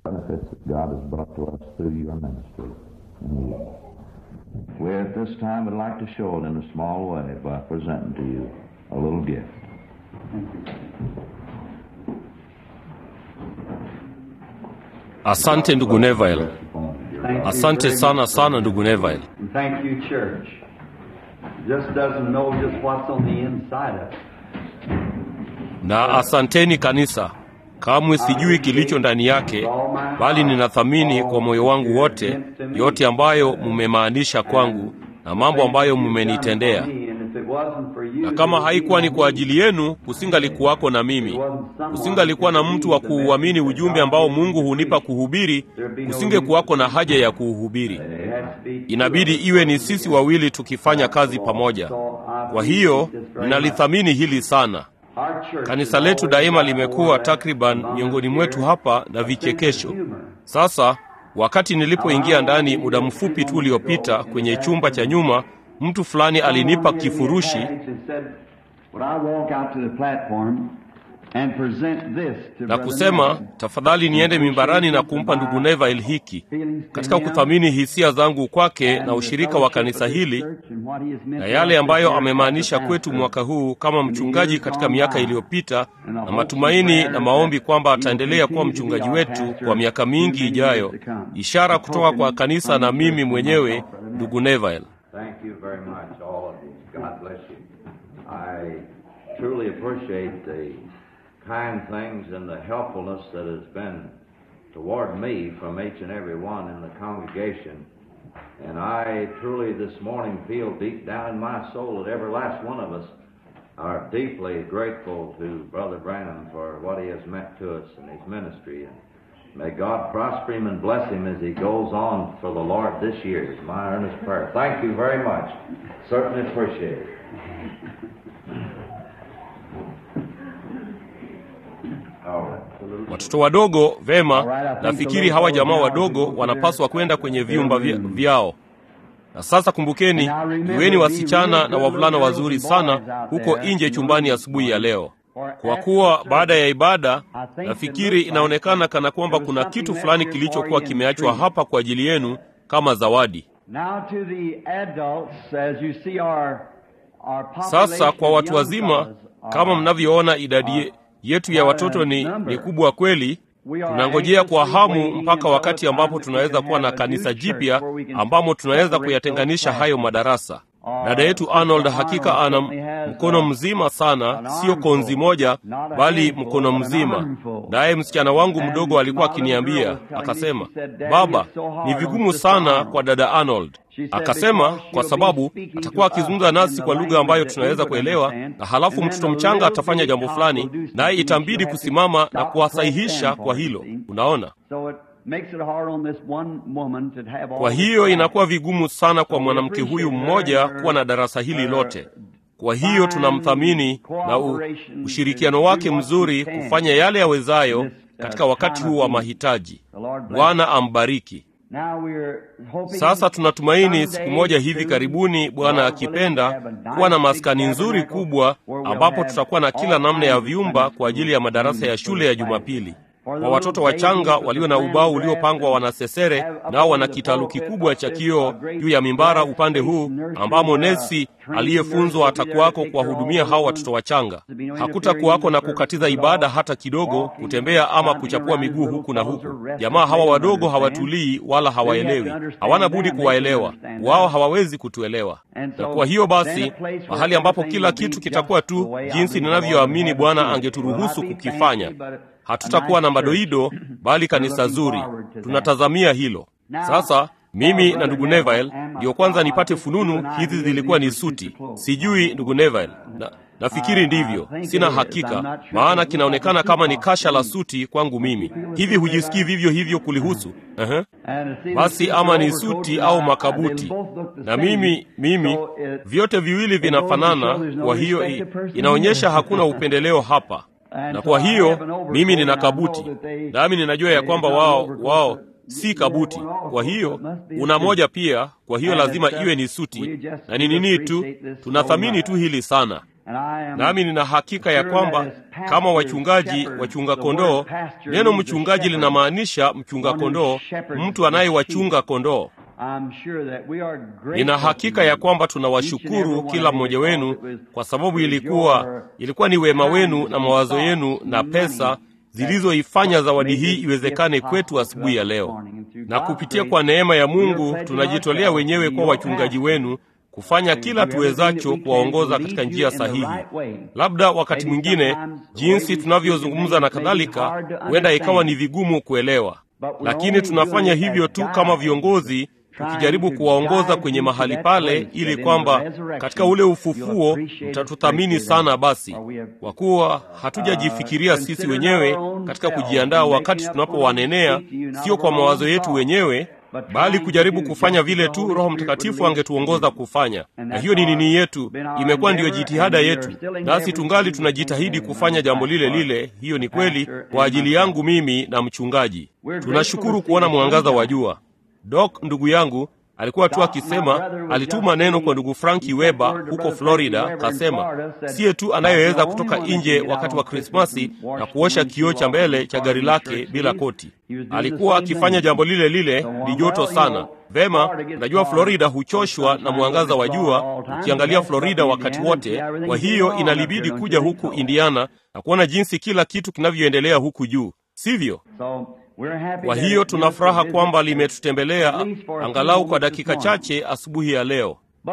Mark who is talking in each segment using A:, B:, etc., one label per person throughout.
A: benefits that God has brought to us through your ministry. And we at this time would like to show it in a small way by presenting to you a little gift.
B: Asante ndugu Neville, asante sana sana ndugu Neville.
C: And thank you, church. Just doesn't know just what's on the inside of it.
B: Na asanteni kanisa, kamwe sijui kilicho ndani yake, bali ninathamini kwa moyo wangu wote yote ambayo mmemaanisha kwangu na mambo ambayo mmenitendea. Na kama haikuwa ni kwa ajili yenu, kusingalikuwako na mimi, kusingalikuwa na mtu wa kuuamini ujumbe ambao Mungu hunipa kuhubiri, kusingekuwako na haja ya kuuhubiri. Inabidi iwe ni sisi wawili tukifanya kazi pamoja. Kwa hiyo ninalithamini hili sana. Kanisa letu daima limekuwa takriban miongoni mwetu hapa na vichekesho. Sasa wakati nilipoingia ndani muda mfupi tu uliopita kwenye chumba cha nyuma, mtu fulani alinipa kifurushi na kusema, tafadhali niende mimbarani na kumpa ndugu Neville hiki, katika kuthamini hisia zangu kwake na ushirika wa kanisa hili na yale ambayo amemaanisha kwetu mwaka huu kama mchungaji katika miaka iliyopita, na matumaini na maombi kwamba ataendelea kuwa mchungaji wetu kwa miaka mingi ijayo, ishara kutoka kwa kanisa na mimi mwenyewe, ndugu Neville.
A: Thank you very much, all of you. God bless you. I truly appreciate the kind things and the helpfulness that has been toward me from each and every one in the congregation. And I truly this morning feel deep down in my soul that every last one of us are deeply grateful to Brother Branham for what he has meant to us in his ministry. And may God prosper him and bless him as he goes on for the Lord this year is my earnest prayer. Thank you very much. Certainly appreciate it. All right.
B: Watoto wadogo, vema, nafikiri hawa jamaa wadogo wanapaswa kwenda kwenye vyumba vya- vyao. Na sasa kumbukeni, iweni wasichana na wavulana wazuri sana huko nje chumbani asubuhi ya leo, kwa kuwa baada ya ibada nafikiri inaonekana kana kwamba kuna kitu fulani kilichokuwa kimeachwa hapa kwa ajili yenu kama zawadi.
C: Now to the adults, as you see our, our
B: Sasa kwa watu wazima,
C: population
B: kama mnavyoona idadi ye- yetu ya watoto ni, ni kubwa kweli. Tunangojea kwa hamu mpaka wakati ambapo tunaweza kuwa na kanisa jipya ambamo tunaweza kuyatenganisha hayo madarasa. Dada yetu Arnold hakika ana m- mkono mzima sana, sio konzi moja, bali mkono mzima. Naye msichana wangu mdogo alikuwa akiniambia, akasema, baba, ni vigumu sana kwa dada Arnold. Akasema kwa sababu atakuwa akizungumza nasi kwa lugha ambayo tunaweza kuelewa, na halafu mtoto mchanga atafanya jambo fulani, naye itambidi kusimama na kuwasahihisha kwa hilo. Unaona?
C: So it makes it hard on this one woman to have all
B: Kwa
C: this
B: hiyo
C: time.
B: inakuwa vigumu sana kwa mwanamke huyu mmoja kuwa na darasa hili lote. Kwa hiyo tunamthamini na u, ushirikiano wake mzuri kufanya yale yawezayo katika wakati huu wa mahitaji. Bwana ambariki.
C: Now we're hoping
B: Sasa tunatumaini
C: someday
B: siku moja hivi
C: to-
B: karibuni, Bwana
C: God
B: akipenda,
C: willing, have a nice
B: kuwa na
C: big
B: maskani nzuri
C: tabernacle
B: kubwa
C: where we'll
B: ambapo
C: have
B: tutakuwa na kila
C: all
B: namna ya
C: kinds of
B: vyumba
C: Sunday
B: kwa ajili ya
C: school
B: madarasa ya
C: rooms
B: shule ya
C: for
B: Jumapili.
C: For
B: Kwa watoto wachanga walio na ubao uliopangwa wanasesere, nao wana kitalu kikubwa cha kioo juu ya mimbara upande huu, ambamo nesi aliyefunzwa atakuwako kuwahudumia hao watoto wachanga. Hakutakuwako na kukatiza ibada hata kidogo, kutembea ama kuchapua miguu huku na huku. Jamaa hawa wadogo hawatulii wala hawaelewi, hawana budi kuwaelewa, wao hawawezi kutuelewa. Na kwa hiyo basi, mahali ambapo kila kitu kitakuwa tu jinsi ninavyoamini Bwana angeturuhusu kukifanya hatutakuwa na madoido bali kanisa zuri. Tunatazamia hilo. Sasa mimi na ndugu Neville ndiyo kwanza nipate fununu hizi zilikuwa ni suti. Sijui ndugu Neville, na, nafikiri ndivyo, sina hakika, maana kinaonekana kama ni kasha la suti kwangu mimi. Hivi hujisikii vivyo hivyo kulihusu? Ehe. Basi ama ni suti au makabuti, na mimi mimi vyote viwili vinafanana. Kwa hiyo i- inaonyesha hakuna upendeleo hapa na kwa hiyo mimi nina kabuti, nami ninajua ya kwamba wao wao si kabuti. Kwa hiyo una moja pia, kwa hiyo lazima iwe ni suti. Na ni nini tu, tunathamini tu hili sana. nami nina hakika ya kwamba kama wachungaji wachunga kondoo, neno mchungaji linamaanisha mchunga kondoo, mtu anayewachunga kondoo. Nina hakika ya kwamba tunawashukuru kila mmoja wenu kwa sababu ilikuwa ilikuwa ni wema wenu na mawazo yenu na pesa zilizoifanya zawadi hii iwezekane kwetu asubuhi ya leo. Na kupitia kwa neema ya Mungu tunajitolea wenyewe kwa wachungaji wenu kufanya kila tuwezacho kuwaongoza katika njia sahihi. Labda wakati mwingine jinsi tunavyozungumza na kadhalika, huenda ikawa ni vigumu kuelewa, lakini tunafanya hivyo tu kama viongozi tukijaribu kuwaongoza kwenye mahali pale, ili kwamba katika ule ufufuo mtatuthamini sana. Basi kwa kuwa hatujajifikiria sisi wenyewe katika kujiandaa wakati tunapowanenea, sio kwa mawazo yetu wenyewe, bali kujaribu kufanya vile tu Roho Mtakatifu angetuongoza kufanya. Na hiyo ni nini yetu, imekuwa ndiyo jitihada yetu, nasi tungali tunajitahidi kufanya jambo lile lile. Hiyo ni kweli kwa ajili yangu mimi na mchungaji. Tunashukuru kuona mwangaza wa jua. Doc ndugu yangu alikuwa tu akisema, alituma neno kwa ndugu Franki Weber huko Florida, kasema siye tu anayeweza kutoka nje wakati wa Krismasi na kuosha kioo cha mbele cha gari lake bila koti. Alikuwa akifanya jambo lile lile, ni joto sana. Vema, najua Florida huchoshwa na mwangaza wa jua, ukiangalia Florida wakati wote. Kwa hiyo inalibidi kuja huku Indiana na kuona jinsi kila kitu kinavyoendelea huku juu, sivyo? Kwa hiyo tuna furaha kwamba limetutembelea angalau kwa dakika chache asubuhi ya leo.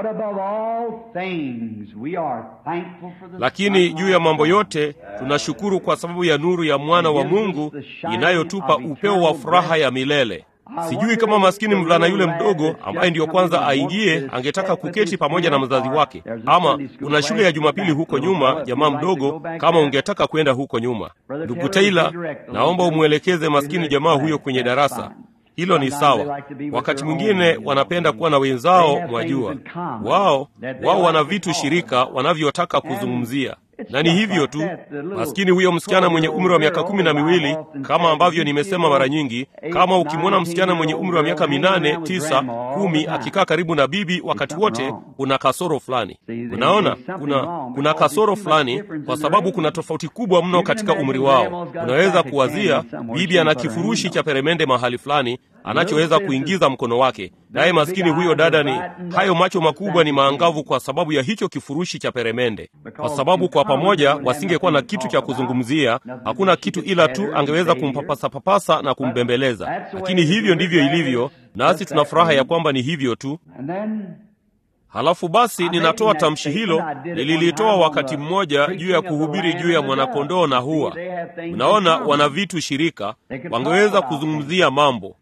B: Lakini juu ya mambo yote tunashukuru kwa sababu ya nuru ya mwana wa Mungu inayotupa upeo wa furaha ya milele. Sijui kama maskini mvulana yule mdogo ambaye ndiyo kwanza aingie angetaka kuketi pamoja na mzazi wake, ama una shule ya Jumapili huko nyuma, jamaa mdogo, kama ungetaka kwenda huko nyuma. Ndugu Taylor, naomba umwelekeze maskini jamaa huyo kwenye darasa hilo. Ni sawa. Wakati mwingine wanapenda kuwa na wenzao, mwajua, wao wao wana vitu shirika wanavyotaka kuzungumzia na ni hivyo tu. Maskini huyo msichana mwenye umri wa miaka kumi na miwili, kama ambavyo nimesema mara nyingi, kama ukimwona msichana mwenye umri wa miaka minane, tisa, kumi akikaa karibu na bibi wakati wote, kuna kasoro fulani. Unaona, kuna kuna kasoro fulani, kwa sababu kuna tofauti kubwa mno katika umri wao. Unaweza kuwazia bibi ana kifurushi cha peremende mahali fulani anachoweza kuingiza mkono wake, naye maskini huyo dada ni hayo macho makubwa ni maangavu kwa sababu ya hicho kifurushi cha peremende, kwa sababu kwa pamoja wasingekuwa na kitu cha kuzungumzia. Hakuna kitu ila tu angeweza kumpapasa papasa na kumbembeleza, lakini hivyo ndivyo ilivyo, nasi tuna furaha ya kwamba ni hivyo tu. Halafu basi ninatoa tamshi hilo, nililitoa wakati mmoja juu ya kuhubiri juu ya mwanakondoo na hua. Unaona, wana vitu shirika, wangeweza kuzungumzia mambo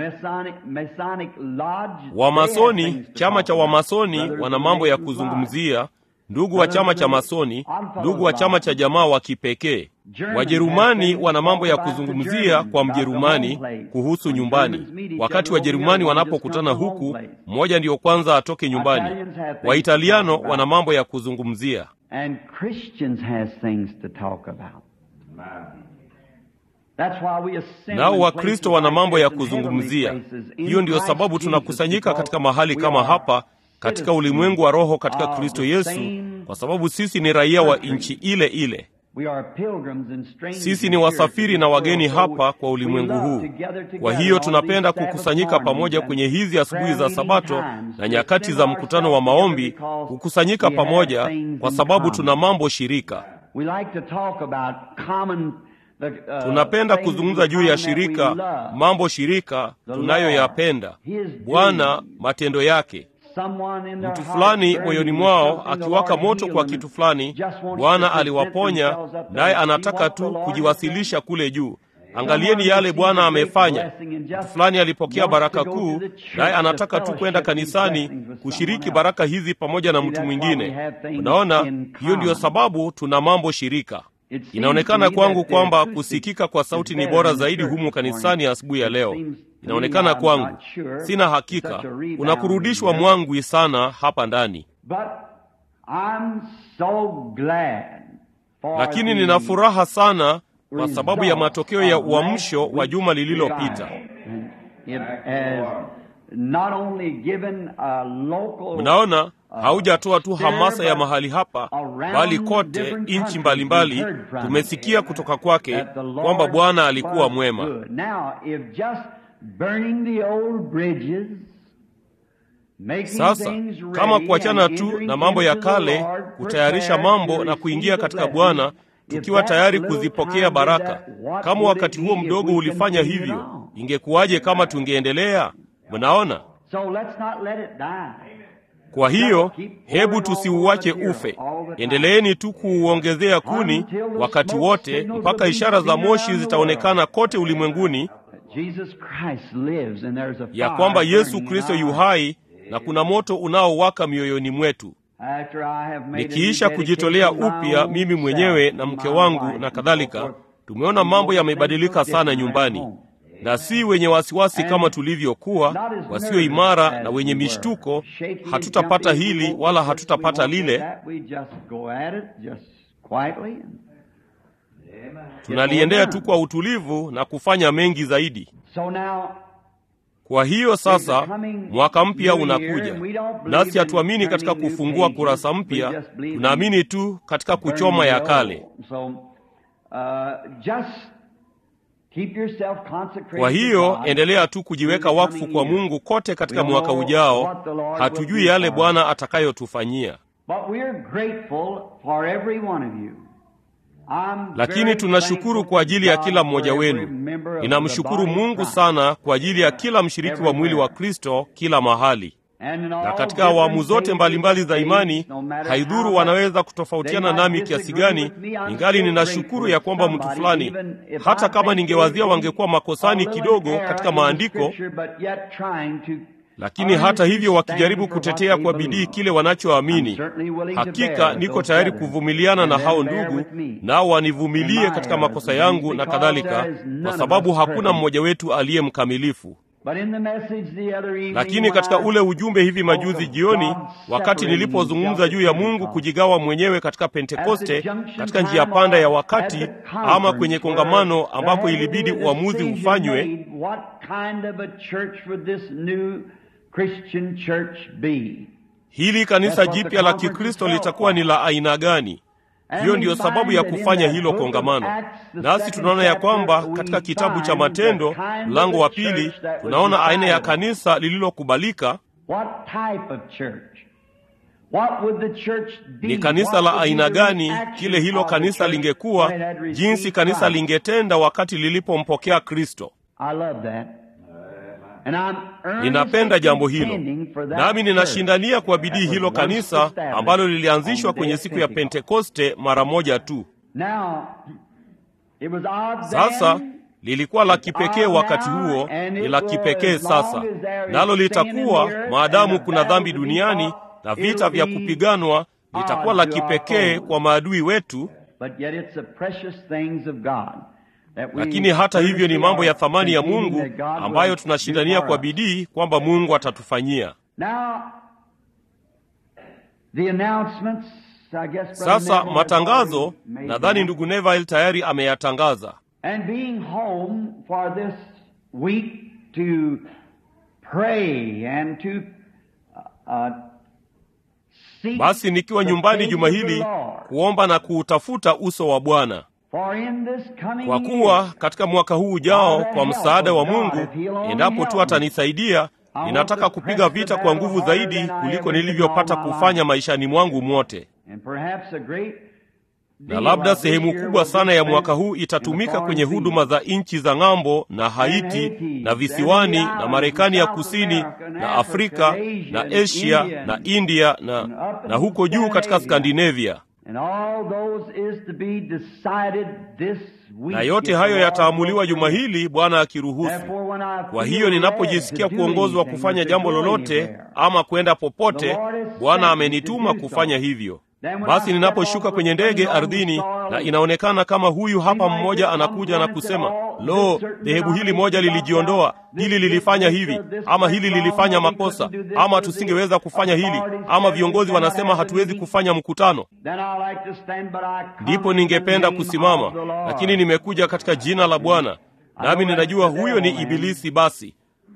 B: Wamasoni, chama cha Wamasoni wana mambo ya kuzungumzia. Ndugu wa chama cha Masoni, ndugu wa chama cha jamaa wa kipekee. Wajerumani wana mambo ya kuzungumzia kwa Mjerumani kuhusu nyumbani. Wakati Wajerumani wanapokutana huku, mmoja ndiyo kwanza atoke nyumbani. Waitaliano wana mambo ya kuzungumzia nao Wakristo wana mambo ya kuzungumzia. Hiyo ndiyo sababu tunakusanyika katika mahali kama hapa katika ulimwengu wa roho katika Kristo Yesu, kwa sababu sisi ni raia wa nchi ile ile. Sisi ni wasafiri na wageni hapa kwa ulimwengu huu. Kwa hiyo tunapenda kukusanyika pamoja kwenye hizi asubuhi za Sabato na nyakati za mkutano wa maombi, kukusanyika pamoja kwa sababu tuna mambo shirika. Tunapenda kuzungumza juu ya shirika, mambo shirika tunayoyapenda, Bwana, matendo yake. Mtu fulani moyoni mwao akiwaka moto kwa kitu fulani, Bwana aliwaponya, naye anataka tu kujiwasilisha kule juu. Angalieni yale Bwana amefanya. Mtu fulani alipokea baraka kuu, naye anataka tu kwenda kanisani kushiriki baraka hizi pamoja na mtu mwingine. Unaona, hiyo ndiyo sababu tuna mambo shirika. Inaonekana kwangu kwamba kusikika kwa sauti ni bora zaidi humu kanisani asubuhi ya leo. Inaonekana kwangu, sina hakika, kuna kurudishwa mwangwi sana hapa ndani, lakini nina furaha sana kwa sababu ya matokeo ya uamsho wa juma lililopita.
C: not only given a local
B: Mnaona, haujatoa tu hamasa ya mahali hapa, bali kote nchi mbalimbali tumesikia kutoka kwake kwamba Bwana alikuwa mwema.
C: Now, if just burning the old bridges, making
B: Sasa
C: things ready
B: kama kuachana
C: and
B: tu
C: entering
B: na mambo ya
C: into the
B: kale,
C: Lord,
B: kutayarisha
C: prepared
B: mambo
C: to
B: na kuingia
C: receive
B: katika
C: the
B: Bwana
C: blessing,
B: tukiwa
C: if that
B: tayari
C: little
B: kuzipokea
C: time did
B: baraka.
C: that, what
B: Kama
C: would
B: wakati
C: it
B: huo
C: be if
B: mdogo
C: we
B: ulifanya
C: continued
B: hivyo,
C: on?
B: ingekuwaje kama tungeendelea? Mnaona?
C: So let's not let it die.
B: Kwa hiyo hebu tusiuache ufe, endeleeni tu kuuongezea kuni wakati wote, mpaka ishara za moshi zitaonekana kote ulimwenguni
C: Jesus Christ lives and there's a
B: ya
C: fire
B: kwamba Yesu
C: burning in
B: Kristo
C: our
B: yu hai na kuna moto unaowaka mioyoni mwetu.
C: After I have made a
B: Nikiisha
C: new
B: kujitolea
C: dedication to my
B: upya
C: own
B: mimi mwenyewe
C: self,
B: na
C: my
B: mke wangu
C: wife,
B: na
C: and
B: kadhalika,
C: so forth,
B: tumeona mambo yamebadilika sana nyumbani, na si wenye wasiwasi kama tulivyokuwa, wasio imara na wenye mishtuko. Hatutapata hili wala hatutapata lile, tunaliendea tu kwa utulivu na kufanya mengi zaidi. Kwa hiyo sasa mwaka mpya unakuja, nasi hatuamini katika kufungua kurasa mpya, tunaamini tu katika kuchoma ya kale. Kwa hiyo endelea tu kujiweka wakfu kwa Mungu kote katika mwaka ujao. Hatujui yale Bwana atakayotufanyia, lakini tunashukuru kwa ajili ya kila mmoja wenu. Ninamshukuru Mungu sana kwa ajili ya kila mshiriki wa mwili wa Kristo kila mahali na katika awamu zote mbalimbali za imani. Haidhuru wanaweza kutofautiana nami kiasi gani, ingali ninashukuru ya kwamba mtu fulani, hata kama ningewazia wangekuwa makosani kidogo katika maandiko, lakini hata hivyo wakijaribu kutetea kwa bidii kile wanachoamini, hakika niko tayari kuvumiliana na hao ndugu, nao wanivumilie katika makosa yangu na kadhalika, kwa sababu hakuna mmoja wetu aliye mkamilifu. Lakini katika ule ujumbe hivi majuzi jioni, wakati nilipozungumza juu ya Mungu kujigawa mwenyewe katika Pentekoste, katika njia panda ya wakati, ama kwenye kongamano ambapo ilibidi uamuzi ufanywe, hili kanisa jipya la Kikristo litakuwa ni la aina gani? Hiyo ndiyo sababu ya kufanya hilo kongamano. Nasi tunaona ya kwamba katika kitabu cha Matendo mlango wa pili tunaona aina ya kanisa lililokubalika. Ni kanisa la aina gani kile hilo kanisa lingekuwa, jinsi kanisa lingetenda wakati lilipompokea Kristo. Ninapenda jambo hilo, nami ninashindania kwa bidii hilo kanisa ambalo lilianzishwa kwenye siku ya Pentekoste mara moja tu. Sasa lilikuwa la kipekee wakati huo, ni la kipekee sasa, nalo litakuwa maadamu kuna dhambi duniani na vita vya kupiganwa, litakuwa la kipekee kwa maadui wetu lakini hata hivyo ni mambo ya thamani ya Mungu ambayo tunashindania kwa bidii kwamba Mungu atatufanyia. Sasa matangazo, nadhani ndugu Neville tayari ameyatangaza. Basi nikiwa nyumbani juma hili kuomba na kuutafuta uso wa Bwana kwa kuwa katika mwaka huu ujao, kwa msaada wa Mungu, endapo tu atanisaidia, ninataka kupiga vita kwa nguvu zaidi kuliko nilivyopata kufanya maishani mwangu mwote, na labda sehemu kubwa sana ya mwaka huu itatumika kwenye huduma za nchi za ng'ambo na Haiti na visiwani na Marekani ya kusini na Afrika na Asia na India na, na huko juu katika Skandinavia na yote hayo yataamuliwa juma hili, Bwana akiruhusu. Kwa hiyo ninapojisikia kuongozwa kufanya jambo lolote ama kwenda popote, Bwana amenituma kufanya hivyo. Basi ninaposhuka kwenye ndege ardhini, na inaonekana kama huyu hapa mmoja anakuja na kusema, lo, dhehebu hili moja lilijiondoa, hili lilifanya hivi, ama hili lilifanya makosa, ama tusingeweza kufanya hili, ama viongozi wanasema hatuwezi kufanya mkutano, ndipo ningependa kusimama, lakini nimekuja katika jina la Bwana, nami ninajua huyo ni Ibilisi. Basi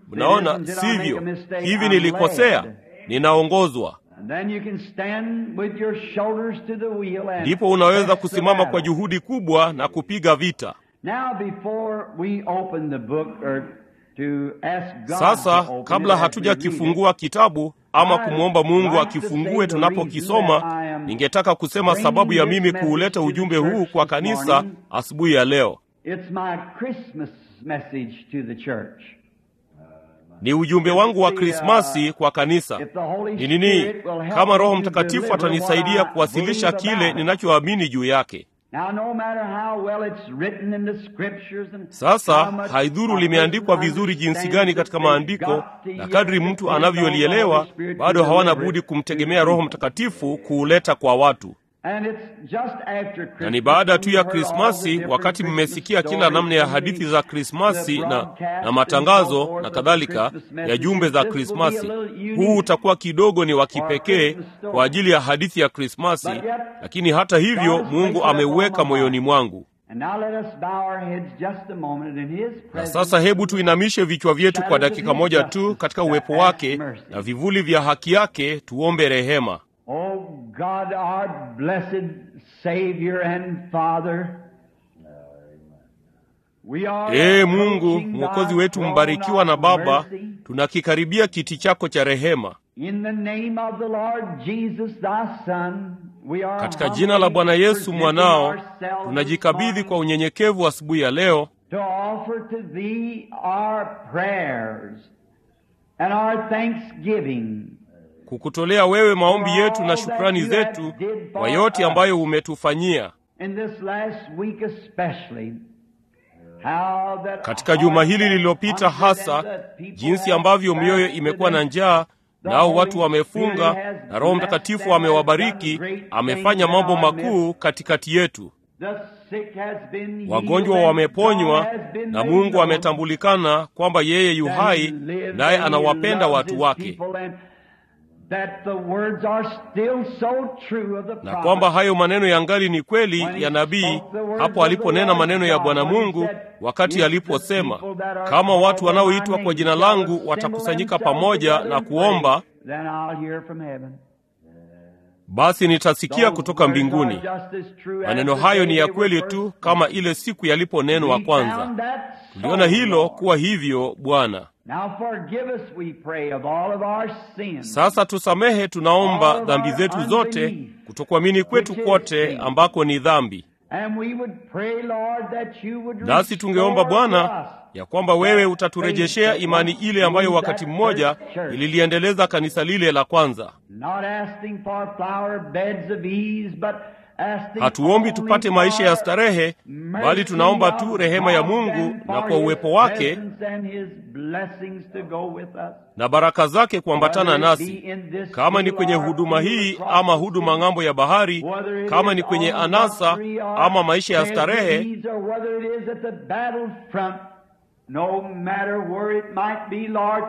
B: mnaona sivyo hivi nilikosea ninaongozwa
C: And then you can stand with your shoulders to the wheel and
B: ndipo unaweza
C: press the
B: kusimama kwa
C: battle.
B: juhudi kubwa na kupiga vita
C: Now before we open the book or to ask God to
B: sasa
C: open
B: kabla
C: it after we read it,
B: hatujakifungua kitabu ama kumwomba mungu akifungue tunapokisoma ningetaka kusema sababu ya mimi kuuleta ujumbe huu kwa kanisa asubuhi ya leo
C: It's my Christmas message to the church.
B: ni ujumbe wangu wa krismasi kwa kanisa
C: If the Holy
B: ni nini
C: Spirit will help
B: kama
C: me
B: roho
C: to
B: mtakatifu
C: deliver
B: atanisaidia
C: what I
B: kuwasilisha
C: believe
B: kile
C: about it.
B: ninachoamini juu yake
C: Now, no matter how well it's written in the scriptures and
B: sasa
C: how much
B: haidhuru
C: a
B: limeandikwa
C: person
B: vizuri jinsi
C: understands
B: gani
C: it,
B: katika
C: they've
B: maandiko
C: got to
B: na
C: yet
B: kadri mtu
C: depend on the
B: anavyolielewa
C: Holy Spirit to
B: bado hawana
C: deliver
B: budi
C: it to
B: kumtegemea
C: the
B: roho
C: people.
B: mtakatifu kuuleta kwa watu
C: And it's just after Christmas,
B: na ni baada tu ya
C: when you heard all the
B: krismasi
C: different
B: wakati
C: Christmas
B: mmesikia kila
C: stories
B: namna ya
C: and the-
B: hadithi za krismasi
C: the
B: na,
C: broadcast
B: na
C: and so
B: matangazo
C: forth
B: na
C: of
B: kadhalika
C: the Christmas
B: ya
C: messages.
B: jumbe za
C: This will be a
B: krismasi
C: little unique
B: huu utakuwa kidogo ni wa
C: for a
B: kipekee
C: Christmas story.
B: kwa ajili ya hadithi ya krismasi
C: But yet,
B: lakini hata hivyo
C: God has
B: mungu
C: placed it upon
B: ameuweka
C: my
B: moyoni
C: heart.
B: mwangu
C: And now let us bow our heads just a moment in His
B: na
C: presence.
B: sasa hebu tuinamishe vichwa vyetu kwa dakika moja tu katika uwepo wake na vivuli vya haki yake tuombe rehema
C: Oh God, our blessed Savior and Father. We are
B: ee mungu
C: approaching
B: mwokozi
C: thy
B: wetu
C: throne
B: mbarikiwa na
C: of
B: baba
C: mercy.
B: tunakikaribia kiti chako cha rehema
C: In the name of the Lord Jesus, thy Son, we are
B: katika jina la bwana yesu
C: presenting
B: mwanao
C: ourselves
B: tunajikabidhi
C: this
B: kwa
C: morning
B: unyenyekevu asubuhi ya leo
C: to offer to thee our prayers and our thanksgiving
B: kukutolea wewe maombi yetu na shukrani zetu kwa yote ambayo umetufanyia
C: in this last week especially. How that
B: katika juma hili
C: hearts
B: lililopita
C: are
B: hasa
C: hungry and the people
B: jinsi
C: have
B: ambavyo mioyo
C: fasted
B: imekuwa na
C: and
B: njaa
C: the
B: nao
C: Holy
B: watu wamefunga
C: Spirit has
B: na roho
C: blessed
B: mtakatifu
C: them, has
B: amewabariki
C: done great
B: amefanya
C: things in
B: mambo
C: our
B: makuu
C: midst.
B: katikati yetu
C: The sick has been healed
B: wagonjwa
C: and
B: wameponywa
C: God has been
B: na
C: made
B: mungu
C: known.
B: ametambulikana kwamba yeye yu
C: That
B: hai
C: he lives
B: naye
C: and he
B: anawapenda
C: loves
B: watu
C: his
B: wake
C: people and that the words are still so true of the
B: na
C: prophet.
B: kwamba hayo maneno yangali ni kweli
C: When he
B: ya nabii
C: spoke the words
B: hapo
C: of
B: aliponena
C: the Lord
B: maneno ya
C: God,
B: bwana
C: when he
B: mungu
C: said,
B: wakati
C: "If
B: aliposema
C: the people that are
B: kama
C: called
B: watu
C: by
B: wanaoitwa
C: my
B: kwa
C: name
B: jina
C: shall
B: langu
C: assemble
B: watakusanyika
C: themselves
B: pamoja
C: together
B: na
C: and
B: kuomba
C: pray, then I'll hear from heaven.
B: basi nitasikia
C: Those
B: kutoka
C: words are
B: mbinguni
C: just as true as
B: maneno
C: the
B: hayo
C: day
B: ni ya
C: they
B: kweli
C: were
B: tu
C: first
B: kama
C: spoken.
B: ile siku yaliponenwa
C: We
B: kwanza
C: found that
B: tuliona
C: so,
B: hilo
C: Lord.
B: kuwa hivyo bwana
C: Now forgive us, we pray, of all of our sins.
B: sasa tusamehe tunaomba
C: All of
B: dhambi
C: our
B: zetu zote
C: unbelief,
B: kutokuamini kwetu
C: which is
B: kote
C: sin.
B: ambako ni dhambi
C: And we would pray, Lord, that you would
B: nasi tungeomba
C: restore to
B: bwana
C: us
B: ya kwamba wewe
C: that
B: utaturejeshea
C: faith
B: imani
C: that
B: ile ambayo
C: once
B: wakati
C: that
B: mmoja
C: first church.
B: ililiendeleza kanisa lile la kwanza
C: Not asking for flower beds of ease, but asking
B: hatuombi
C: only
B: tupate maisha ya
C: for
B: starehe
C: mercy
B: bali tunaomba tu
C: of
B: rehema ya
C: God
B: mungu
C: and
B: na
C: for
B: kwa
C: His
B: uwepo wake
C: presence and His blessings to go with us.
B: na baraka zake kuambatana
C: Whether it be
B: nasi
C: in this
B: kama ni
C: field
B: kwenye
C: or
B: huduma
C: field
B: hii
C: across
B: ama
C: the
B: huduma
C: sea,
B: ng'ambo ya bahari
C: whether it
B: kama
C: is
B: ni kwenye
C: on
B: anasa
C: luxury or
B: ama maisha ya
C: pleasure
B: starehe
C: ease, or whether it is at the battlefront, no matter where it might be, Lord,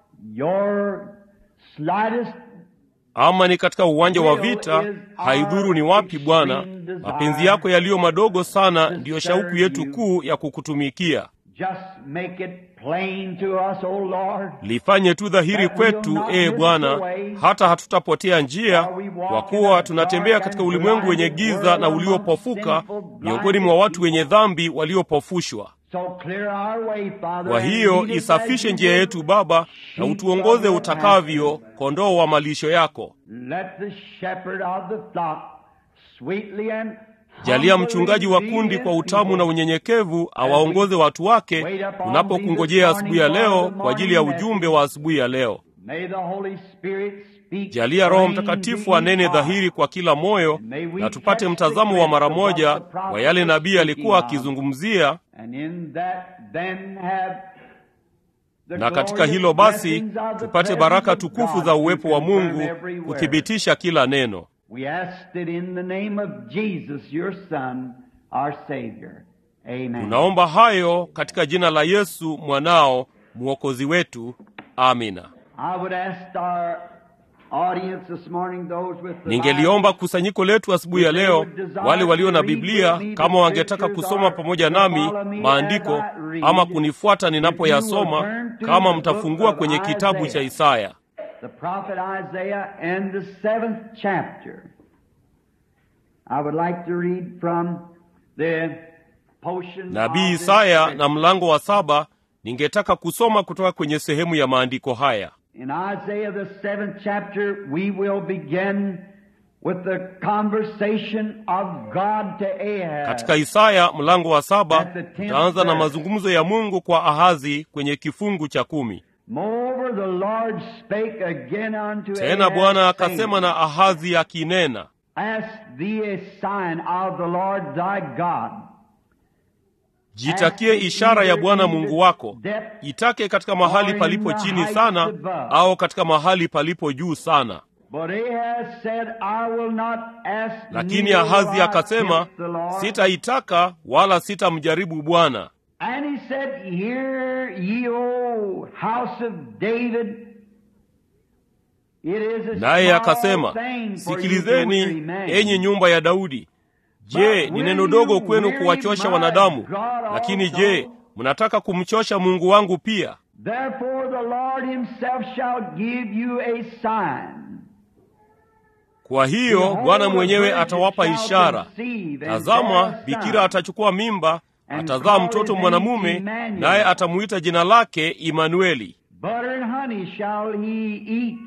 C: your slightest
B: ama ni katika uwanja wa vita haidhuru ni wapi bwana mapenzi yako yaliyo madogo sana ndiyo shauku yetu kuu ya kukutumikia
C: just make it plain to us, O Lord.
B: lifanye tu dhahiri kwetu ee bwana hata hatutapotea njia kwa kuwa tunatembea katika ulimwengu wenye giza na uliopofuka miongoni mwa watu wenye dhambi waliopofushwa
C: So clear our way, Father,
B: kwa
C: and
B: hiyo
C: lead us as
B: isafishe
C: you
B: njia
C: would.
B: yetu baba na utuongoze utakavyo kondoo wa malisho yako
C: Let the shepherd of the flock sweetly and
B: jalia
C: humbly
B: mchungaji wa
C: lead
B: kundi
C: his
B: kwa utamu
C: people.
B: na unyenyekevu awaongoze watu wake tunapokungojea asubuhi ya leo kwa ajili ya ujumbe wa asubuhi ya leo
C: May the Holy Spirit speak
B: jalia roho
C: plain
B: mtakatifu
C: to
B: anene
C: each
B: dhahiri
C: heart.
B: kwa kila moyo na tupate mtazamo wa mara moja wa yale nabii alikuwa akizungumzia
C: And in that then have the
B: na katika
C: glorious
B: hilo basi
C: blessings of the
B: tupate
C: presence
B: baraka
C: of
B: tukufu
C: God
B: za
C: to
B: uwepo wa
C: confirm
B: mungu
C: every word.
B: kuthibitisha kila neno
C: We asked it in the name of Jesus, your Son, our Savior. Amen.
B: tunaomba hayo katika jina la yesu mwanao mwokozi wetu amina
C: I would ask our audience this morning, those with the
B: ningeliomba kusanyiko letu asubuhi ya leo wale walio na biblia kama wangetaka kusoma pamoja nami maandiko ama kunifuata ninapoyasoma kama mtafungua kwenye kitabu cha isaya
C: the prophet Isaiah and the seventh chapter. I would like to read from the portion
B: nabii
C: of this
B: isaya
C: scripture.
B: na mlango wa saba ningetaka kusoma kutoka kwenye sehemu ya maandiko haya
C: In Isaiah the seventh chapter, we will begin with the conversation of God to Ahaz.
B: katika isaya mlango wa saba tutaanza na mazungumzo ya mungu kwa ahazi kwenye kifungu cha kumi
C: Moreover, the Lord spake again unto
B: tena
C: Ahaz,
B: bwana
C: saying,
B: akasema na ahazi akinena
C: Ask thee a sign of the Lord thy God.
B: jitakie ishara ya bwana mungu wako itake katika mahali palipo chini sana au katika mahali palipo juu sana
C: But Ahaz said, I will not ask
B: lakini
C: neither will
B: ahazi
C: I
B: akasema
C: tempt the Lord.
B: sitaitaka wala sitamjaribu bwana
C: And he said, Hear ye, O house of David. It is a
B: naye
C: small
B: akasema
C: thing for you to
B: sikilizeni
C: weary men.
B: enyi nyumba ya daudi je ni neno dogo kwenu kuwachosha wanadamu lakini je mnataka kumchosha mungu wangu pia
C: Therefore the Lord himself shall give you a sign.
B: kwa hiyo
C: Behold,
B: bwana
C: the
B: mwenyewe
C: virgin
B: atawapa
C: shall
B: ishara
C: conceive and
B: tazama
C: bear a
B: bikira
C: son,
B: atachukua mimba
C: and
B: atazaa
C: call
B: mtoto
C: his
B: mwanamume
C: name Emmanuel.
B: naye atamuita jina lake imanueli
C: Butter and honey shall he eat,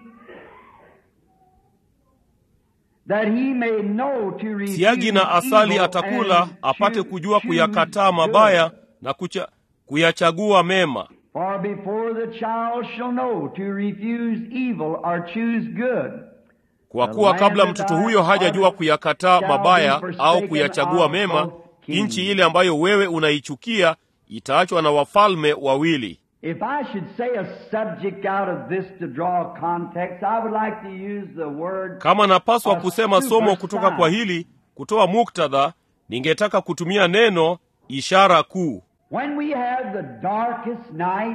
C: that he may know to refuse
B: siagi na asali
C: evil
B: atakula
C: and
B: apate
C: choo-
B: kujua
C: choose
B: kuyakataa
C: good.
B: mabaya na kucha, kuyachagua mema
C: For before the child shall know to refuse evil or choose good,
B: kwa kuwa kabla mtoto huyo hajajua kuyakataa mabaya au kuyachagua mema nchi ile ambayo wewe unaichukia itaachwa na wafalme wawili
C: If I should say a subject out of this to draw context, I would like to use the word
B: kama napaswa
C: A
B: kusema
C: super
B: somo kutoka
C: sign.
B: kwa hili kutoa muktadha ningetaka kutumia neno ishara kuu
C: when we have the darkest night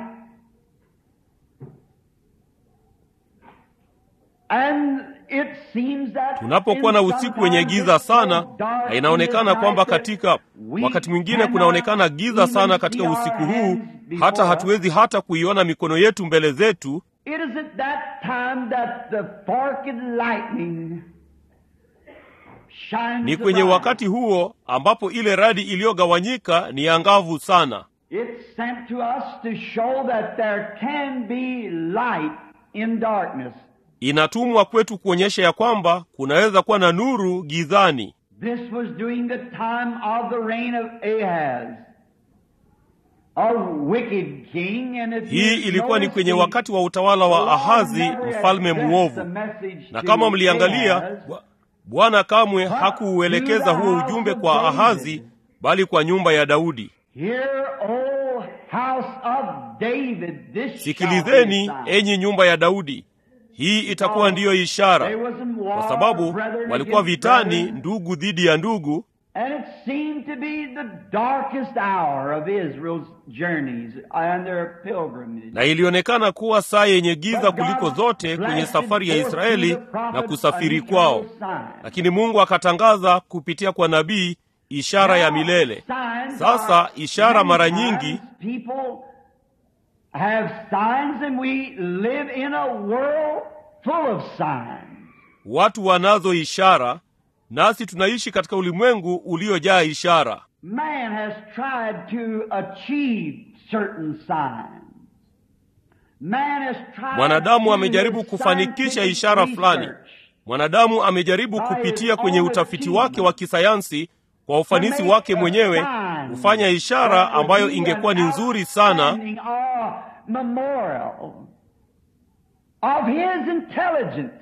C: and it seems that
B: tunapokuwa na
C: in
B: usiku wenye
C: sometimes
B: giza
C: it's so
B: sana
C: dark
B: na
C: in
B: inaonekana
C: this
B: kwamba
C: night that
B: katika
C: we
B: wakati mwingine
C: cannot
B: kunaonekana giza
C: even
B: sana
C: see
B: katika
C: our
B: usiku huu
C: hands before
B: hata
C: us.
B: hatuwezi hata kuiona mikono yetu mbele zetu
C: It is at that time that the forked lightning shines
B: ni
C: the
B: kwenye
C: bright.
B: wakati huo ambapo ile radi iliyogawanyika ni angavu sana
C: It's sent to us to show that there can be light in darkness.
B: inatumwa kwetu kuonyesha ya kwamba kunaweza kuwa na nuru gizani
C: This was during the time of the reign of Ahaz, a wicked king. And if
B: hii
C: you
B: ilikuwa ni
C: notice
B: kwenye
C: the-
B: wakati wa utawala
C: the
B: wa
C: Lord
B: ahazi
C: never
B: mfalme
C: addressed
B: mwovu
C: the message
B: na
C: to
B: kama mliangalia
C: Ahaz,
B: Bwa- bwana kamwe hakuuelekeza huo ujumbe kwa ahazi bali kwa nyumba ya daudi
C: Hear, O house of David, this shall be
B: sikilizeni
C: a sign.
B: enyi nyumba ya daudi hii itakuwa ndiyo ishara
C: There was some war,
B: kwa sababu
C: brethren
B: walikuwa
C: against
B: vitani
C: brethren,
B: ndugu dhidi ya ndugu
C: And it seemed to be the darkest hour of Israel's journeys and their pilgrimage.
B: na ilionekana kuwa saa yenye giza kuliko zote kwenye safari ya israeli na kusafiri kwao lakini mungu akatangaza kupitia kwa nabii ishara ya milele sasa ishara mara nyingi
C: people have signs and we live in a world full of signs.
B: watu wanazo ishara nasi tunaishi katika ulimwengu uliojaa ishara
C: Man has tried to achieve certain signs. Man has tried
B: mwanadamu
C: to
B: amejaribu kufanikisha
C: scientific
B: ishara fulani
C: research
B: mwanadamu amejaribu kupitia kwenye utafiti wake wa kisayansi kwa ufanisi wake mwenyewe kufanya ishara ambayo ingekuwa ni nzuri sana
C: memorial of his intelligence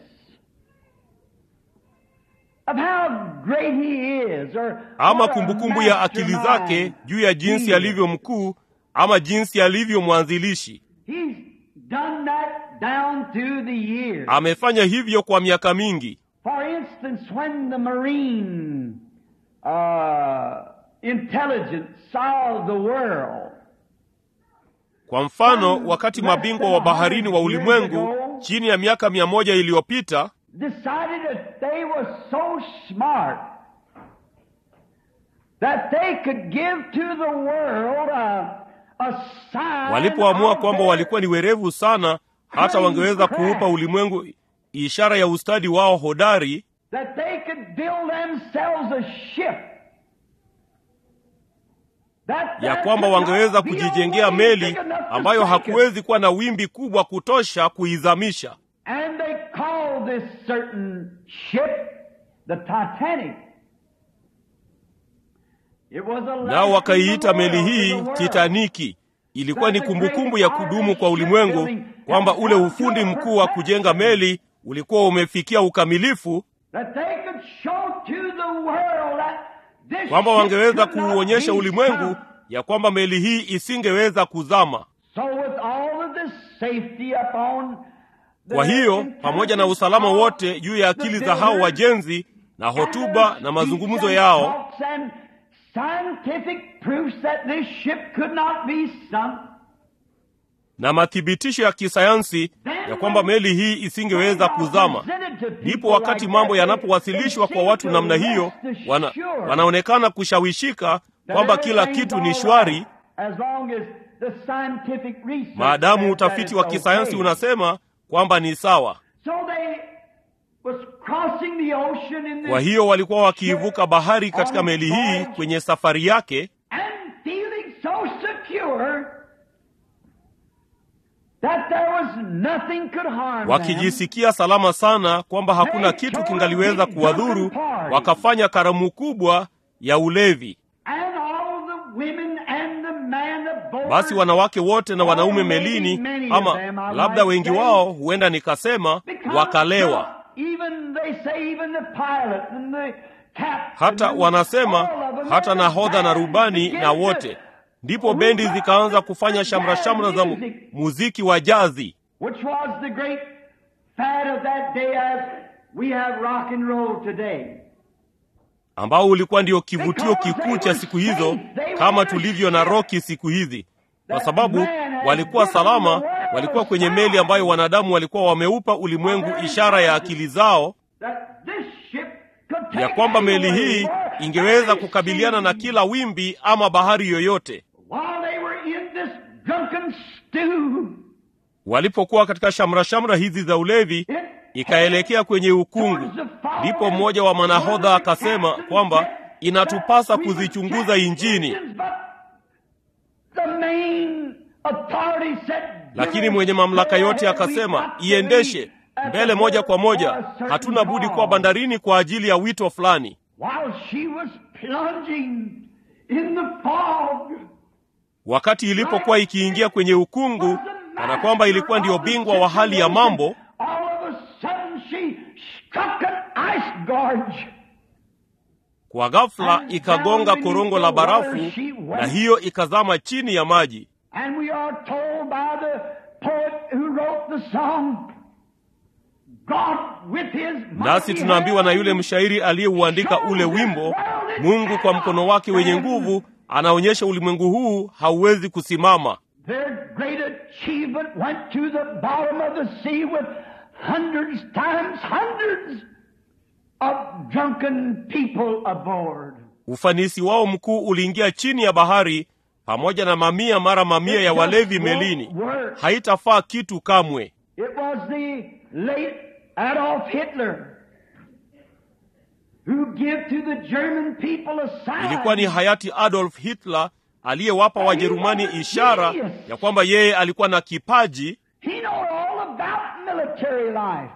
C: of how great he is or
B: ama
C: what a
B: kumbukumbu ya akili zake
C: mastermind
B: juu ya jinsi
C: he
B: alivyo mkuu ama jinsi alivyo mwanzilishi
C: He's done that down through the years.
B: amefanya hivyo kwa miaka mingi
C: For instance, when the marine uh, intelligence saw the world,
B: Kwa mfano, wakati mabingwa wa baharini wa ulimwengu chini ya miaka mia moja iliyopita
C: decided that they were so smart that they could give to the world a, a sign
B: walipoamua
C: of
B: kwamba
C: their
B: walikuwa ni werevu sana hata wangeweza kuupa ulimwengu ishara ya ustadi wao hodari
C: that they could build themselves a ship. That
B: ya
C: there
B: kwamba
C: could not
B: wangeweza
C: be a
B: kujijengea
C: wave
B: meli
C: big enough to
B: ambayo
C: take it.
B: hakuwezi kuwa na wimbi kubwa kutosha kuizamisha
C: And they called this certain ship the Titanic. It was a
B: nao
C: lasting
B: wakaiita meli
C: memorial
B: hii
C: to the world.
B: titaniki ilikuwa ni kumbukumbu ya kudumu kwa ulimwengu kwamba ule ufundi mkuu wa kujenga meli ulikuwa umefikia ukamilifu
C: That they could show to the world that this
B: kwamba
C: ship
B: wangeweza
C: could not
B: kuuonyesha
C: be
B: ulimwengu
C: sunk.
B: ya kwamba meli hii isingeweza kuzama
C: So with all of this safety upon the
B: kwa hiyo pamoja na usalama wote juu ya akili za hao wajenzi na hotuba na mazungumzo yao
C: and scientific proofs that this ship could not be sunk.
B: na mathibitisho ya kisayansi ya kwamba meli hii isingeweza kuzama ndipo wakati mambo yanapowasilishwa kwa watu namna hiyo wana, wanaonekana kushawishika kwamba kila kitu ni shwari maadamu utafiti wa kisayansi unasema kwamba ni sawa kwa hiyo walikuwa wakiivuka bahari katika meli hii kwenye safari yake wakijisikia salama sana kwamba hakuna kitu kingaliweza kuwadhuru wakafanya karamu kubwa ya ulevi basi wanawake wote na wanaume melini ama labda wengi wao huenda nikasema wakalewa hata wanasema hata nahodha na rubani na wote ndipo bendi zikaanza kufanya shamra-shamra za mu- muziki wa jazi
C: which was the great fad of that day as we have rock and roll today.
B: ambao ulikuwa ndio kivutio kikuu cha siku hizo kama tulivyo na roki siku hizi kwa sababu walikuwa salama walikuwa kwenye meli ambayo wanadamu walikuwa wameupa ulimwengu ishara ya akili zao
C: That this ship could take
B: ya kwamba meli
C: any
B: hii
C: way
B: ingeweza
C: any
B: kukabiliana na
C: sea.
B: kila wimbi ama bahari yoyote
C: While they were in this drunken stew,
B: walipokuwa katika shamra-shamra hizi za ulevi
C: it
B: ikaelekea kwenye ukungu ndipo mmoja wa manahodha akasema kwamba inatupasa kuzichunguza injini
C: The main authority said,
B: lakini mwenye mamlaka yote akasema iendeshe mbele moja kwa moja hatuna budi kuwa bandarini kwa ajili ya wito fulani
C: While she was plunging in the fog,
B: wakati ilipokuwa ikiingia kwenye ukungu kana kwamba ilikuwa ndiyo bingwa wa hali ya mambo
C: all of a sudden she struck an ice gorge.
B: kwa ghafla ikagonga korongo la barafu na hiyo ikazama chini ya maji
C: And we are told by the poet who wrote the song, God with his
B: nasi
C: mighty
B: tunaambiwa na yule
C: hand
B: mshairi aliyeuandika ule wimbo mungu kwa mkono wake wenye nguvu anaonyesha ulimwengu huu hauwezi kusimama
C: Their great achievement went to the bottom of the sea with hundreds times hundreds of drunken people aboard.
B: ufanisi wao mkuu uliingia chini ya bahari pamoja na mamia mara mamia ya walevi melini haitafaa kitu kamwe
C: It was the late Adolf Hitler who gave to the German people a sign.
B: ilikuwa ni hayati adolf hitler aliyewapa wajerumani ishara ya kwamba yeye alikuwa na kipaji
C: He knew all about military life.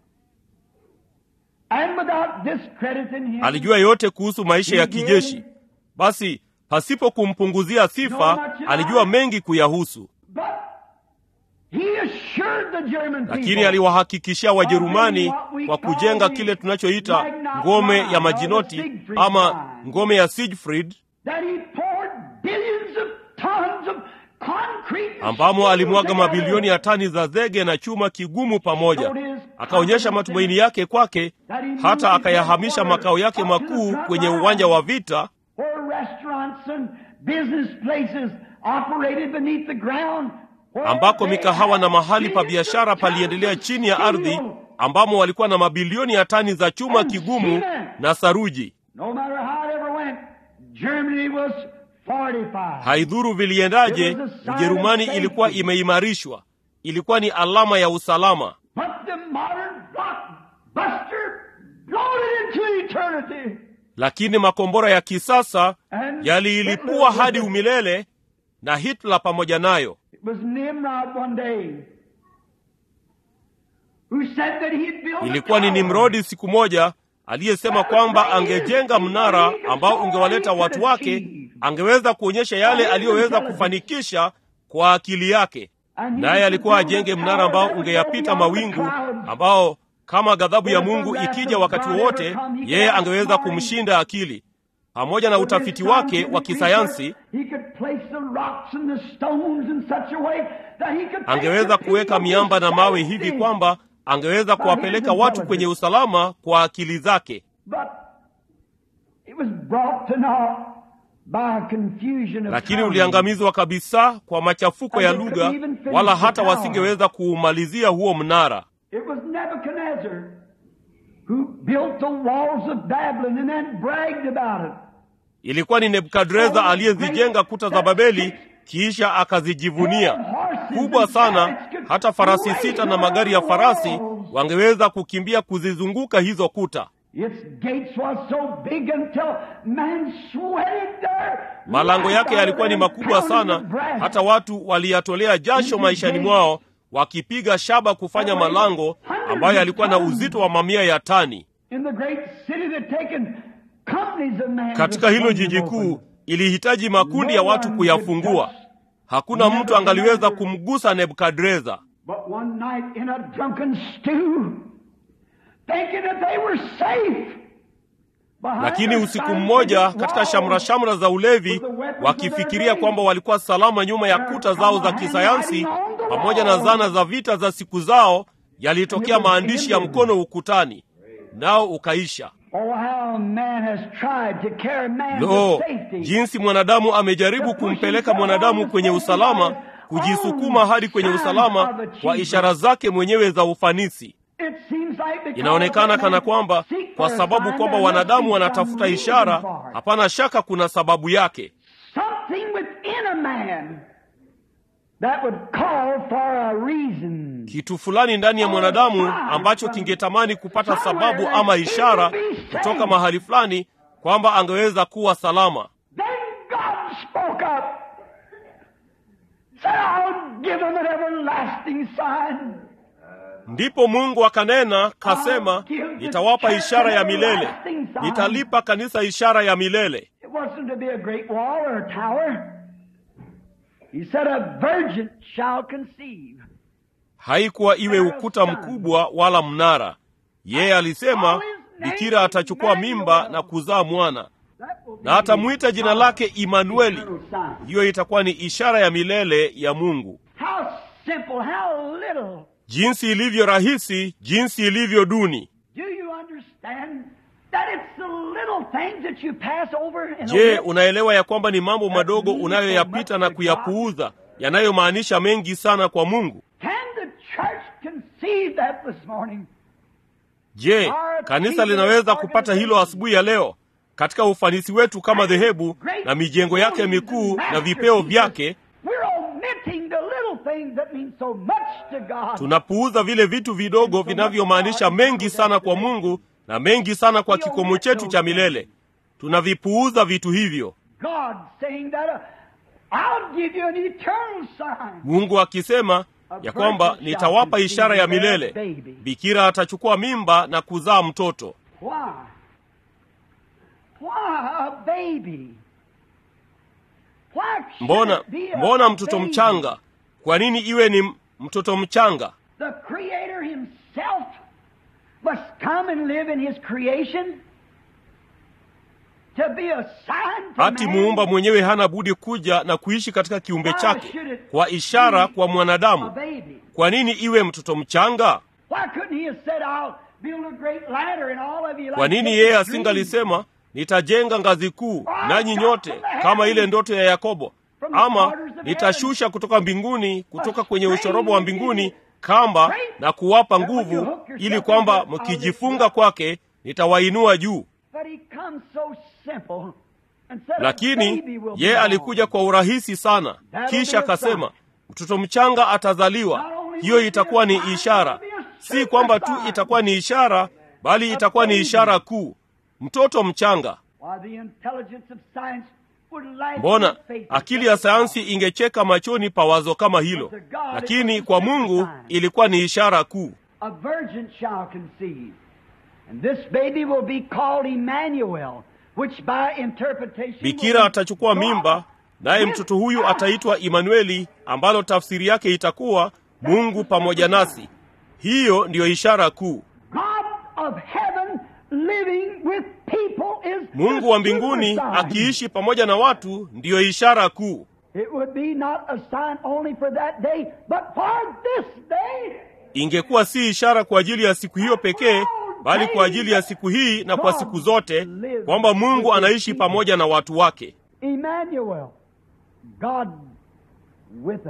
C: And without discrediting him,
B: alijua yote kuhusu maisha ya kijeshi basi pasipo kumpunguzia sifa alijua mengi kuyahusu
C: but he assured the German
B: lakini
C: people
B: aliwahakikishia wajerumani kwa kujenga kile tunachoita ngome ya majinoti ama ngome ya siegfried
C: that he poured billions of tons of concrete and
B: ambamo
C: steel
B: alimwaga
C: together.
B: mabilioni ya tani za zege na chuma kigumu pamoja akaonyesha matumaini yake kwake hata akayahamisha makao yake makuu kwenye uwanja wa vita
C: where restaurants and business places operated beneath the ground
B: ambako mikahawa na mahali pa biashara paliendelea chini ya ardhi, ambamo walikuwa na mabilioni ya tani za chuma kigumu na saruji.
C: No matter how it ever went, Germany was fortified.
B: Haidhuru viliendaje, Ujerumani ilikuwa imeimarishwa, ilikuwa ni alama ya usalama.
C: But the modern blockbuster blown it into eternity.
B: Lakini makombora ya kisasa yaliilipua hadi umilele, na Hitler pamoja nayo.
C: It was Nimrod one day who said that he'd build a
B: Ilikuwa ni
C: tower.
B: Nimrodi siku moja aliyesema kwamba angejenga mnara ambao ungewaleta watu wake, angeweza kuonyesha yale aliyoweza kufanikisha kwa akili yake. Naye alikuwa ajenge mnara ambao ungeyapita mawingu, ambao kama ghadhabu ya Mungu ikija wakati wowote, yeye angeweza kumshinda akili. Pamoja na utafiti wake wa kisayansi, angeweza kuweka miamba na mawe hivi kwamba angeweza kuwapeleka watu kwenye usalama kwa akili zake. Lakini uliangamizwa kabisa kwa machafuko ya lugha, wala hata wasingeweza kuumalizia huo mnara.
C: It was Nebuchadnezzar who built the walls of Babylon and then bragged about it.
B: Ilikuwa ni Nebukadreza aliyezijenga kuta za Babeli kisha akazijivunia kubwa sana, hata farasi sita na magari ya farasi wangeweza kukimbia kuzizunguka hizo kuta.
C: Its gates was so big until man sweated there.
B: Malango yake yalikuwa ni makubwa sana, hata watu waliyatolea jasho maishani mwao wakipiga shaba kufanya malango ambayo yalikuwa na uzito wa mamia ya tani.
C: In the great city that taken companies of men
B: Katika hilo jiji kuu ilihitaji makundi ya watu kuyafungua. Hakuna mtu angaliweza kumgusa Nebukadreza.
C: But one night in a drunken stew, thinking that they were safe. behind
B: Lakini
C: their
B: usiku
C: scientific
B: mmoja katika
C: walls,
B: shamra-shamra za ulevi, wakifikiria kwamba walikuwa salama nyuma ya kuta zao za kisayansi pamoja na zana za vita za siku zao, yalitokea maandishi ya mkono ukutani, nao ukaisha.
C: Oh, how man has tried to carry man
B: Lo,
C: to safety.
B: jinsi mwanadamu amejaribu kumpeleka mwanadamu kwenye usalama, kujisukuma hadi kwenye usalama kwa ishara zake mwenyewe za ufanisi.
C: It seems like because
B: Inaonekana
C: man
B: kana kwamba
C: seek
B: kwa
C: for a
B: sababu
C: sign,
B: kwamba
C: there must
B: wanadamu
C: be
B: wanatafuta
C: some
B: ishara,
C: reason for it.
B: hapana shaka kuna sababu yake.
C: Something within a man that would call for a reason.
B: kitu fulani ndani ya mwanadamu ambacho kingetamani kupata sababu ama ishara kutoka mahali fulani kwamba angeweza kuwa salama.
C: Then God spoke up. Said, I'll give him an everlasting sign.
B: Ndipo Mungu akanena kasema, nitawapa ishara ya milele, nitalipa kanisa ishara ya milele.
C: It wasn't to be a great wall or a tower. He said, a virgin shall conceive.
B: Haikuwa iwe ukuta mkubwa wala mnara. Yeye alisema bikira atachukua mimba na kuzaa mwana,
C: That will be
B: na atamwita jina lake Imanueli.
C: eternal sign.
B: Hiyo itakuwa ni ishara ya milele ya Mungu.
C: How simple, how little.
B: Jinsi ilivyo rahisi, jinsi ilivyo duni.
C: Do you understand that it's the little things that you pass over in
B: Je,
C: a
B: unaelewa ya kwamba ni mambo madogo unayoyapita na kuyapuuza yanayomaanisha mengi sana kwa Mungu?
C: Can the church conceive that this morning?
B: Je, kanisa linaweza kupata hilo asubuhi ya leo? Katika ufanisi wetu kama dhehebu na mijengo yake mikuu na vipeo vyake,
C: We're omitting the little things that mean so much to God.
B: tunapuuza vile vitu vidogo vinavyomaanisha mengi sana kwa Mungu na mengi sana kwa kikomo chetu cha milele. Tunavipuuza vitu hivyo.
C: God saying that uh, I'll give you an eternal sign.
B: Mungu akisema ya kwamba nitawapa ishara ya milele, bikira atachukua mimba na kuzaa mtoto.
C: Why? Why a baby? Why should
B: Mbona
C: it be a
B: mbona mtoto
C: baby?
B: mchanga? Kwa nini iwe ni m- mtoto mchanga?
C: The Creator Himself must come and live in His creation to be a sign to
B: Hati
C: man.
B: muumba mwenyewe hana budi kuja na kuishi katika kiumbe chake kwa ishara kwa
C: A
B: mwanadamu.
C: baby.
B: Kwa nini iwe mtoto mchanga?
C: Why couldn't He have said, "I'll build a great ladder and all of you"?
B: Kwa
C: like
B: nini
C: Jacob's
B: yeye
C: dream?
B: asingalisema nitajenga ngazi kuu, nanyi nyote kama ile ndoto ya Yakobo, ama nitashusha kutoka mbinguni, kutoka kwenye ushorobo wa mbinguni kamba na kuwapa nguvu, ili kwamba mkijifunga kwake nitawainua juu. Lakini ye alikuja kwa urahisi sana, kisha akasema mtoto mchanga atazaliwa. Hiyo itakuwa ni ishara, si kwamba tu itakuwa ni ishara, bali itakuwa ni ishara kuu. Mtoto mchanga. Mbona akili ya sayansi ingecheka machoni pa wazo kama hilo, lakini kwa Mungu ilikuwa ni ishara kuu. Bikira atachukua mimba, naye mtoto huyu ataitwa Imanueli, ambalo tafsiri yake itakuwa Mungu pamoja nasi. Hiyo ndiyo ishara kuu. Mungu wa mbinguni akiishi pamoja na watu ndiyo ishara kuu. Ingekuwa si ishara kwa ajili ya siku hiyo pekee, bali kwa ajili ya siku hii na kwa siku zote, kwamba Mungu anaishi pamoja na watu wake.
C: Emmanuel, God with us.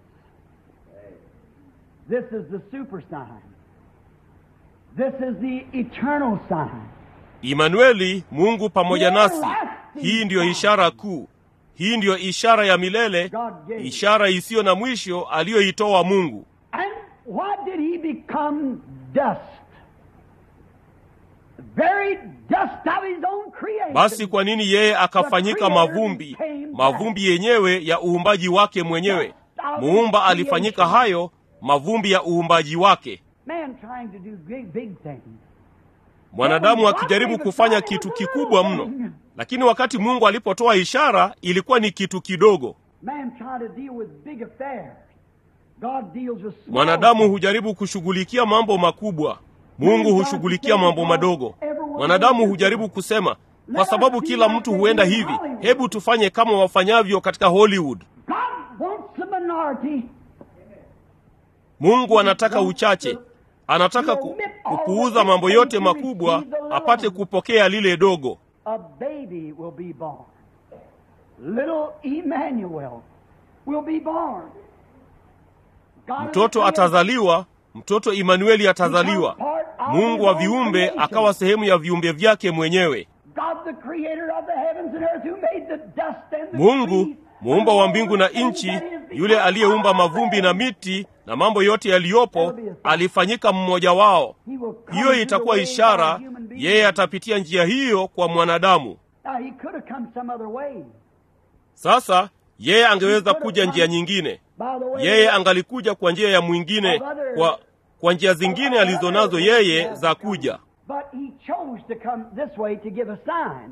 C: This is the super sign. This is the eternal sign.
B: Imanueli, Mungu pamoja nasi. Hii ndiyo ishara kuu. Hii ndiyo ishara ya milele, ishara isiyo na mwisho aliyoitoa Mungu.
C: And why did he become dust? The very dust of his own creation.
B: Basi kwa nini yeye akafanyika mavumbi, mavumbi yenyewe ya uumbaji wake mwenyewe? Muumba alifanyika hayo mavumbi ya uumbaji wake.
C: Man trying to do big, big things.
B: Mwanadamu akijaribu kufanya kitu kikubwa mno, lakini wakati Mungu alipotoa ishara ilikuwa ni kitu kidogo.
C: Man trying to deal with big affairs. God deals with small
B: Mwanadamu
C: things.
B: hujaribu kushughulikia mambo makubwa, Mungu hushughulikia mambo madogo. Mwanadamu hujaribu kusema, kwa sababu kila mtu huenda hivi, hebu tufanye kama wafanyavyo katika Hollywood.
C: God wants a minority.
B: Mungu anataka uchache, anataka ku, kupuuza mambo yote makubwa apate kupokea lile dogo.
C: A baby will be born. Little Emmanuel will be born. God
B: Mtoto
C: is
B: atazaliwa, mtoto Imanueli atazaliwa. Mungu wa viumbe akawa sehemu ya viumbe vyake mwenyewe.
C: God the creator of the heavens and earth who made the dust and the
B: Mungu
C: trees,
B: muumba wa mbingu na nchi, yule aliyeumba mavumbi na miti na mambo yote yaliyopo, alifanyika mmoja wao.
C: He will come
B: Hiyo
C: to
B: itakuwa
C: the way
B: ishara,
C: by a human being.
B: yeye atapitia njia hiyo kwa mwanadamu.
C: Now he could have come some other way.
B: Sasa yeye angeweza kuja njia nyingine,
C: By the way,
B: yeye angalikuja kwa njia ya mwingine, kwa kwa njia zingine alizonazo yeye za kuja.
C: But he chose to come this way to give a sign.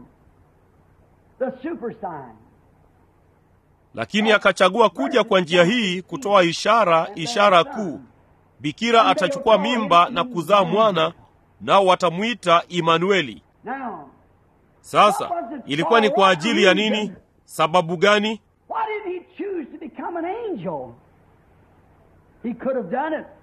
C: The super sign.
B: lakini akachagua kuja kwa njia hii kutoa ishara, ishara kuu. Bikira atachukua mimba na kuzaa mwana, nao watamwita Imanueli.
C: Now,
B: Sasa ilikuwa ni kwa ajili ya nini? Sababu gani?
C: why did he choose to become an angel? He could have done it.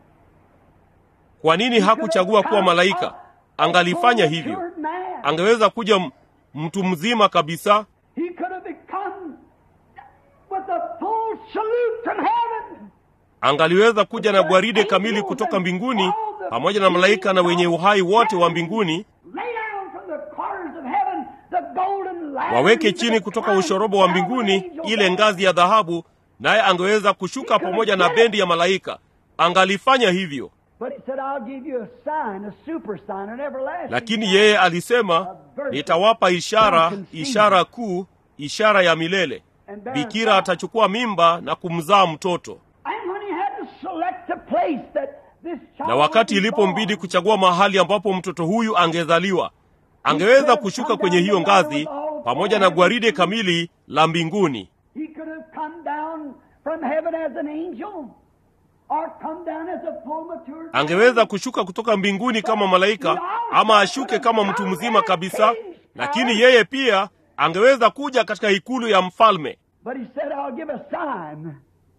B: Kwa nini hakuchagua kuwa malaika? Angalifanya hivyo, angeweza kuja m- mtu mzima kabisa.
C: He could have become with a full salute from heaven.
B: Angaliweza kuja na gwaride kamili kutoka mbinguni pamoja na malaika na wenye uhai wote wa mbinguni
C: Lay down from the corners of heaven the golden ladder
B: waweke chini kutoka ushorobo wa mbinguni ile ngazi ya dhahabu, naye angeweza kushuka pamoja na bendi ya malaika. Angalifanya hivyo,
C: But he said, I'll give you a sign, a super sign, an everlasting
B: lakini
C: sign."
B: yeye alisema, nitawapa ishara, ishara kuu, ishara ya milele. Bikira atachukua mimba na kumzaa mtoto.
C: And when he had to select a place that this child
B: Na wakati
C: would be
B: ilipombidi
C: born,
B: kuchagua mahali ambapo mtoto huyu angezaliwa, angeweza kushuka kwenye hiyo ngazi pamoja na gwaride kamili la mbinguni.
C: he could have come down from heaven as an angel or come down as a full mature
B: angeweza kushuka kutoka mbinguni kama malaika ama ashuke kama mtu mzima kabisa, lakini yeye pia angeweza kuja katika ikulu ya mfalme.
C: But he said, I'll give a sign.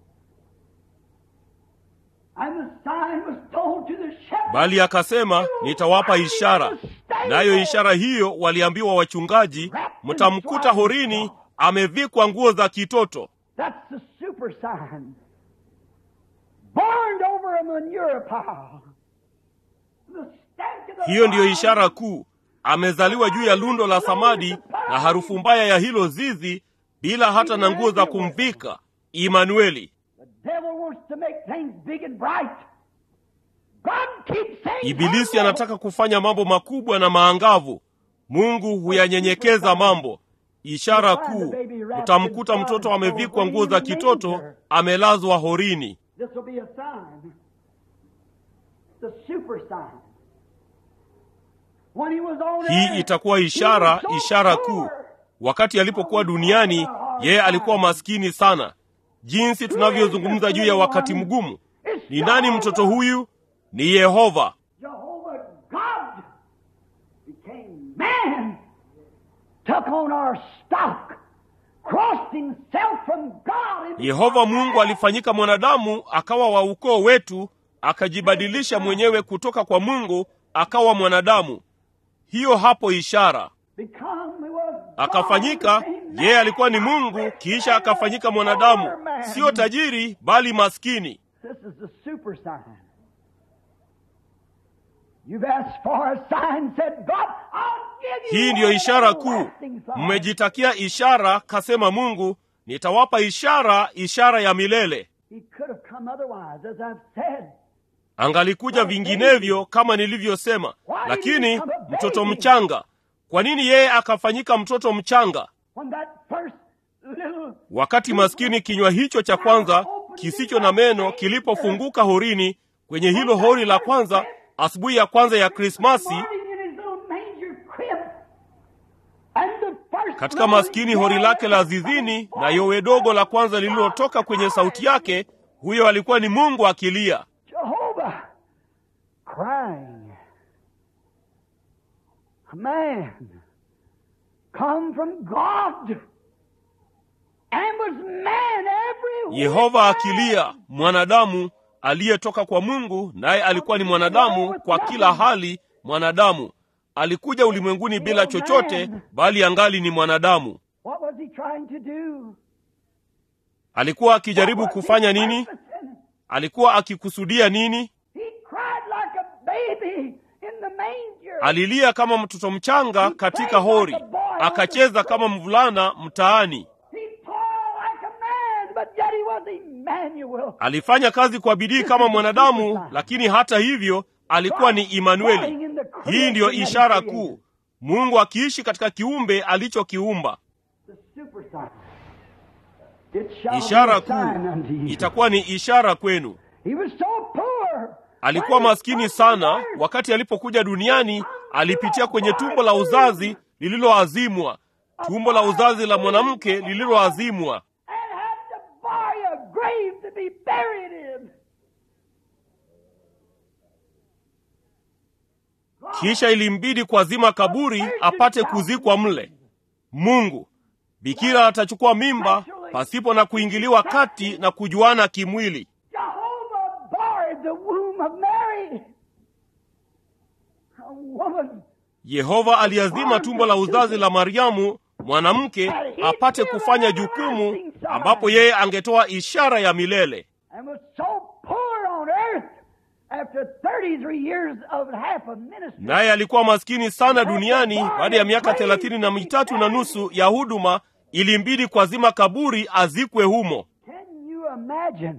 C: And the sign was told to the shepherd.
B: Bali akasema, nitawapa ishara, nayo ishara hiyo waliambiwa wachungaji, mtamkuta horini amevikwa nguo za kitoto.
C: That's the super sign. Burned over a manure pile. The stench of the
B: hiyo ndiyo
C: fire.
B: ishara kuu amezaliwa juu ya lundo la samadi na harufu mbaya ya hilo zizi bila hata na nguo za kumvika imanueli
C: The devil wants to make things big and bright. God keeps saying,
B: ibilisi
C: "Humble."
B: anataka kufanya mambo makubwa na maangavu mungu huyanyenyekeza mambo ishara kuu utamkuta mtoto amevikwa nguo za kitoto amelazwa horini
C: This will be a sign. The super sign. When he was on
B: hii
C: earth,
B: itakuwa
C: he
B: ishara
C: was so
B: ishara
C: poor.
B: kuu wakati alipokuwa duniani yeye alikuwa maskini sana jinsi tunavyozungumza juu ya wakati mgumu
C: It's
B: ni nani
C: Jehovah.
B: mtoto huyu ni yehova
C: Jehovah God became man, took on our stock, crossed himself from God. and
B: yehova
C: became
B: mungu
C: man.
B: alifanyika mwanadamu akawa wa ukoo wetu akajibadilisha mwenyewe kutoka kwa mungu akawa mwanadamu hiyo hapo ishara
C: Become, he was God,
B: akafanyika
C: became man.
B: yeye alikuwa ni mungu kisha akafanyika mwanadamu sio tajiri bali maskini
C: This is the super sign. You've asked for a sign, said God, I'll give you
B: hii
C: one
B: ndiyo ishara kuu
C: everlasting sign.
B: mmejitakia ishara kasema mungu nitawapa ishara ishara ya milele
C: He could have come otherwise, as I've said.
B: angalikuja vinginevyo kama nilivyosema lakini mtoto mchanga kwa nini yeye akafanyika mtoto mchanga
C: When that first little
B: wakati maskini kinywa hicho cha kwanza kisicho na meno kilipofunguka horini kwenye hilo hori la kwanza asubuhi ya kwanza ya krismasi
C: morning in his little manger crib, and the first
B: katika
C: little
B: maskini hori lake la
C: yell
B: zizini
C: from
B: na
C: his
B: yowe dogo la kwanza lililotoka kwenye sauti yake huyo alikuwa ni mungu akilia
C: Jehovah crying. A man come from God and was man everywhere.
B: yehova akilia mwanadamu aliyetoka kwa mungu naye alikuwa ni mwanadamu kwa kila hali mwanadamu alikuja ulimwenguni bila chochote bali angali ni mwanadamu
C: What was he trying to do?
B: alikuwa akijaribu
C: What was
B: kufanya
C: his
B: nini
C: purpose in it?
B: alikuwa akikusudia nini
C: He cried like a baby in the manger.
B: alilia kama mtoto mchanga katika hori akacheza kama mvulana mtaani
C: He toiled like a man, but yet he was Emmanuel.
B: alifanya kazi kwa bidii kama mwanadamu lakini hata hivyo alikuwa ni imanueli hii ndiyo ishara kuu mungu akiishi katika kiumbe alichokiumba
C: The super sign. It shall
B: ishara
C: be a sign
B: kuu
C: unto you.
B: itakuwa ni ishara kwenu
C: He was so poor.
B: alikuwa
C: When he
B: maskini
C: first
B: sana
C: emerged,
B: wakati alipokuja duniani alipitia kwenye tumbo la uzazi lililoazimwa tumbo la uzazi la mwanamke lililoazimwa
C: and had to buy a grave to be buried in.
B: kisha ilimbidi kuazima kaburi apate kuzikwa mle mungu bikira atachukua mimba pasipo na kuingiliwa kati na kujuana kimwili
C: Jehovah barred the womb of Mary. A woman
B: yehova aliazima tumbo la uzazi la mariamu mwanamke apate kufanya jukumu ambapo yeye angetoa ishara ya milele
C: and was so poor on earth after 33 years of half a ministry.
B: naye alikuwa maskini sana duniani baada ya miaka thelathini na mitatu na nusu ya huduma ilimbidi kuazima kaburi azikwe humo
C: Can you imagine?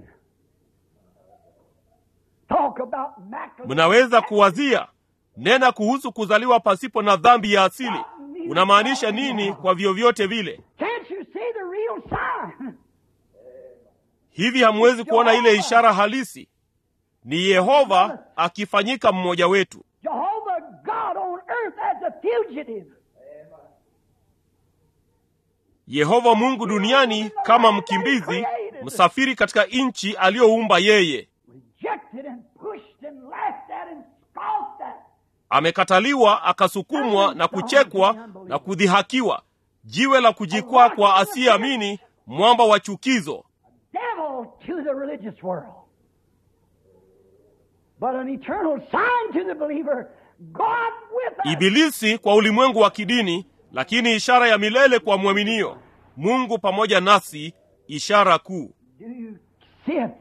C: Talk about immaculate.
B: mnaweza kuwazia nena kuhusu kuzaliwa pasipo na dhambi ya asili unamaanisha nini kwa vyovyote vile
C: Can't you see the real sign?
B: hivi hamwezi kuona ile ishara halisi ni yehova akifanyika mmoja wetu
C: Jehovah God on earth as a fugitive.
B: yehova mungu duniani kama mkimbizi msafiri katika nchi aliyoumba yeye
C: Rejected and pushed and laughed at and scoffed at.
B: amekataliwa akasukumwa na kuchekwa na kudhihakiwa jiwe la kujikwaa kwa asiyeamini mwamba wa chukizo
C: Devil to the religious world. But an eternal sign to the believer. God with us.
B: ibilisi kwa ulimwengu wa kidini lakini ishara ya milele kwa mwaminio mungu pamoja nasi ishara kuu
C: Do you see it?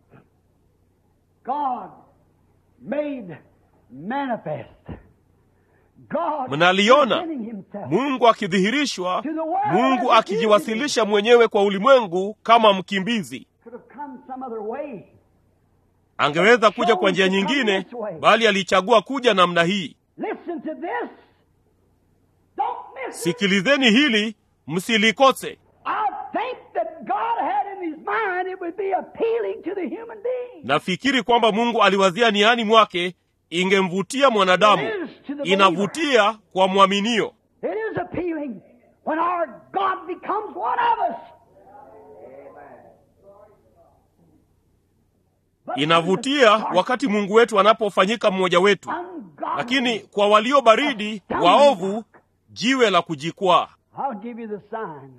C: God made manifest. God
B: Mnaliona?
C: presenting himself
B: mungu akidhihirishwa mungu akijiwasilisha mwenyewe kwa ulimwengu kama mkimbizi
C: could have come some other way.
B: angeweza kuja kwa njia nyingine bali alichagua kuja namna hii
C: Listen to this. Don't miss it.
B: sikilizeni hili msilikose
C: I think that God had in his mind it would be appealing to the human being.
B: nafikiri kwamba mungu aliwazia niani mwake ingemvutia mwanadamu inavutia kwa mwaminio
C: It is appealing when our God becomes one of us. But
B: inavutia wakati mungu wetu anapofanyika mmoja wetu
C: ungodly,
B: lakini kwa walio baridi waovu jiwe la kujikwaa
C: I'll give you the sign.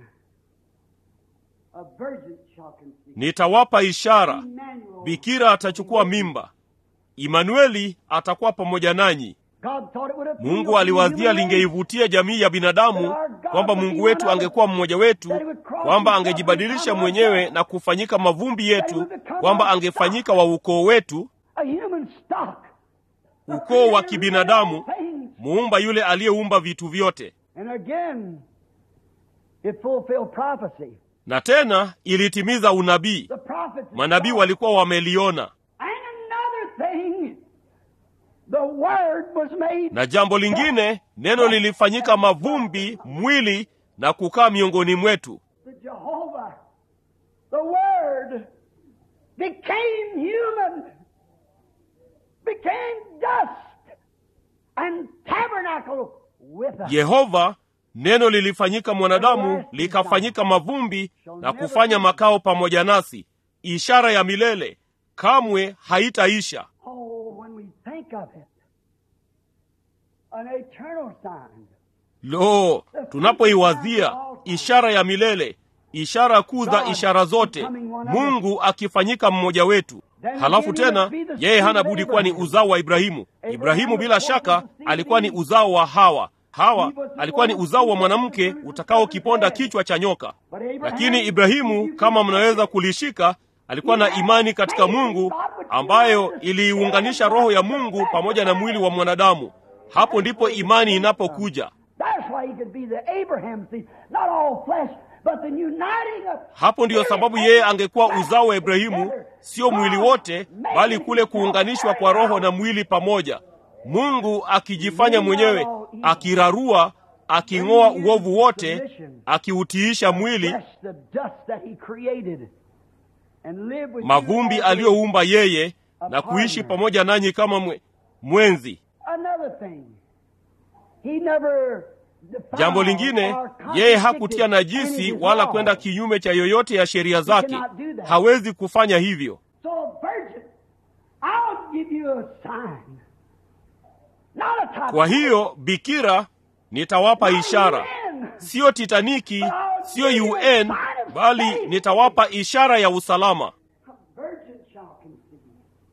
C: A virgin shall conceive.
B: nitawapa ishara
C: Emmanuel.
B: bikira atachukua mimba imanueli atakuwa pamoja nanyi
C: God thought it would appeal
B: mungu
C: to the
B: aliwazia
C: human race.
B: lingeivutia jamii ya binadamu kwamba mungu wetu angekuwa mmoja wetu kwamba angejibadilisha mwenyewe na kufanyika mavumbi yetu kwamba angefanyika wa ukoo wetu
C: A human stock.
B: ukoo wa kibinadamu muumba yule aliyeumba vitu vyote
C: And again, it fulfilled prophecy.
B: na tena ilitimiza unabii
C: The prophets.
B: manabii walikuwa wameliona
C: And another thing, the word was made.
B: na jambo lingine neno lilifanyika mavumbi mwili na kukaa miongoni mwetu
C: The Jehovah, the word, became human, became dust, and tabernacle with us.
B: yehova neno lilifanyika mwanadamu likafanyika mavumbi na kufanya makao pamoja nasi ishara ya milele kamwe haitaisha
C: Oh, when we think of it, an eternal sign.
B: lo tunapoiwazia ishara ya milele ishara kuu za ishara zote mungu akifanyika mmoja wetu halafu tena yeye hana budi kuwa ni uzao wa ibrahimu ibrahimu bila shaka alikuwa ni uzao wa hawa hawa alikuwa ni uzao wa mwanamke utakaokiponda kichwa cha nyoka
C: But Abraham,
B: lakini ibrahimu kama mnaweza kulishika alikuwa na imani katika mungu ambayo iliiunganisha roho ya mungu pamoja na mwili wa mwanadamu hapo ndipo imani inapokuja
C: That's why he could be the Abraham seed, not all flesh, but the uniting of
B: hapo ndiyo sababu yeye angekuwa uzao wa ibrahimu sio mwili wote bali kule kuunganishwa kwa roho na mwili pamoja mungu akijifanya mwenyewe akirarua aking'oa uovu wote akiutiisha mwili
C: flesh, the dust that he created, and live with you
B: mavumbi
C: as
B: aliyoumba yeye na kuishi pamoja nanyi kama mwe, mwenzi
C: Another thing, he never defiled
B: jambo lingine
C: or
B: yeye
C: contradicted
B: hakutia
C: any
B: najisi
C: of his
B: wala
C: laws.
B: kwenda kinyume cha yoyote ya sheria zake hawezi kufanya hivyo
C: So, virgin, I'll give you a sign. Not a type
B: kwa hiyo bikira nitawapa ishara siyo titaniki siyo un bali nitawapa ishara ya usalama
C: A virgin shall conceive.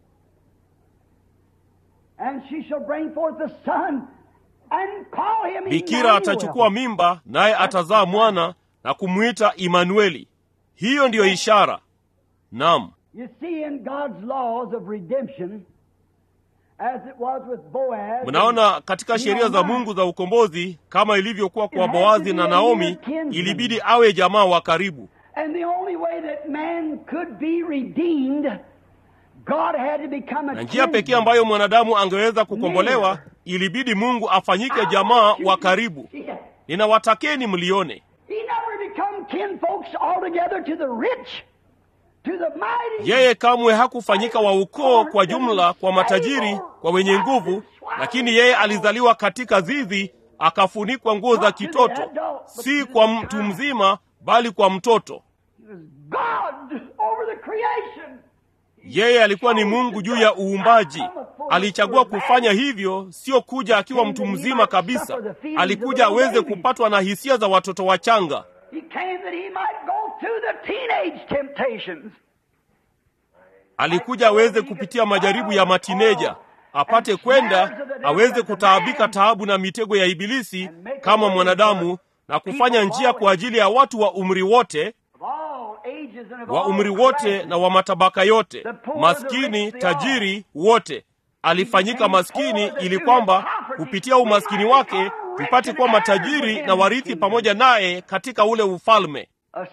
C: And she shall bring forth a son and call him
B: bikira
C: Emmanuel.
B: atachukua mimba naye atazaa mwana na kumwita imanueli hiyo ndiyo ishara nam
C: You see, in God's laws of redemption, as it was with Boaz,
B: mnaona katika sheria za mungu za ukombozi kama ilivyokuwa kwa boazi na naomi ilibidi awe jamaa wa karibu
C: and the only way that man could be redeemed, God had to become a
B: na njia pekee ambayo mwanadamu angeweza kukombolewa ilibidi mungu afanyike jamaa wa karibu
C: He
B: ninawatakeni mlione
C: never become kinfolks altogether to the rich, to the mighty.
B: yeye kamwe hakufanyika wa ukoo kwa jumla kwa matajiri kwa wenye nguvu lakini yeye alizaliwa katika zizi akafunikwa nguo za kitoto si kwa mtu mzima bali kwa mtoto
C: He was God over the creation.
B: yeye alikuwa ni mungu juu ya uumbaji alichagua kufanya hivyo sio kuja akiwa mtu mzima kabisa alikuja aweze kupatwa na hisia za watoto wachanga
C: He came that he might go through the teenage temptations.
B: alikuja aweze kupitia majaribu ya matineja apate kwenda aweze kutaabika taabu na mitego ya ibilisi kama mwanadamu na kufanya njia kwa ajili ya watu wa umri wote
C: Of all
B: wa umri wote na wa matabaka yote, maskini, tajiri, wote. Alifanyika maskini ili kwamba kupitia umaskini wake tupate kuwa matajiri na warithi pamoja naye katika ule ufalme.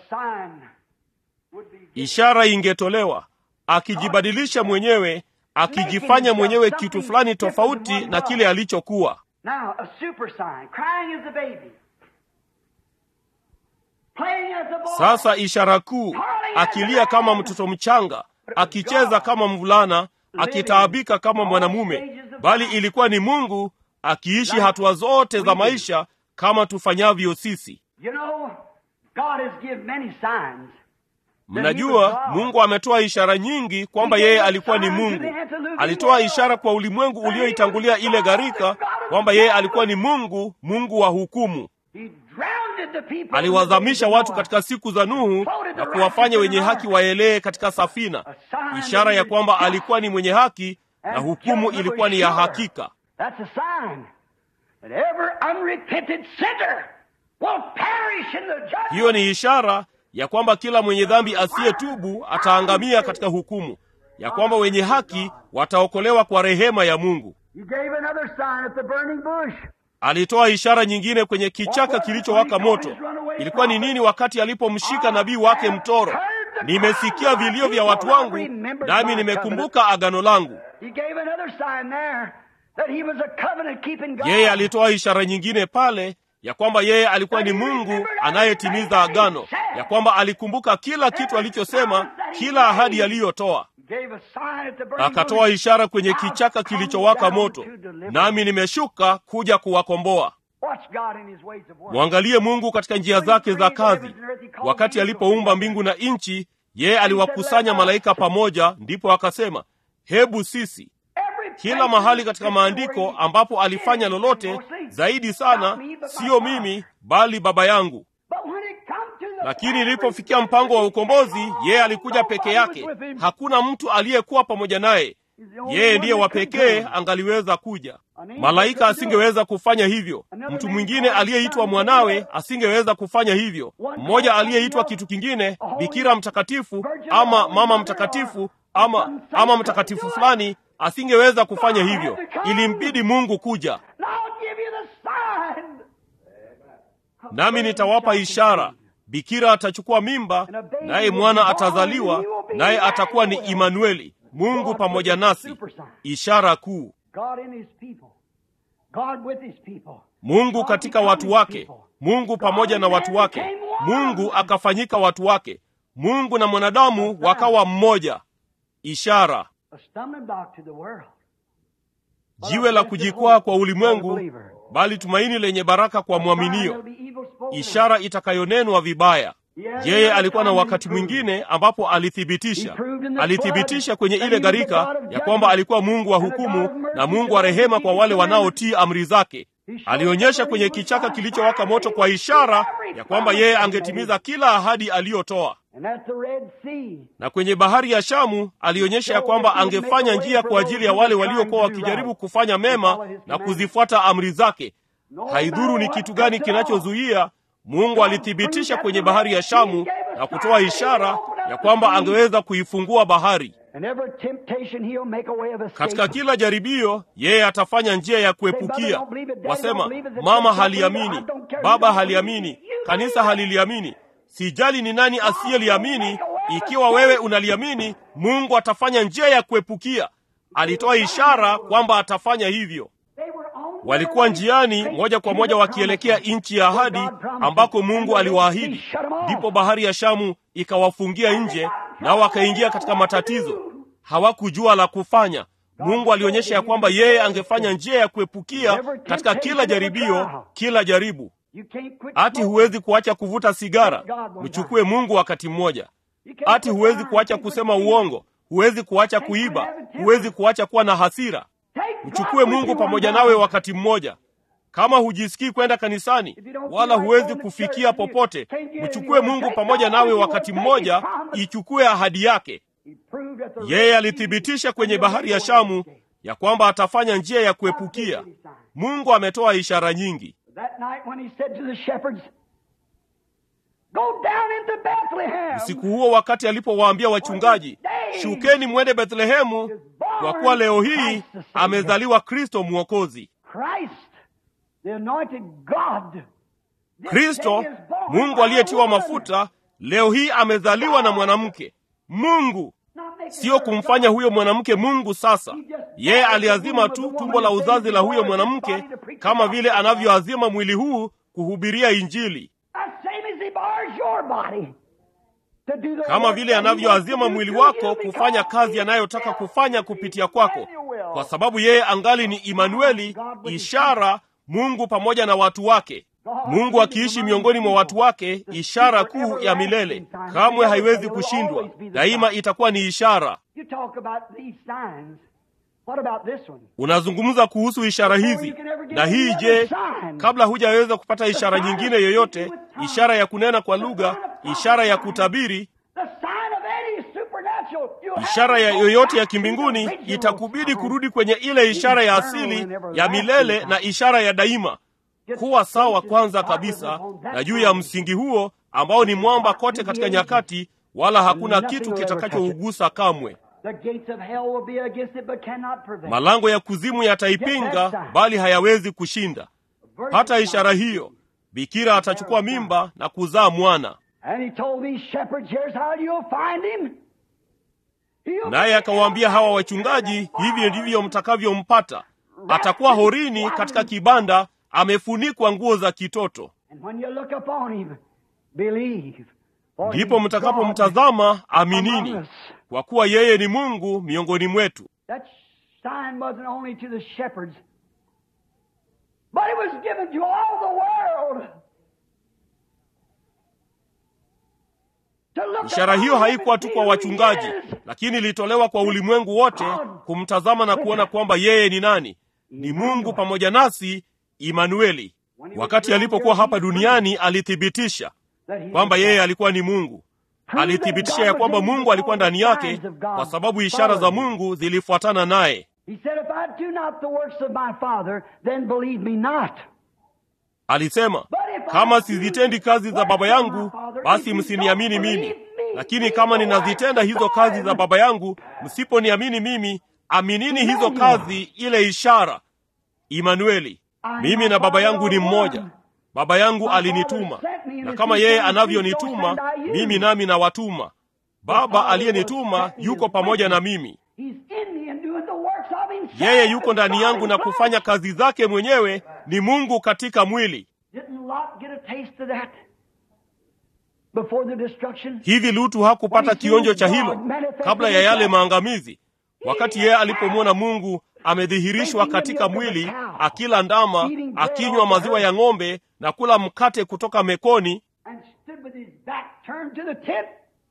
B: Ishara ingetolewa akijibadilisha mwenyewe, akijifanya mwenyewe kitu fulani tofauti na kile alichokuwa. Sasa ishara kuu, akilia kama mtoto mchanga, akicheza kama mvulana, akitaabika kama mwanamume, bali ilikuwa ni Mungu akiishi hatua zote za maisha kama tufanyavyo sisi. Mnajua, Mungu ametoa ishara nyingi kwamba yeye alikuwa ni Mungu. Alitoa ishara kwa ulimwengu ulioitangulia ile gharika kwamba yeye alikuwa ni Mungu, Mungu wa hukumu. Aliwadhamisha watu katika siku za Nuhu na kuwafanya wenye haki waelee katika safina, ishara ya kwamba alikuwa ni mwenye haki na hukumu ilikuwa ni ya hakika. Hiyo ni ishara ya kwamba kila mwenye dhambi asiyetubu ataangamia katika hukumu, ya kwamba wenye haki wataokolewa kwa rehema ya Mungu. Alitoa ishara nyingine kwenye kichaka kilichowaka moto. Ilikuwa ni nini wakati alipomshika nabii wake mtoro? Nimesikia vilio vya watu wangu, nami nimekumbuka agano langu. Yeye alitoa ishara nyingine pale ya kwamba yeye alikuwa ni Mungu anayetimiza agano, ya kwamba alikumbuka kila kitu alichosema, kila ahadi aliyotoa. Akatoa ishara kwenye kichaka kilichowaka moto, nami nimeshuka kuja kuwakomboa. Mwangalie Mungu katika njia zake za kazi. Wakati alipoumba mbingu na nchi, yeye aliwakusanya malaika pamoja, ndipo akasema, hebu sisi kila mahali katika maandiko ambapo alifanya lolote zaidi sana, siyo mimi bali Baba yangu. Lakini ilipofikia mpango wa ukombozi, yeye alikuja peke yake, hakuna mtu aliyekuwa pamoja naye. Yeye ndiye wa pekee angaliweza kuja. Malaika asingeweza kufanya hivyo, mtu mwingine aliyeitwa mwanawe asingeweza kufanya hivyo, mmoja aliyeitwa kitu kingine, bikira mtakatifu ama mama mtakatifu ama ama mtakatifu fulani asingeweza kufanya hivyo. Ilimbidi Mungu kuja. Nami nitawapa ishara, bikira atachukua mimba, naye mwana atazaliwa, naye atakuwa ni Imanueli, Mungu pamoja nasi. Ishara kuu, Mungu katika watu wake, Mungu pamoja na watu wake. Mungu akafanyika watu wake, Mungu na mwanadamu wakawa mmoja. Ishara jiwe la kujikwaa kwa ulimwengu, bali tumaini lenye baraka kwa mwaminio. Ishara itakayonenwa vibaya. Yeye alikuwa na wakati mwingine ambapo alithibitisha, alithibitisha kwenye ile gharika ya kwamba alikuwa Mungu wa hukumu na Mungu wa rehema kwa wale wanaotii amri zake. Alionyesha kwenye kichaka kilichowaka moto kwa ishara ya kwamba yeye angetimiza kila ahadi aliyotoa na kwenye bahari ya Shamu alionyesha ya kwamba angefanya njia kwa ajili ya wale waliokuwa wakijaribu kufanya mema na kuzifuata amri zake. Haidhuru ni kitu gani kinachozuia, Mungu alithibitisha kwenye bahari ya Shamu na kutoa ishara ya kwamba angeweza kuifungua bahari. Katika kila jaribio, yeye atafanya njia ya kuepukia. Wasema mama haliamini, baba haliamini, kanisa haliliamini. Sijali ni nani asiyeliamini. Ikiwa wewe unaliamini, Mungu atafanya njia ya kuepukia. Alitoa ishara kwamba atafanya hivyo. Walikuwa njiani moja kwa moja wakielekea nchi ya ahadi ambako Mungu aliwaahidi. Ndipo bahari ya Shamu ikawafungia nje, nao wakaingia katika matatizo. Hawakujua la kufanya. Mungu alionyesha ya kwamba yeye angefanya njia ya kuepukia katika kila jaribio, kila jaribu. Ati huwezi kuacha kuvuta sigara, mchukue Mungu wakati mmoja. Ati huwezi kuacha kusema uongo, huwezi kuacha kuiba, huwezi kuacha kuwa na hasira. Mchukue Mungu pamoja nawe wakati mmoja. Kama hujisikii kwenda kanisani wala huwezi kufikia popote, mchukue Mungu pamoja nawe wakati mmoja, ichukue ahadi yake. Yeye alithibitisha kwenye bahari ya Shamu ya kwamba atafanya njia ya kuepukia. Mungu ametoa ishara nyingi.
C: Go down into Bethlehem.
B: usiku huo wakati alipowaambia wachungaji shukeni mwende bethlehemu kwa kuwa leo hii amezaliwa kristo mwokozi
C: Christ, the anointed God. This
B: kristo
C: day is born
B: mungu
C: by a
B: aliyetiwa
C: woman.
B: mafuta leo hii amezaliwa na mwanamke mungu
C: Not making
B: sio
C: her
B: kumfanya
C: God.
B: huyo mwanamke mungu sasa yeye aliazima tu tumbo la uzazi la huyo mwanamke kama vile anavyoazima mwili huu kuhubiria injili
C: The same as he bars your body. To do the
B: kama
C: work
B: vile
C: that he wants
B: anavyoazima
C: to do
B: mwili
C: through
B: wako
C: you
B: kufanya
C: because
B: kazi
C: he
B: anayotaka
C: is
B: kufanya kupitia kwako
C: Emmanuel.
B: kwa sababu yeye angali ni imanueli ishara mungu pamoja na watu wake mungu akiishi miongoni mwa watu wake ishara kuu ya milele kamwe haiwezi kushindwa daima itakuwa ni ishara
C: You talk about these signs. What about this one?
B: unazungumza kuhusu ishara hizi na hii je kabla hujaweza kupata ishara nyingine yoyote ishara ya kunena kwa lugha ishara ya kutabiri
C: The sign of any supernatural. You have
B: ishara ya
C: to go
B: yoyote ya
C: back to the
B: kimbinguni
C: original
B: itakubidi
C: sign.
B: kurudi kwenye ile ishara ya asili ya milele na ishara ya daima kuwa sawa kwanza kabisa na juu ya msingi huo ambao ni mwamba kote katika nyakati wala hakuna kitu kitakachougusa kamwe
C: The gates of hell will be against it, but cannot prevail.
B: malango ya kuzimu yataipinga bali hayawezi kushinda pata ishara hiyo bikira atachukua mimba na kuzaa mwana
C: And he told these shepherds, here's how you'll find him. He'll
B: naye akawaambia hawa wachungaji hivi ndivyo mtakavyompata atakuwa horini katika kibanda amefunikwa nguo za kitoto
C: And when you look upon him, believe. For
B: ndipo
C: he's God
B: mtakapomtazama
C: among
B: aminini
C: us.
B: kwa kuwa yeye ni mungu miongoni mwetu
C: That sign wasn't only to the shepherds, but it was given to all the world. To look
B: ishara hiyo
C: upon him
B: haikuwa
C: and
B: tu
C: see
B: kwa
C: who
B: wachungaji
C: he is.
B: lakini ilitolewa kwa ulimwengu wote kumtazama na kuona kwamba yeye ni nani ni mungu pamoja nasi imanueli wakati alipokuwa hapa duniani alithibitisha
C: That he
B: kwamba
C: was
B: yeye
C: God.
B: alikuwa ni mungu alithibitisha ya kwamba mungu alikuwa ndani yake kwa sababu ishara za mungu zilifuatana naye
C: He said, If I do not the works of my Father, then believe me not.
B: alisema kama sizitendi kazi za baba yangu basi msiniamini mimi lakini kama ninazitenda hizo kazi za baba yangu msiponiamini mimi aminini hizo kazi ile ishara imanueli mimi na baba yangu ni mmoja baba yangu alinituma na kama yeye anavyonituma mimi nami nawatuma baba aliyenituma yuko pamoja na mimi
C: He's in me and doing the works of himself.
B: yeye yuko ndani yangu na
C: God in
B: kufanya kazi zake mwenyewe ni mungu katika mwili
C: Didn't Lot get a taste of that before the destruction?
B: hivi lutu hakupata kionjo cha hilo kabla ya yale maangamizi wakati yeye alipomwona mungu amedhihirishwa katika mwili akila ndama akinywa maziwa ya ng'ombe na kula mkate kutoka mekoni
C: And stood with his back turned to the tent.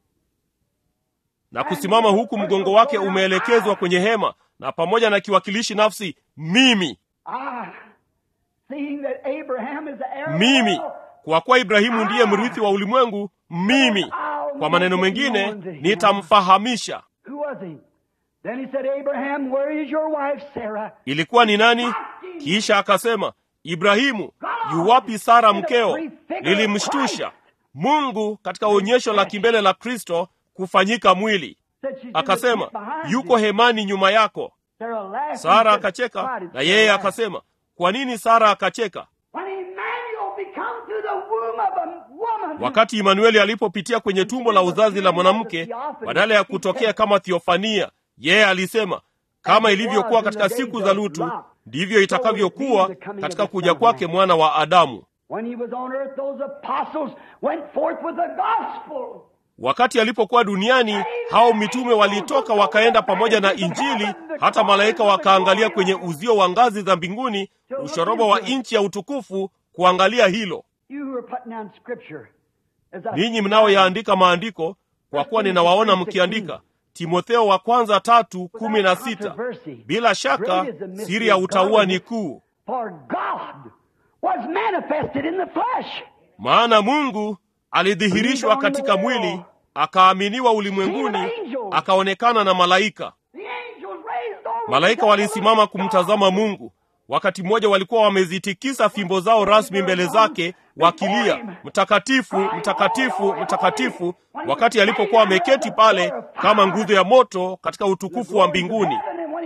B: na kusimama huku mgongo wake umeelekezwa kwenye hema na pamoja na kiwakilishi nafsi mimi
C: Ah, seeing that Abraham is the heir of
B: mimi
C: the world,
B: kwa kuwa ibrahimu ndiye mrithi wa ulimwengu mimi kwa maneno mengine nitamfahamisha
C: Who was he? Then he said, Abraham, where is your wife Sarah?
B: ilikuwa ni nani kisha akasema ibrahimu yuwapi sara mkeo lilimshtusha mungu katika onyesho la kimbele la kristo kufanyika mwili
C: Said she's in the
B: akasema
C: tent behind
B: yuko
C: you.
B: hemani nyuma yako
C: Sarah laughed
B: sara
C: and said,
B: akacheka
C: "Why did
B: na
C: Sarah
B: yeye
C: laugh?"
B: akasema kwa nini sara akacheka
C: When Emmanuel become to the womb of a woman,
B: wakati imanueli alipopitia kwenye tumbo la uzazi la mwanamke badala ya kutokea kama thiofania yeye alisema kama ilivyokuwa katika siku za lutu ndivyo itakavyokuwa katika kuja kwake mwana wa adamu
C: when he was on earth, those apostles went forth with the gospel.
B: wakati alipokuwa duniani hao mitume walitoka wakaenda pamoja na injili hata malaika wakaangalia kwenye uzio wa ngazi za mbinguni ushoroba wa nchi ya utukufu kuangalia hilo
C: You who are putting down scripture, as I
B: ninyi mnaoyaandika maandiko kwa kuwa ninawaona mkiandika timotheo wa kwanza tatu kumi na sita bila shaka siri ya utauwa ni kuu
C: For God was manifested in the flesh.
B: maana mungu alidhihirishwa katika mwili akaaminiwa ulimwenguni akaonekana na malaika
C: The angels raised over
B: malaika
C: the
B: walisimama kumtazama mungu wakati mmoja walikuwa wamezitikisa fimbo zao rasmi mbele zake wakilia mtakatifu mtakatifu mtakatifu wakati alipokuwa ameketi pale kama nguzo ya moto katika utukufu wa mbinguni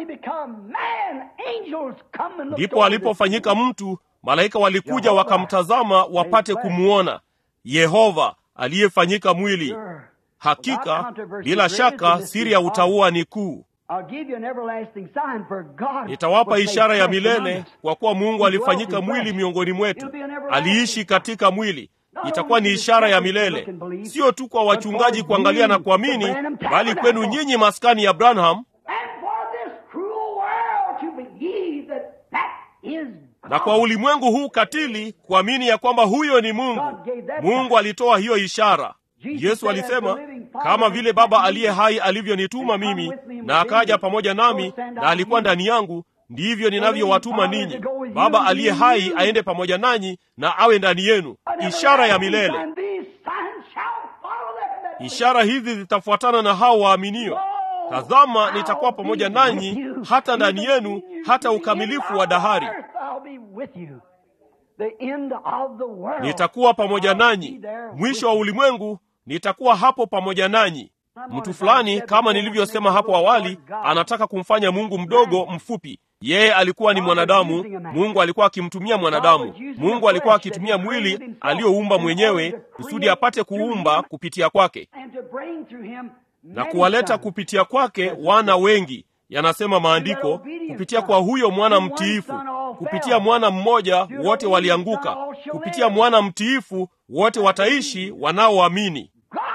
B: ndipo alipofanyika mtu malaika walikuja wakamtazama wapate kumwona yehova aliyefanyika mwili hakika bila shaka siri ya utauwa ni kuu nitawapa ishara ya milele kwa kuwa mungu alifanyika mwili miongoni mwetu aliishi katika mwili itakuwa ni ishara ya milele sio tu kwa wachungaji kuangalia na kuamini bali kwenu nyinyi maskani ya branham na kwa ulimwengu huu katili kuamini ya kwamba huyo ni mungu mungu alitoa hiyo ishara yesu alisema kama vile baba aliye hai alivyonituma mimi na akaja pamoja nami na alikuwa ndani yangu ndivyo ninavyowatuma ninyi baba aliye hai aende pamoja nanyi na awe ndani yenu ishara ya milele ishara hizi zitafuatana na hao waaminio tazama nitakuwa pamoja nanyi hata ndani yenu hata ukamilifu wa dahari nitakuwa pamoja nanyi mwisho wa ulimwengu nitakuwa hapo pamoja nanyi mtu fulani kama nilivyosema hapo awali anataka kumfanya mungu mdogo mfupi yeye alikuwa ni mwanadamu mungu alikuwa akimtumia mwanadamu mungu alikuwa akitumia mwili aliyoumba mwenyewe kusudi apate kuumba kupitia kwake na kuwaleta kupitia kwake wana wengi yanasema maandiko kupitia kwa huyo mwana mtiifu kupitia mwana mmoja wote walianguka kupitia mwana mtiifu wote wataishi wanaoamini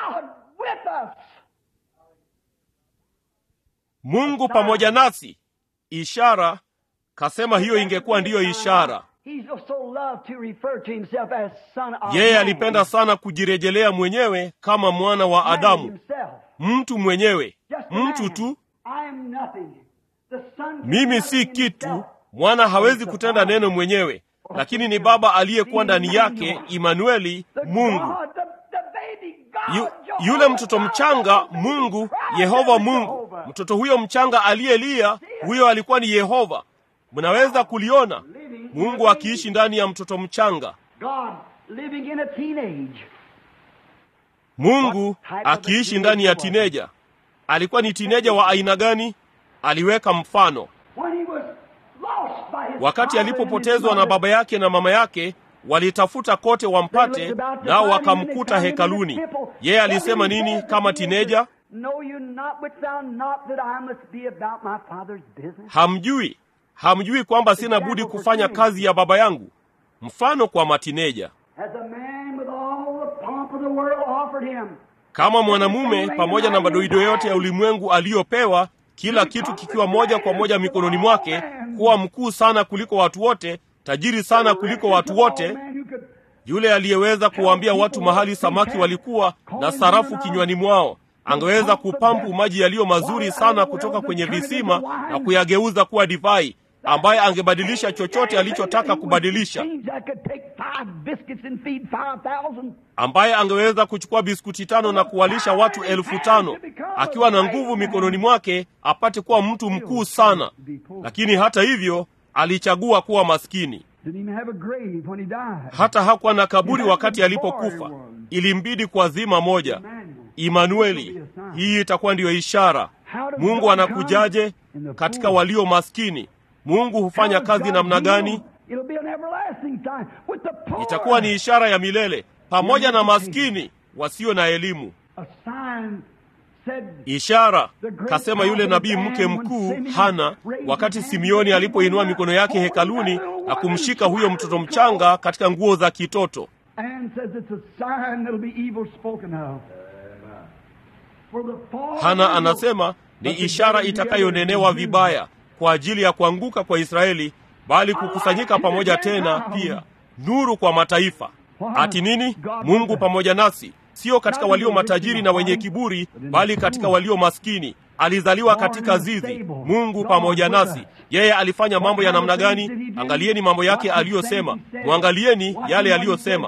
B: mungu pamoja nasi ishara kasema hiyo ingekuwa ndiyo ishara yeye alipenda sana kujirejelea mwenyewe kama mwana wa adamu mtu mwenyewe mtu tu mimi si kitu mwana hawezi kutenda neno mwenyewe lakini ni baba aliyekuwa ndani yake imanueli mungu Yu, yule mtoto mchanga mungu yehova mungu mtoto huyo mchanga aliyelia huyo alikuwa ni yehova mnaweza kuliona mungu akiishi ndani ya mtoto mchanga mungu akiishi ndani ya tineja alikuwa ni tineja wa aina gani aliweka mfano wakati alipopotezwa na baba yake na mama yake walitafuta kote wampate nao wakamkuta hekaluni yeye alisema nini kama tineja hamjui hamjui kwamba sina budi kufanya kazi ya baba yangu mfano kwa matineja kama mwanamume pamoja na madoido yote ya ulimwengu aliyopewa kila kitu kikiwa moja kwa moja mikononi mwake kuwa mkuu sana kuliko watu wote tajiri sana kuliko watu wote yule aliyeweza kuwaambia watu mahali samaki walikuwa na sarafu kinywani mwao angeweza kupampu maji yaliyo mazuri sana kutoka kwenye visima na kuyageuza kuwa divai ambaye angebadilisha chochote alichotaka kubadilisha ambaye angeweza kuchukua biskuti tano na kuwalisha watu elfu tano akiwa na nguvu mikononi mwake apate kuwa mtu mkuu sana lakini hata hivyo alichagua kuwa maskini hata hakuwa na kaburi wakati alipokufa ilimbidi kwa zima moja imanueli hii itakuwa ndiyo ishara mungu anakujaje katika walio maskini mungu hufanya kazi namna gani itakuwa ni ishara ya milele pamoja na maskini wasio na elimu ishara kasema yule nabii mke mkuu hana wakati simeoni alipoinua mikono yake hekaluni na kumshika huyo mtoto mchanga katika nguo za kitoto hana anasema ni ishara itakayonenewa vibaya kwa ajili ya kuanguka kwa israeli bali kukusanyika pamoja tena pia nuru kwa mataifa ati nini mungu pamoja nasi sio katika walio matajiri na wenye kiburi bali katika walio maskini alizaliwa katika zizi mungu pamoja nasi yeye alifanya mambo ya namna gani angalieni mambo yake aliyosema mwangalieni yale aliyosema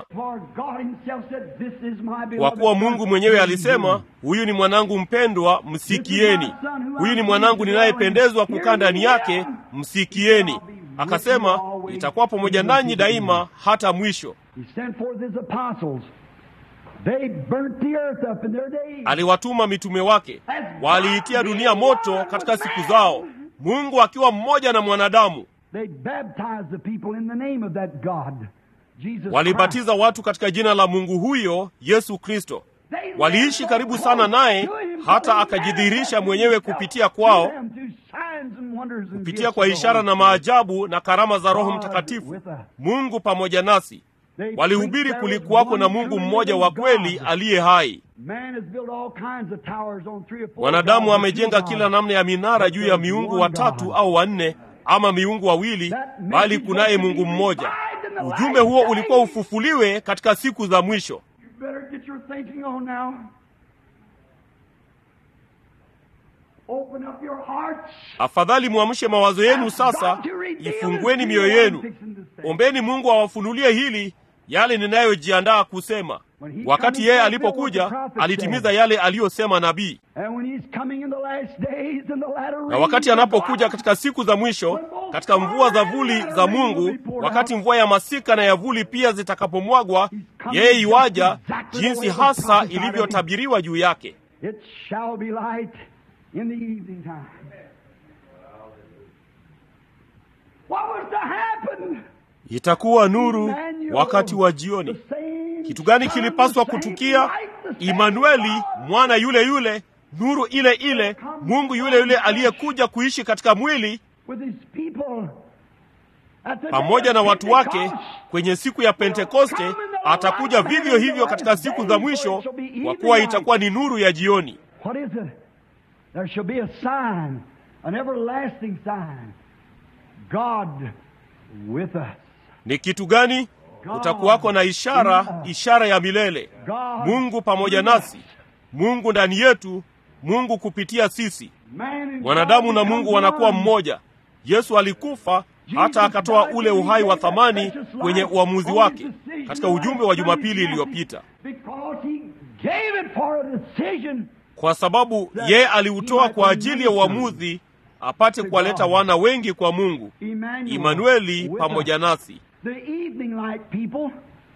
B: kwa kuwa mungu mwenyewe alisema huyu ni mwanangu mpendwa msikieni huyu ni mwanangu ninayependezwa kukaa ndani yake msikieni akasema itakuwa pamoja nanyi daima hata mwisho
C: He sent forth his apostles. They burnt the earth up in their days.
B: aliwatuma mitume wake waliitia dunia moto katika siku zao mungu akiwa mmoja na mwanadamu
C: They baptized the people in the name of that God, Jesus Christ.
B: walibatiza watu katika jina la mungu huyo yesu kristo
C: They
B: waliishi
C: lived
B: karibu
C: so
B: sana naye
C: close to him,
B: hata
C: so he
B: akajidhihirisha
C: manifested
B: mwenyewe
C: himself
B: kupitia
C: to
B: kwao
C: them through signs and wonders and
B: kupitia
C: gifts
B: kwa
C: of the
B: ishara
C: Holy
B: na
C: Spirit.
B: maajabu na karama za roho
C: God
B: mtakatifu
C: with us.
B: mungu pamoja nasi
C: They
B: walihubiri
C: preached there was
B: kulikuwako na
C: one
B: mungu
C: true
B: mmoja wa
C: living
B: kweli
C: God.
B: aliye hai
C: Man has built all kinds of towers on three or four
B: mwanadamu
C: gods,
B: amejenga
C: two
B: kila
C: gods.
B: namna ya minara juu ya miungu watatu au wanne ama miungu wawili bali kunaye mungu mmoja ujumbe huo ulikuwa ufufuliwe katika siku za mwisho
C: You better get your thinking on now. Open up your hearts.
B: afadhali mwamshe mawazo yenu sasa ifungueni mioyo yenu ombeni mungu awafunulie hili yale ninayojiandaa kusema wakati yeye alipokuja alitimiza yale aliyosema nabii
C: And when he's coming in the last days and the latter
B: na wakati
C: rains of
B: anapokuja
C: God,
B: katika siku za mwisho katika mvua za vuli za mungu wakati mvua ya masika na ya vuli pia zitakapomwagwa yeye iwaja jinsi hasa ilivyotabiriwa juu yake
C: It shall be light in the evening time. What was to happen?
B: itakuwa nuru
C: Emmanuel,
B: wakati wa jioni
C: the same
B: kitu gani
C: sun,
B: kilipaswa
C: the same
B: kutukia
C: light, the same
B: imanueli
C: God.
B: mwana yule yule nuru ile ile mungu yule yule aliyekuja kuishi katika mwili
C: with his people at the
B: pamoja
C: day
B: na
C: of
B: watu wake
C: Pentecost.
B: kwenye siku ya pentekoste atakuja vivyo hivyo katika siku za mwisho kwa kuwa itakuwa ni nuru ya jioni
C: What is it? There shall be a sign, an everlasting sign. God with us.
B: ni kitu gani kutakuwako na ishara ishara ya milele
C: God
B: mungu pamoja
C: with us.
B: nasi mungu ndani yetu mungu kupitia sisi
C: Man and
B: mwanadamu
C: God
B: na
C: become
B: mungu wanakuwa
C: one.
B: mmoja yesu alikufa hata akatoa ule uhai wa thamani kwenye uamuzi wake katika ujumbe wa jumapili iliyopita
C: Because he gave it for a decision.
B: kwa sababu yeye aliutoa kwa ajili ya uamuzi apate kuwaleta wana wengi kwa mungu
C: Emmanuel
B: imanueli
C: with
B: pamoja
C: us.
B: nasi
C: The evening light people,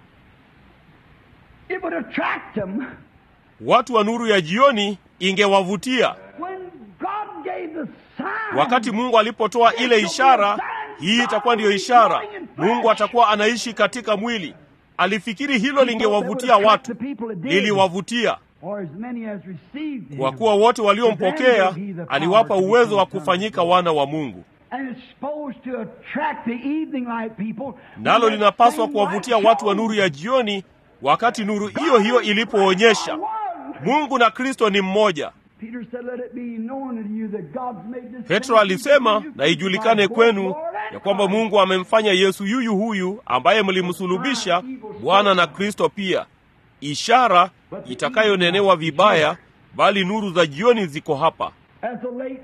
C: it would attract them
B: watu wa nuru ya jioni ingewavutia
C: when God gave the sign.
B: wakati mungu alipotoa ile ishara hii itakuwa ndiyo ishara mungu atakuwa anaishi katika mwili alifikiri hilo lingewavutia watu liliwavutia
C: Or as many as received him.
B: kwa kuwa wote waliompokea aliwapa uwezo wa kufanyika wana wa mungu
C: And it's supposed to attract the evening light people.
B: nalo linapaswa kuwavutia watu wa nuru ya jioni wakati nuru hiyo hiyo ilipoonyesha mungu na kristo ni mmoja
C: Peter said, Let it be known unto you that God's made this
B: petro
C: same
B: alisema
C: Jesus
B: na ijulikane
C: by
B: kwenu
C: both Lord and
B: ya kwamba
C: Christ."
B: mungu amemfanya yesu yuyu huyu ambaye mlimsulubisha bwana na kristo pia ishara itakayonenewa vibaya bali nuru za jioni ziko hapa
C: As a late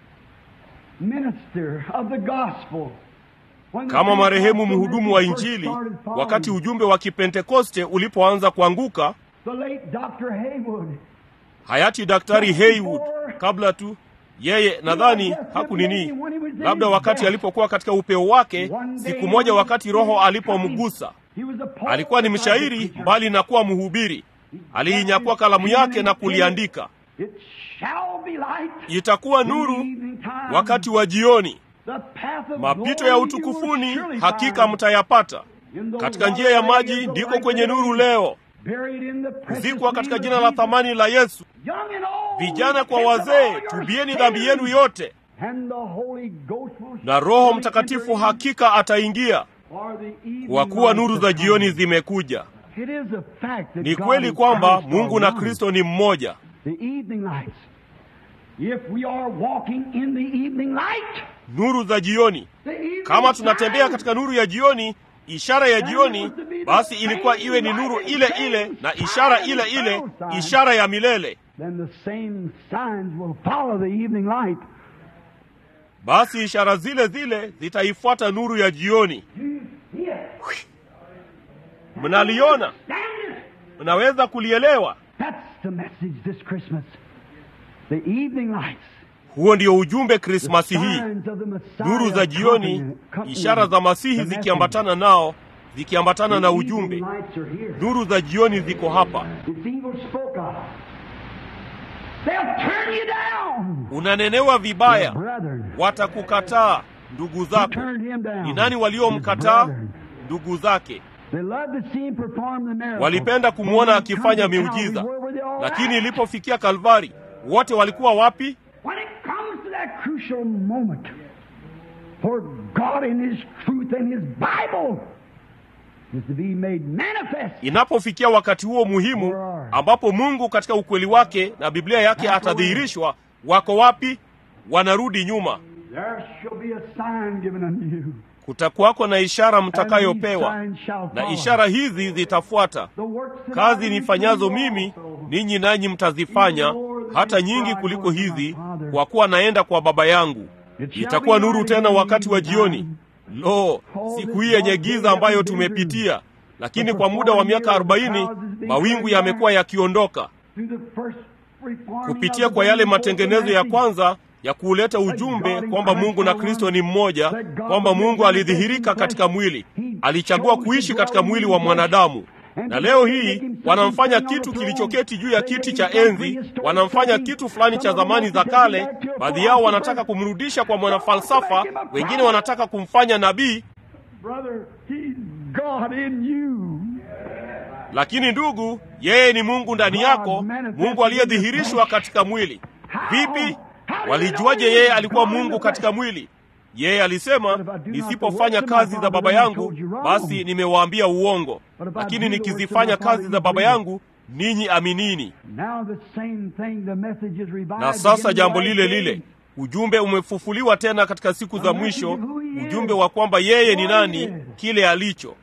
C: minister of the gospel. when the
B: kama marehemu
C: Pentecostal
B: mhudumu wa
C: message first
B: injili
C: started falling,
B: wakati ujumbe wa kipentekoste ulipoanza kuanguka
C: The late Dr. Haywood.
B: hayati daktari Haywood kabla tu yeye nadhani hakunini labda wakati alipokuwa katika upeo wake siku moja wakati roho alipomgusa
C: He was a poet
B: alikuwa ni mshairi mbali na kuwa mhubiri aliinyakua kalamu yake na kuliandika
C: It shall be light
B: itakuwa
C: in the
B: nuru
C: evening time.
B: wakati wa jioni
C: The path of
B: mapito
C: glory
B: ya
C: you
B: utukufuni
C: will surely
B: hakika
C: find.
B: mtayapata
C: In the
B: katika
C: water
B: njia ya
C: is
B: maji
C: the
B: ndiko
C: light
B: kwenye
C: of
B: nuru
C: the
B: leo
C: Buried in the precious
B: kuzikwa katika
C: name
B: jina
C: of
B: la
C: Jesus.
B: thamani la yesu
C: Young and old,
B: vijana kwa
C: repent of all
B: wazee
C: your
B: tubieni
C: sins.
B: dhambi yenu yote
C: And the Holy Ghost will
B: na roho
C: surely
B: mtakatifu
C: enter in.
B: hakika ataingia
C: For the evening
B: kwa kuwa
C: light
B: nuru
C: has
B: za
C: come.
B: jioni zimekuja
C: It is a fact that
B: ni
C: God
B: kweli
C: and
B: kwamba
C: Christ are
B: mungu na
C: one.
B: kristo ni mmoja
C: The evening lights. If we are walking in the evening light,
B: nuru za jioni
C: the evening
B: kama tunatembea
C: time,
B: katika nuru ya jioni ishara ya jioni basi ilikuwa iwe ni nuru ile ile na ishara ile ile ishara ya milele
C: then the same signs will follow the evening light.
B: basi ishara zile zile zitaifuata nuru ya jioni
C: Yes.
B: mnaliona
C: Stand it.
B: mnaweza kulielewa
C: That's the message this Christmas. The evening lights.
B: Huo ndio ujumbe Krismasi hii, nuru za jioni, ishara za Masihi zikiambatana nao, zikiambatana na ujumbe. Nuru za jioni ziko hapa. Unanenewa vibaya, watakukataa ndugu zako. Ni nani waliomkataa? Ndugu zake. Walipenda kumwona akifanya miujiza, lakini ilipofikia Kalvari, wote walikuwa wapi? Inapofikia wakati huo muhimu ambapo Mungu katika ukweli wake na Biblia yake atadhihirishwa, wako wapi? Wanarudi nyuma. Kutakuwako na ishara mtakayopewa, na ishara hizi zitafuata. Kazi nifanyazo mimi, ninyi nanyi mtazifanya, hata nyingi kuliko hizi, kwa kuwa naenda kwa Baba yangu. Itakuwa nuru tena wakati wa jioni. Lo, siku hii yenye giza ambayo tumepitia, lakini kwa muda wa miaka arobaini mawingu yamekuwa yakiondoka kupitia kwa yale matengenezo ya kwanza ya kuuleta ujumbe kwamba Mungu na Kristo ni mmoja, kwamba Mungu alidhihirika katika mwili, alichagua kuishi katika mwili wa mwanadamu. Na leo hii wanamfanya kitu kilichoketi juu ya kiti cha enzi, wanamfanya kitu fulani cha zamani za kale. Baadhi yao wanataka kumrudisha kwa mwanafalsafa, wengine wanataka kumfanya nabii. Lakini ndugu, yeye ni Mungu ndani yako, Mungu aliyedhihirishwa katika mwili. Vipi? Walijuaje yeye alikuwa Mungu katika mwili? Yeye alisema, nisipofanya kazi za Baba yangu basi nimewaambia uongo, lakini nikizifanya kazi za Baba yangu ninyi aminini. Na sasa jambo lile lile, ujumbe umefufuliwa tena katika siku za mwisho, ujumbe wa kwamba yeye ni nani, kile alicho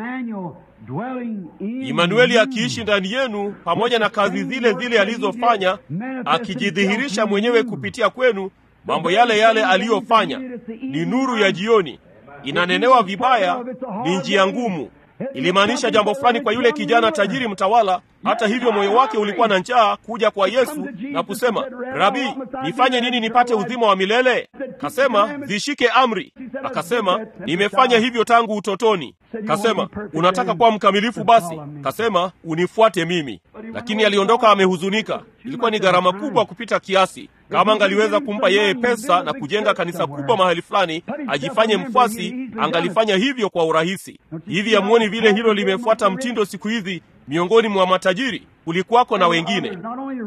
B: Imanueli akiishi ndani yenu pamoja na kazi zile zile alizofanya, akijidhihirisha mwenyewe kupitia kwenu, mambo yale yale aliyofanya. Ni nuru ya jioni, inanenewa vibaya, ni njia ngumu. Ilimaanisha jambo fulani kwa yule kijana tajiri mtawala. Hata hivyo, moyo wake ulikuwa na njaa kuja kwa Yesu na kusema, Rabi, nifanye nini nipate uzima wa milele? Kasema, zishike amri. Akasema, nimefanya hivyo tangu utotoni. Kasema, unataka kuwa mkamilifu? Basi kasema, unifuate mimi. Lakini aliondoka amehuzunika. Ilikuwa ni gharama kubwa kupita kiasi. Kama angaliweza kumpa yeye pesa na kujenga kanisa kubwa mahali fulani, ajifanye mfuasi, angalifanya hivyo kwa urahisi. Hivi hamuoni vile hilo limefuata mtindo siku hizi miongoni mwa matajiri? Kulikuwako na wengine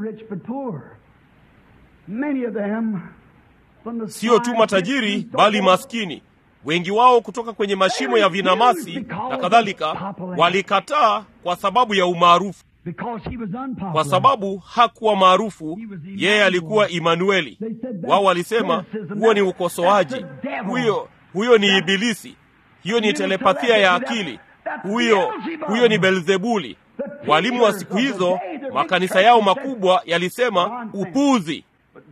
B: sio tu matajiri, bali maskini wengi wao kutoka kwenye mashimo ya vinamasi na kadhalika, walikataa kwa sababu ya umaarufu. Kwa sababu hakuwa maarufu, yeye alikuwa Imanueli. Wao walisema huo ni ukosoaji, huyo huyo ni Ibilisi, hiyo ni telepathia ya akili, huyo huyo ni Belzebuli. Walimu wa siku hizo, makanisa yao makubwa yalisema upuzi,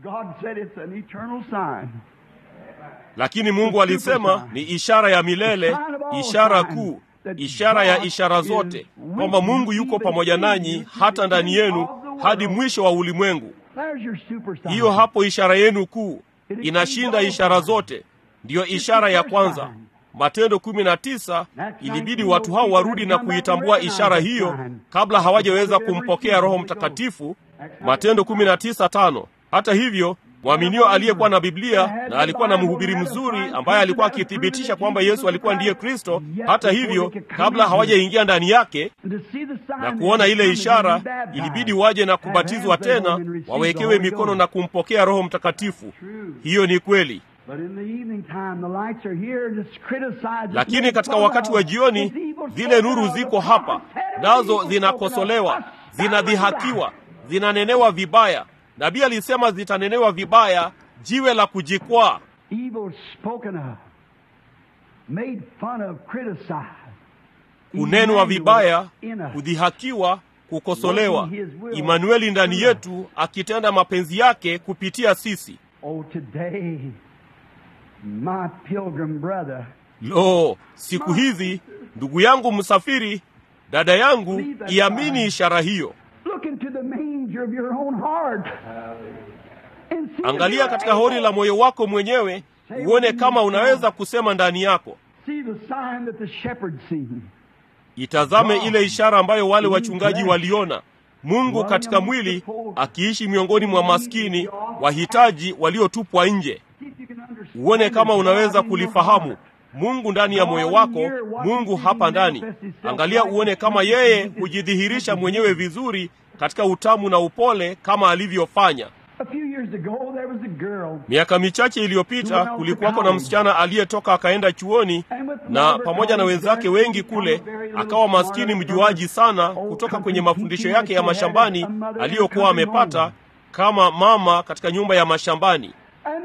B: lakini Mungu alisema ni ishara ya milele, ishara kuu, ishara ya ishara zote, kwamba Mungu yuko pamoja nanyi hata ndani yenu hadi mwisho wa ulimwengu. Hiyo hapo ishara yenu kuu, inashinda ishara zote, ndiyo ishara ya kwanza. Matendo kumi na tisa, ilibidi watu hao warudi na kuitambua ishara hiyo kabla hawajaweza kumpokea Roho Mtakatifu. Matendo kumi na tisa tano. Hata hivyo mwaminio aliyekuwa na Biblia na alikuwa na mhubiri mzuri ambaye alikuwa akithibitisha kwamba Yesu alikuwa ndiye Kristo. Hata hivyo, kabla hawajaingia ndani yake na kuona ile ishara, ilibidi waje na kubatizwa tena, wawekewe mikono na kumpokea Roho Mtakatifu. Hiyo ni kweli. Lakini katika wakati wa jioni, zile nuru ziko hapa, nazo zinakosolewa, zinadhihakiwa, zinanenewa vibaya. Nabii alisema zitanenewa vibaya, jiwe la kujikwaa. Kunenwa vibaya, kudhihakiwa, kukosolewa. Imanueli ndani yetu akitenda mapenzi yake kupitia sisi. Lo, siku hizi ndugu yangu msafiri, dada yangu, iamini ishara hiyo.
C: And see if
B: angalia
C: you're
B: katika hori
C: able.
B: la moyo wako mwenyewe uone kama unaweza kusema ndani yako
C: See the sign that the shepherd seen.
B: itazame ile ishara ambayo wale wachungaji waliona mungu katika mwili akiishi miongoni mwa maskini wahitaji waliotupwa nje
C: See if you can understand
B: uone kama
C: it
B: unaweza
C: in your
B: kulifahamu
C: heart.
B: mungu ndani ya moyo wako mungu hapa ndani angalia uone kama yeye hujidhihirisha mwenyewe vizuri katika utamu na upole kama alivyofanya
C: A few years ago, there was a girl.
B: miaka michache iliyopita kulikuwako na msichana aliyetoka akaenda chuoni na pamoja na wenzake wengi kule akawa maskini mjuaji sana kutoka kwenye mafundisho yake ya mashambani aliyokuwa amepata kama mama katika nyumba ya mashambani
C: And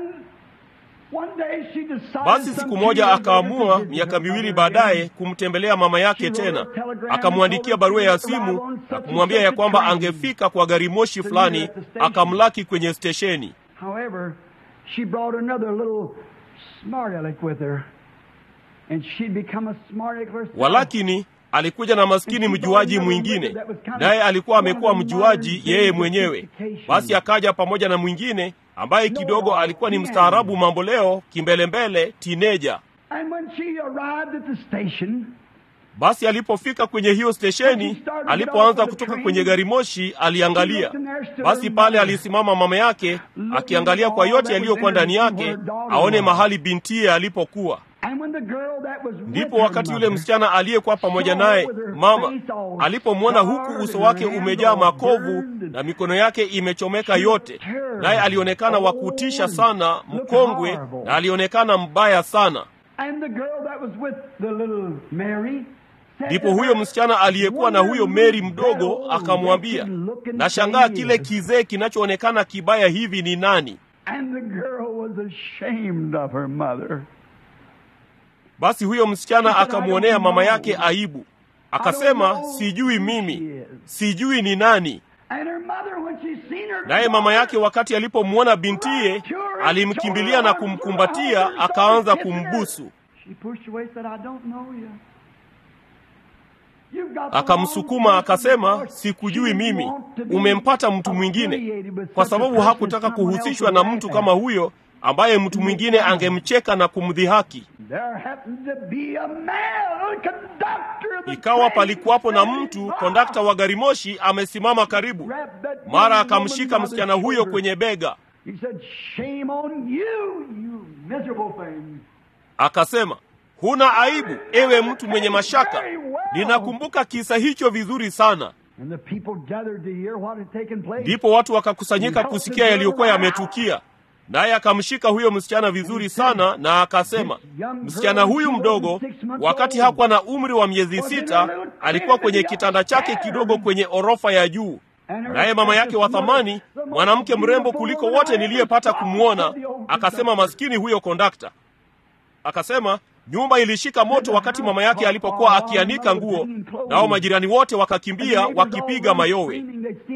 C: one day she decided
B: basi
C: some
B: siku
C: two
B: moja
C: years later
B: akaamua
C: to visit
B: miaka
C: her
B: miwili
C: mother
B: baadaye
C: again.
B: kumtembelea mama yake tena akamwandikia barua ya simu na kumwambia ya kwamba angefika kwa gari moshi fulani akamlaki kwenye stesheni
C: However, she brought another little smart aleck with her. And she'd become a smart aleck herself.
B: walakini alikuja na maskini mjuaji mwingine naye alikuwa amekuwa mjuaji yeye mwenyewe basi akaja pamoja na mwingine ambaye kidogo alikuwa ni mstaarabu mambo leo kimbelembele tineja
C: And when she arrived at the station,
B: basi alipofika kwenye hiyo stesheni alipoanza kutoka kwenye gari moshi aliangalia basi pale alisimama mama yake akiangalia kwa yote yaliyokuwa ndani yake aone mahali bintiye alipokuwa
C: and when the girl that was with
B: ndipo
C: her
B: wakati yule
C: mother
B: msichana aliyekuwa pamoja naye mama alipomwona huku uso wake umejaa makovu na mikono yake imechomeka yote naye alionekana wa kutisha sana mkongwe na alionekana mbaya sana
C: And the girl that was with the little Mary said
B: ndipo
C: to
B: huyo
C: her,
B: msichana aliyekuwa na huyo meri mdogo akamwambia nashangaa kile kizee kinachoonekana kibaya hivi ni nani
C: And the girl was ashamed of her mother.
B: basi huyo msichana akamwonea mama yake aibu akasema sijui mimi sijui ni nani
C: And her mother, when she seen her
B: naye mama yake wakati alipomwona bintiye alimkimbilia na kumkumbatia akaanza kumbusu
C: She pushed away, said, I don't know you. You've got the
B: akamsukuma
C: wrong
B: akasema
C: person.
B: sikujui
C: She
B: mimi
C: didn't want to be
B: umempata mtu mwingine
C: affiliated with
B: kwa
C: such a
B: sababu
C: person
B: hakutaka
C: as someone
B: kuhusishwa
C: else
B: na
C: would
B: mtu
C: laugh
B: kama
C: at.
B: huyo ambaye mtu mwingine angemcheka na kumdhihaki
C: There happened to be a man, a conductor of the
B: ikawa
C: train
B: palikuwapo na
C: standing
B: mtu
C: by.
B: kondakta wa gari moshi amesimama karibu
C: Grabbed that
B: mara
C: young
B: akamshika
C: woman by the
B: msichana huyo
C: shoulder.
B: kwenye bega
C: He said, Shame on you, you miserable thing.
B: akasema huna aibu ewe mtu mwenye mashaka
C: Very well.
B: ninakumbuka kisa hicho vizuri sana
C: And the people gathered to hear what had taken place.
B: ndipo watu wakakusanyika kusikia yaliyokuwa yametukia naye akamshika huyo msichana vizuri sana na akasema msichana huyu mdogo wakati hakuwa na umri wa miezi sita alikuwa kwenye kitanda chake kidogo kwenye orofa ya juu naye mama yake wa thamani mwanamke mrembo kuliko wote niliyepata kumwona akasema maskini huyo kondakta akasema nyumba ilishika moto wakati mama yake alipokuwa akianika nguo nao majirani wote wakakimbia wakipiga mayowe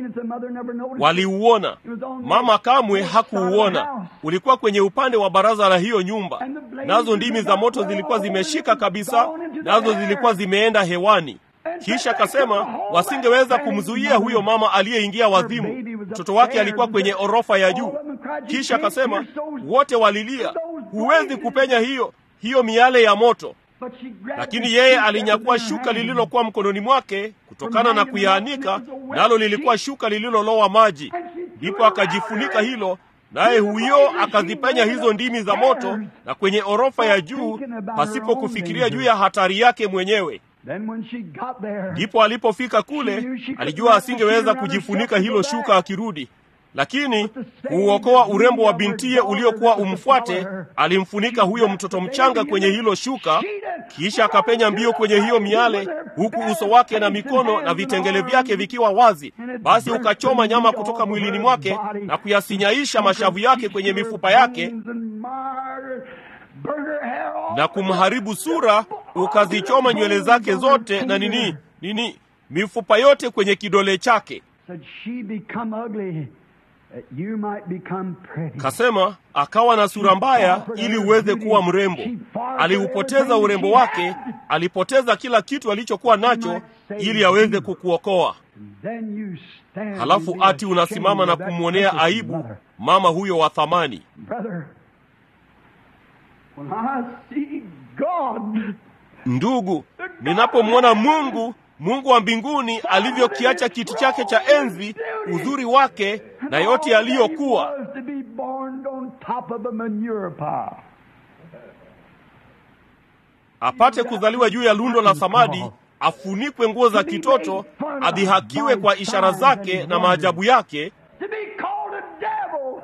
B: waliuona mama kamwe hakuuona ulikuwa kwenye upande wa baraza la hiyo nyumba nazo ndimi za moto zilikuwa zimeshika kabisa nazo zilikuwa zimeenda hewani kisha akasema wasingeweza kumzuia huyo mama aliyeingia wazimu mtoto wake alikuwa kwenye orofa ya juu kisha akasema wote walilia huwezi kupenya hiyo hiyo miale ya moto lakini yeye alinyakua shuka lililokuwa mkononi mwake kutokana na kuyaanika nalo lilikuwa shuka lililolowa maji ndipo akajifunika hilo naye huyo akazipenya hizo ndimi za moto na kwenye orofa ya juu pasipo kufikiria juu ya hatari yake mwenyewe ndipo alipofika kule alijua asingeweza kujifunika hilo shuka akirudi lakini kuuokoa urembo wa bintiye uliokuwa umfuate alimfunika huyo mtoto mchanga kwenye hilo shuka kisha akapenya mbio kwenye hiyo miale huku uso wake na mikono na vitengele vyake vikiwa wazi basi ukachoma nyama kutoka mwilini mwake na kuyasinyaisha mashavu yake kwenye mifupa yake na kumharibu sura ukazichoma nywele zake zote na nini nini mifupa yote kwenye kidole chake kasema akawa na sura mbaya ili uweze kuwa mrembo aliupoteza urembo wake alipoteza kila kitu alichokuwa nacho ili aweze kukuokoa
C: Then you stand
B: halafu
C: and be
B: ati unasimama na
C: ashamed of that
B: kumwonea
C: precious
B: aibu
C: mother.
B: mama huyo wa thamani.
C: Brother, when I see God,
B: Ndugu, ninapomwona Mungu, Mungu wa mbinguni alivyokiacha kiti chake cha enzi, uzuri wake na yote yaliyokuwa,
C: was to be born on top of a manure pile.
B: apate kuzaliwa juu ya lundo la samadi, afunikwe nguo za kitoto, adhihakiwe kwa ishara zake na maajabu yake,
C: To be called a devil.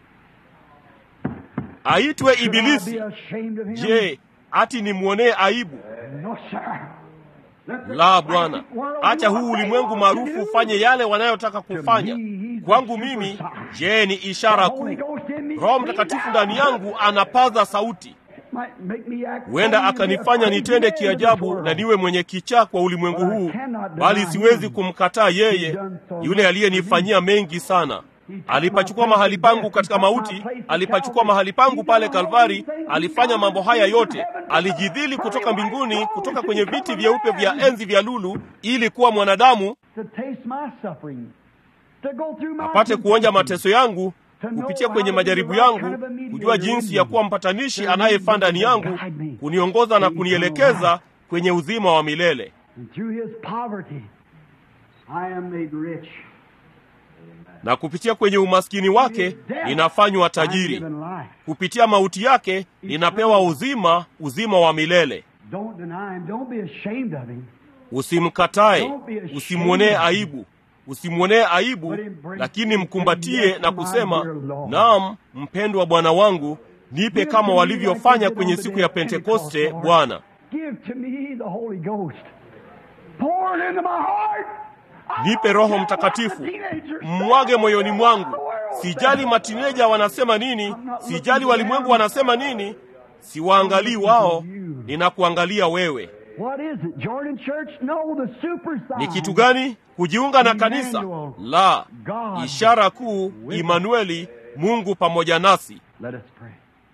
B: aitwe
C: Should I
B: Ibilisi.
C: be ashamed of him?
B: Je, ati nimwonee aibu?
C: No, sir. Let the
B: La, Bwana,
C: present world
B: acha
C: do
B: huu
C: what they
B: ulimwengu
C: want to
B: maarufu
C: do.
B: ufanye yale wanayotaka kufanya. Kwangu mimi, je, ni ishara
C: The Holy
B: kuu.
C: Ghost in me
B: Roho
C: screams
B: Mtakatifu
C: out.
B: ndani yangu anapaza sauti,
C: Might make me act
B: huenda
C: funny and be
B: akanifanya
C: afraid
B: nitende
C: to live in this
B: kiajabu
C: world.
B: na niwe mwenye kichaa kwa ulimwengu
C: But I
B: huu,
C: cannot
B: bali
C: deny
B: siwezi
C: him.
B: kumkataa yeye,
C: He's done so
B: yule
C: much
B: aliyenifanyia mengi sana. Alipachukua mahali pangu katika mauti, alipachukua mahali pangu pale Kalvari, alifanya mambo haya yote, alijidhili kutoka mbinguni, kutoka kwenye viti vyeupe vya enzi vya lulu, ili kuwa mwanadamu
C: To taste my suffering. To go through my
B: apate kuonja
C: temptation.
B: mateso yangu kupitia kwenye majaribu yangu, kujua jinsi ya kuwa mpatanishi anayefaa ndani yangu, kuniongoza na kunielekeza kwenye uzima wa milele.
C: And through his poverty, I am made rich.
B: Na kupitia kwenye umaskini wake ninafanywa
C: I'm
B: tajiri,
C: given life.
B: kupitia mauti yake ninapewa uzima, uzima wa milele.
C: Don't deny him. Don't be ashamed of him.
B: Usimkatae, usimwonee aibu, usimwonee aibu, lakini mkumbatie na kusema, naam, mpendwa Bwana wangu, nipe kama walivyofanya kwenye siku ya Pentekoste, Bwana.
C: Give to me the Holy Ghost. Pour it into my heart. I
B: Nipe
C: don't
B: Roho
C: care
B: Mtakatifu,
C: what the teenagers
B: mmwage
C: say.
B: moyoni mwangu.
C: The world
B: Sijali
C: says.
B: matineja wanasema nini, sijali walimwengu wanasema nini, siwaangalii wao, ninakuangalia wewe.
C: What is it? Jordan Church? No, the super sign.
B: Ni kitu gani? Kujiunga na kanisa? La, ishara kuu, Imanueli, Mungu pamoja nasi.
C: Let us pray.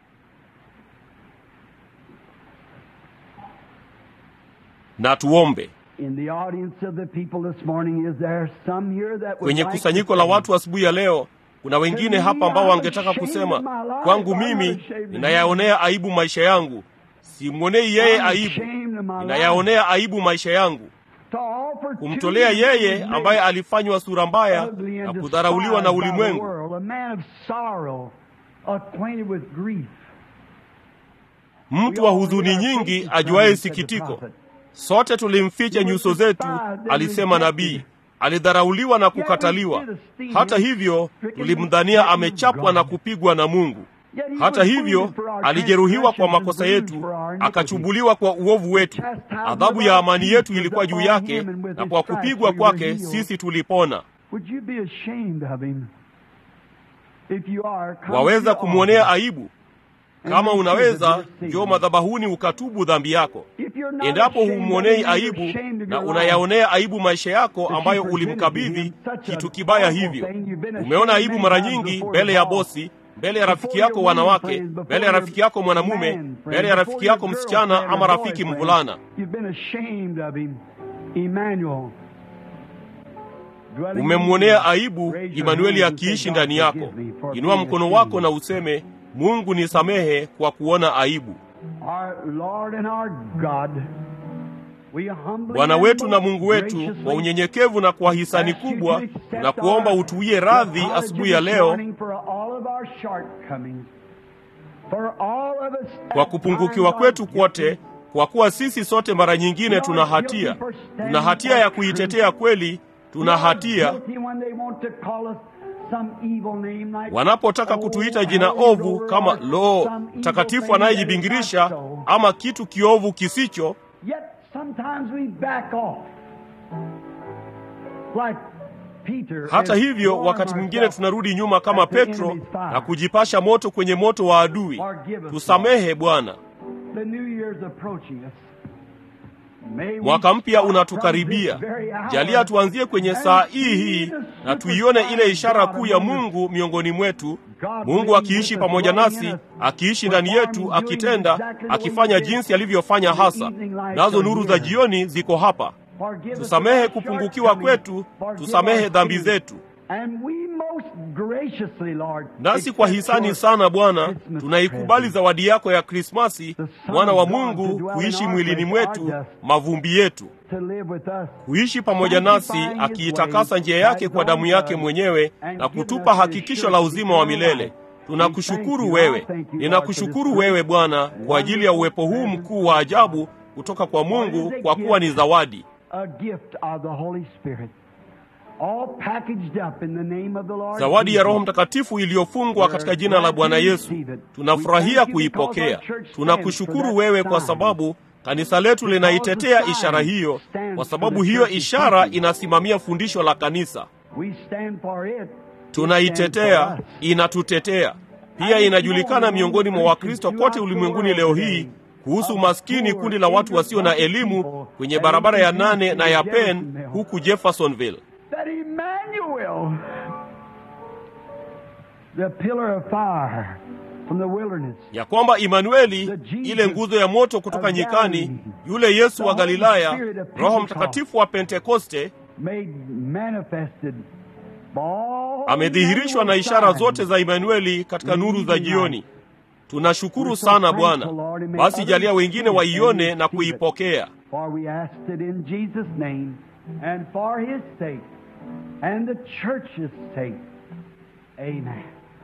B: Na tuombe.
C: In the audience of the people this morning, is there some here that would
B: Kwenye
C: like
B: kusanyiko
C: to
B: la
C: say,
B: watu asubuhi ya leo, kuna wengine hapa ambao wangetaka kusema, kwangu mimi ninayaonea aibu maisha yangu, simwonei yeye
C: I'm
B: aibu,
C: ashamed of my life.
B: ninayaonea aibu maisha yangu,
C: To offer to
B: kumtolea
C: you
B: yeye
C: who
B: ambaye
C: made
B: alifanywa sura mbaya
C: ugly
B: na
C: and
B: kudharauliwa na
C: despised by the
B: ulimwengu,
C: world, a man of sorrow, acquainted with grief.
B: mtu wa huzuni nyingi, ajuaye sikitiko. Sote tulimficha nyuso zetu, alisema nabii. Alidharauliwa na kukataliwa. Hata hivyo, tulimdhania amechapwa na kupigwa na Mungu. Hata hivyo, alijeruhiwa kwa makosa yetu, akachubuliwa kwa uovu wetu. Adhabu ya amani yetu ilikuwa juu yake, na kwa kupigwa kwake sisi tulipona.
C: Would you be ashamed of him? If you are, come
B: Waweza
C: to the
B: kumwonea
C: altar.
B: aibu. Kama unaweza, njoo madhabahuni ukatubu dhambi yako.
C: If you're not
B: Endapo
C: ashamed of
B: humwonei
C: him, you're
B: aibu
C: ashamed of
B: na
C: your life.
B: unayaonea aibu maisha yako
C: That you
B: ambayo
C: presented
B: ulimkabidhi
C: him such
B: kitu
C: a
B: kibaya
C: awful
B: hivyo.
C: thing. You've been
B: Umeona
C: ashamed
B: aibu
C: many
B: mara
C: times
B: nyingi
C: before
B: mbele
C: your
B: ya
C: boss,
B: bosi, mbele ya
C: before
B: rafiki yako
C: your women
B: wanawake,
C: friends, before
B: mbele ya
C: your
B: rafiki yako mwanamume,
C: man friends,
B: mbele ya
C: before
B: rafiki
C: your
B: yako msichana
C: girlfriend
B: ama
C: or
B: rafiki
C: boyfriend.
B: mvulana.
C: You've been ashamed of him. Emmanuel. Dwelling in
B: Umemwonea
C: you.
B: aibu
C: Raise your
B: Imanueli
C: hand and say,
B: akiishi
C: "God,
B: ndani yako.
C: forgive me for
B: Inua
C: being
B: mkono
C: ashamed."
B: wako na useme, Mungu nisamehe kwa kuona aibu.
C: Our Lord and our God, we humbly
B: Bwana
C: and
B: wetu na
C: most
B: Mungu wetu,
C: graciously
B: kwa unyenyekevu na kwa hisani
C: ask you to
B: kubwa,
C: accept
B: na kuomba
C: our
B: utuie radhi
C: apology
B: asubuhi ya
C: this
B: leo
C: morning for all of our shortcomings. For all of us
B: kwa
C: at
B: kupungukiwa
C: times
B: kwetu
C: are
B: kwote,
C: guilty.
B: kwa kuwa sisi sote mara nyingine tuna hatia. Tuna hatia ya kuitetea kweli, tuna hatia
C: Guilty when they want to call us some evil name like,
B: wanapotaka
C: "Oh,
B: kutuita jina
C: holy
B: ovu
C: roller,"
B: kama
C: or
B: lo
C: some evil
B: mtakatifu
C: thing that is
B: anayejibingirisha
C: not so.
B: ama kitu kiovu kisicho.
C: Yet sometimes we back off. Like Peter.
B: Hata
C: and
B: hivyo,
C: warm
B: wakati mwingine
C: ourselves
B: tunarudi nyuma kama
C: at the
B: Petro
C: enemy's fire.
B: na kujipasha moto kwenye moto wa adui.
C: Forgive us,
B: Tusamehe Bwana.
C: The new year's approaching us. May we
B: Mwaka mpya
C: start
B: unatukaribia.
C: from this very hour
B: Jalia tuanzie kwenye
C: and
B: saa
C: see
B: hii hii
C: the
B: na tuione ile
C: super
B: ishara
C: sign
B: kuu
C: of
B: ya
C: God
B: Mungu miongoni mwetu,
C: God
B: Mungu
C: living
B: akiishi
C: with us,
B: pamoja
C: dwelling
B: nasi,
C: in us,
B: akiishi ndani
C: performing,
B: yetu,
C: doing
B: akitenda,
C: exactly the way
B: akifanya
C: he did.
B: jinsi alivyofanya
C: The
B: hasa.
C: evening lights
B: Nazo
C: are
B: nuru za
C: here.
B: jioni ziko hapa.
C: Forgive us
B: tusamehe
C: of our
B: kupungukiwa kwetu,
C: shortcomings.
B: tusamehe
C: Forgive
B: dhambi
C: our
B: zetu.
C: sins. And we most graciously, Lord,
B: Nasi kwa
C: accept
B: hisani
C: your
B: sana Bwana,
C: Christmas
B: tunaikubali
C: present.
B: zawadi yako ya Krismasi,
C: The Son
B: mwana wa
C: of God to
B: Mungu
C: dwell
B: kuishi
C: in our
B: mwilini
C: flesh,
B: mwetu,
C: our dust.
B: mavumbi yetu,
C: to live with us.
B: kuishi pamoja nasi,
C: Sanctifying his
B: akiitakasa
C: ways
B: njia yake
C: by
B: kwa damu
C: God's
B: yake
C: blood,
B: mwenyewe
C: and
B: na
C: giving
B: kutupa
C: us the
B: hakikisho la
C: assurance
B: uzima wa
C: of eternal
B: milele.
C: life. We
B: Tunakushukuru
C: thank you.
B: wewe,
C: I thank you, Lord, for
B: ninakushukuru
C: this
B: wewe Bwana kwa ajili ya uwepo huu mkuu wa ajabu kutoka kwa Mungu, kwa kuwa ni zawadi
C: A gift of the Holy Spirit. All packaged up in the name of the Lord
B: zawadi ya
C: Jesus.
B: Roho Mtakatifu iliyofungwa katika jina la Bwana Yesu. Tunafurahia kuipokea. Tunakushukuru wewe kwa sababu kanisa letu linaitetea ishara hiyo, kwa sababu hiyo ishara inasimamia fundisho la kanisa.
C: We stand for it.
B: Tunaitetea, inatutetea. Pia inajulikana miongoni mwa Wakristo kote ulimwenguni leo hii kuhusu maskini, kundi la watu wasio na elimu kwenye barabara ya nane na ya Penn huku Jeffersonville.
C: That Emmanuel, the pillar of fire from the wilderness,
B: ya kwamba Imanueli, ile nguzo ya moto kutoka nyikani, yule Yesu wa Galilaya, Roho Mtakatifu wa Pentekoste,
C: made manifested by all
B: amedhihirishwa na ishara zote za Imanueli katika nuru za jioni. Tunashukuru sana Bwana. Basi jalia wengine waione na kuipokea.
C: For we asked it in Jesus' name and for his sake and the church's sake. Amen.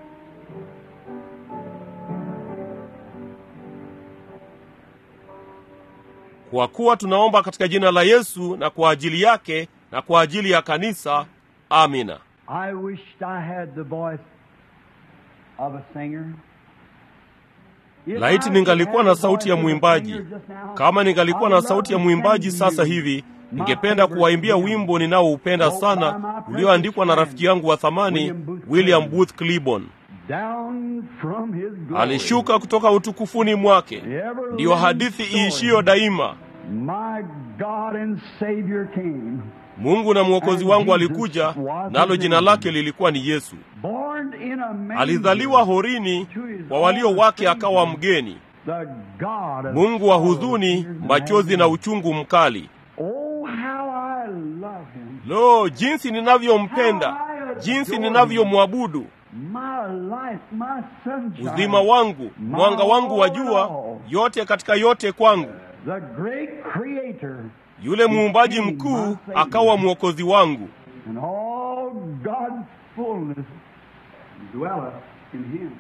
B: Kwa kuwa tunaomba katika jina la Yesu na kwa ajili yake na kwa ajili ya kanisa. Amina.
C: I wished I had the voice of a singer. If
B: Laiti
C: I
B: ningalikuwa
C: could
B: na
C: have the
B: sauti ya
C: voice of a
B: mwimbaji.
C: singer just now,
B: Kama ningalikuwa na
C: I'd
B: sauti ya
C: love to
B: mwimbaji
C: sing to
B: sasa
C: you
B: hivi,
C: my
B: ningependa
C: favorite
B: kuwaimbia
C: hymn.
B: wimbo ninaoupenda
C: Wrote by
B: sana
C: my precious
B: ulioandikwa na
C: friend,
B: rafiki yangu wa thamani
C: William Booth
B: William
C: Cliburn.
B: Booth Cliburn.
C: Down from his glory.
B: Alishuka kutoka utukufuni mwake, ndiyo hadithi iishiyo daima.
C: My God and Savior came,
B: Mungu na mwokozi wangu alikuja, nalo jina lake lilikuwa ni Yesu.
C: born in a manger.
B: Alizaliwa horini, kwa walio wake akawa mgeni.
C: The God of
B: Mungu wa
C: sorrow,
B: huzuni,
C: tears, and
B: machozi na
C: agony.
B: uchungu mkali.
C: Oh, how I love him.
B: Lo, jinsi ninavyompenda, jinsi ninavyomwabudu!
C: My life, my sunshine.
B: Uzima wangu, mwanga wangu wa jua, yote katika yote kwangu.
C: The great creator
B: Yule muumbaji mkuu akawa mwokozi wangu,
C: and all God's fullness dwelleth in him.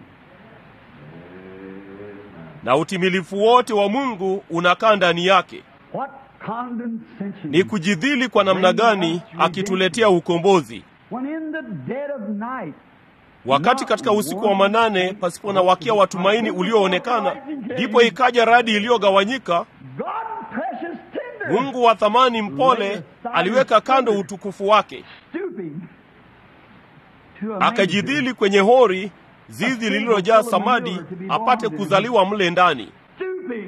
B: na utimilifu wote wa Mungu unakaa ndani yake.
C: What condescension.
B: Ni kujidhili kwa namna gani akituletea ukombozi,
C: When in the dead of night,
B: wakati katika usiku wa manane pasipo na wakia wa tumaini ulioonekana, ndipo ikaja radi iliyogawanyika.
C: God precious tender.
B: Mungu wa thamani mpole aliweka kando utukufu wake,
C: stooping to a manger.
B: akajidhili kwenye hori, zizi lililojaa samadi, apate kuzaliwa mle ndani,
C: Stooping.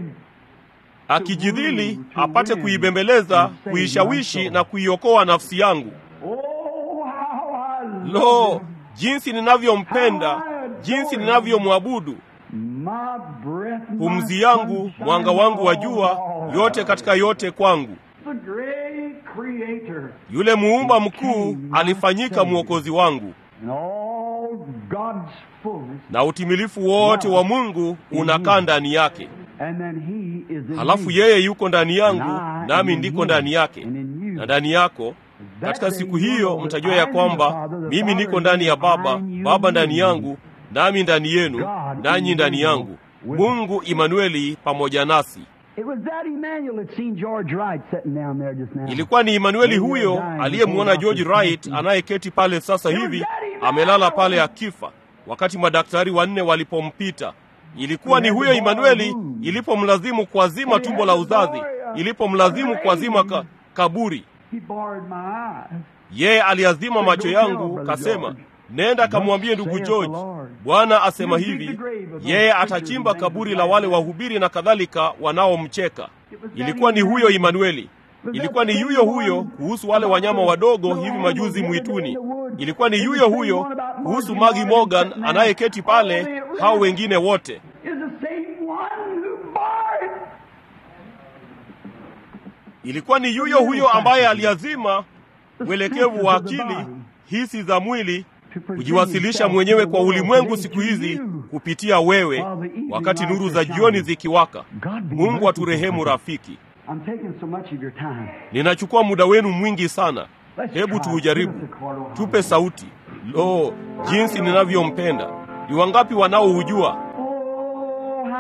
B: akijidhili apate kuibembeleza, kuishawishi na kuiokoa nafsi yangu.
C: Oh, how I love
B: Lo,
C: him.
B: jinsi ninavyompenda, jinsi ninavyomwabudu!
C: My breath, my
B: Pumzi yangu,
C: sunshine,
B: mwanga wangu wa jua,
C: all.
B: yote katika yote kwangu.
C: The great creator
B: Yule muumba mkuu alifanyika mwokozi wangu,
C: and all God's fullness.
B: na utimilifu wote wa Mungu unakaa ndani yake.
C: And then he is in
B: Halafu
C: me.
B: yeye yuko ndani yangu,
C: And I
B: nami
C: am in
B: ndiko
C: him,
B: ndani yake
C: and in you.
B: na ndani yako. Katika siku hiyo mtajua ya kwamba mimi niko ndani ya Baba, Baba ndani yangu, nami ndani yenu, nanyi ndani yangu. Mungu Imanueli pamoja nasi.
C: It was that Emmanuel that seen George Wright sitting down there just now.
B: Ilikuwa ni Imanueli huyo aliyemwona George Wright anayeketi pale sasa hivi amelala pale akifa, wakati madaktari wanne walipompita. Ilikuwa ni huyo Imanueli ilipomlazimu kuazima tumbo la uzazi, ilipomlazimu kuazima ka, kaburi.
C: He borrowed my eyes.
B: Yeye aliazima macho yangu, kasema, nenda kamwambie ndugu George, Bwana asema hivi, yeye atachimba kaburi la wale wahubiri na kadhalika wanaomcheka. Ilikuwa ni huyo Imanueli. Ilikuwa ni yuyo huyo kuhusu wale wanyama wadogo hivi majuzi mwituni. Ilikuwa ni yuyo huyo kuhusu Maggie Morgan anayeketi pale, hao wengine wote.
C: Is the same one who bore it.
B: ilikuwa ni yuyo huyo ambaye aliazima mwelekevu wa akili, hisi za mwili, kujiwasilisha mwenyewe kwa ulimwengu siku hizi kupitia wewe, wakati nuru za jioni zikiwaka. Mungu aturehemu rafiki.
C: I'm taking so much of your time.
B: Ninachukua muda wenu mwingi sana. Hebu tuujaribu, tupe sauti. Lo, jinsi ninavyompenda! Ni wangapi wanaoujua?
C: Oh, how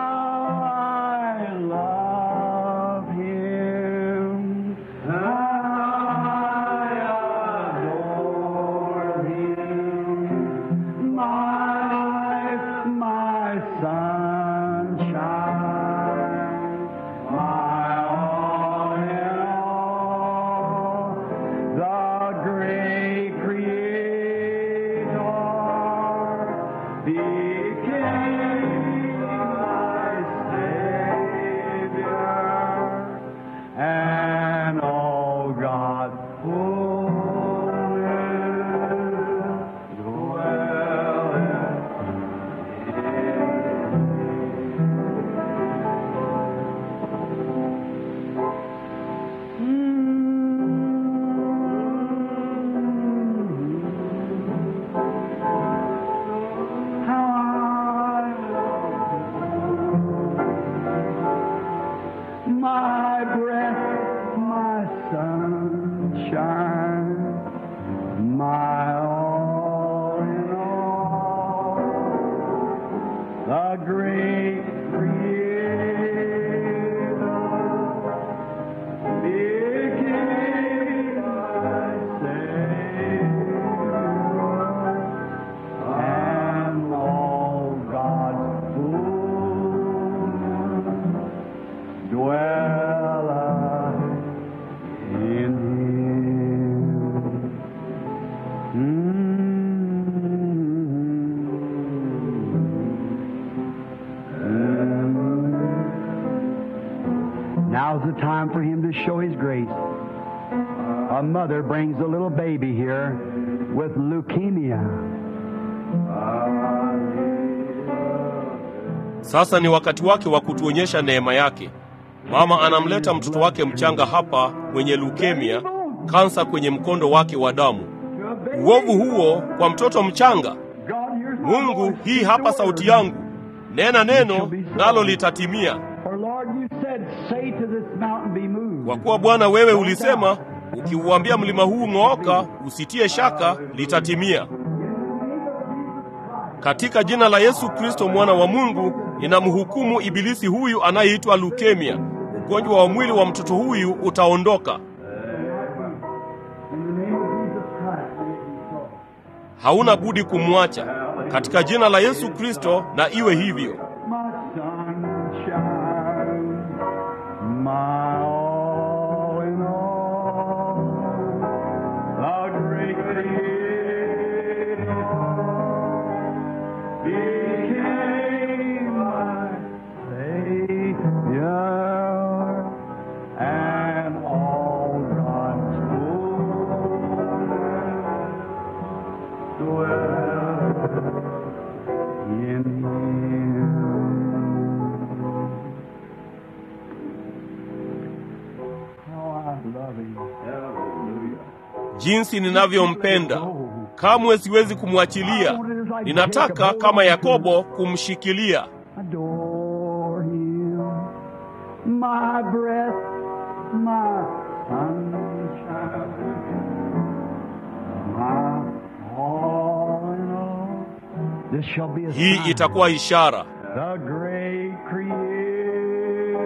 C: I love him. I adore him. My, my sunshine. My all in all. The great creator became my Savior, and all God my breath, my sunshine, my all in all, the great Creator became my Savior, and all God's fullness dwelleth in him. Mm. Now's the time for him to show his grace. A mother brings a little baby here with leukemia.
B: Sasa ni wakati wake wa kutuonyesha neema yake. Mama anamleta mtoto wake mchanga hapa mwenye leukemia, kansa kwenye mkondo wake wa damu. Uovu huo kwa mtoto mchanga. Mungu, hii hapa sauti yangu, nena neno nalo litatimia.
C: For Lord, you said, say to this mountain be moved.
B: Kwa kuwa Bwana wewe ulisema, ukiuambia mlima huu ng'ooka, usitie shaka, litatimia. Katika jina la Yesu Kristo mwana wa Mungu, ninamhukumu ibilisi huyu anayeitwa leukemia. Ugonjwa wa mwili wa mtoto huyu utaondoka.
C: In the name of Jesus Christ, may it be so.
B: Hauna budi kumwacha katika jina la Yesu Kristo, na iwe hivyo.
C: My sunshine, my all in all, the great Creator became my Savior, and all God's fullness dwells in him. How I love him.
B: Jinsi ninavyompenda, kamwe siwezi kumwachilia. Ninataka kama Yakobo kumshikilia.
C: Adore him. My breath, my sunshine, my all in all. This shall be a
B: Hii
C: sign.
B: itakuwa ishara.
C: The great Creator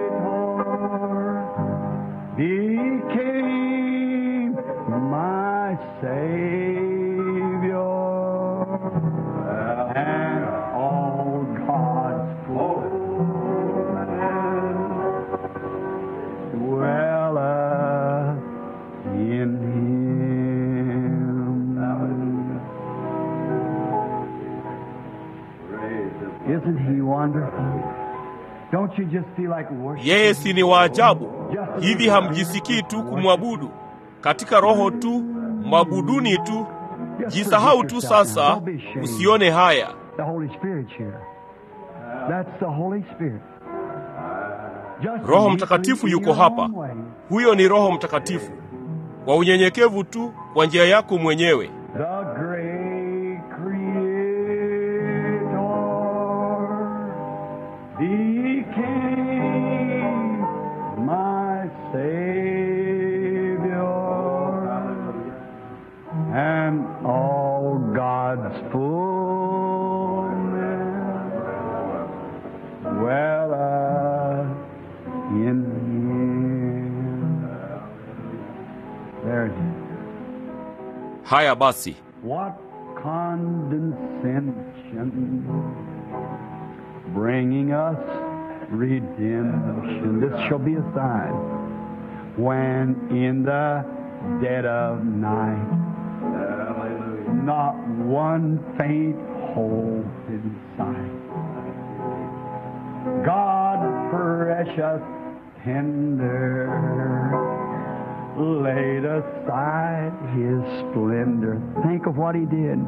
C: became my Savior, and all God's fullness dwelleth in Him. Isn't He wonderful? Don't you just feel like worshiping?
B: Yeye si ni wa ajabu? Hivi hamjisikii tu kumwabudu katika roho tu, mwabuduni tu, jisahau tu sasa, usione haya.
C: The Holy Spirit's here. That's the Holy Spirit. Just
B: Roho
C: meekly
B: Mtakatifu
C: in
B: yuko
C: your
B: hapa.
C: own way.
B: Huyo ni Roho Mtakatifu, kwa unyenyekevu tu, kwa njia yako mwenyewe.
C: The great Creator became my Savior, and all God's fullness dwelleth in Him. There it is.
B: Haya basi,
C: What condescension, bringing us redemption. This shall be a sign when in the dead of night, not one faint hope in sight. God precious tender laid aside his splendor. Think of what he did.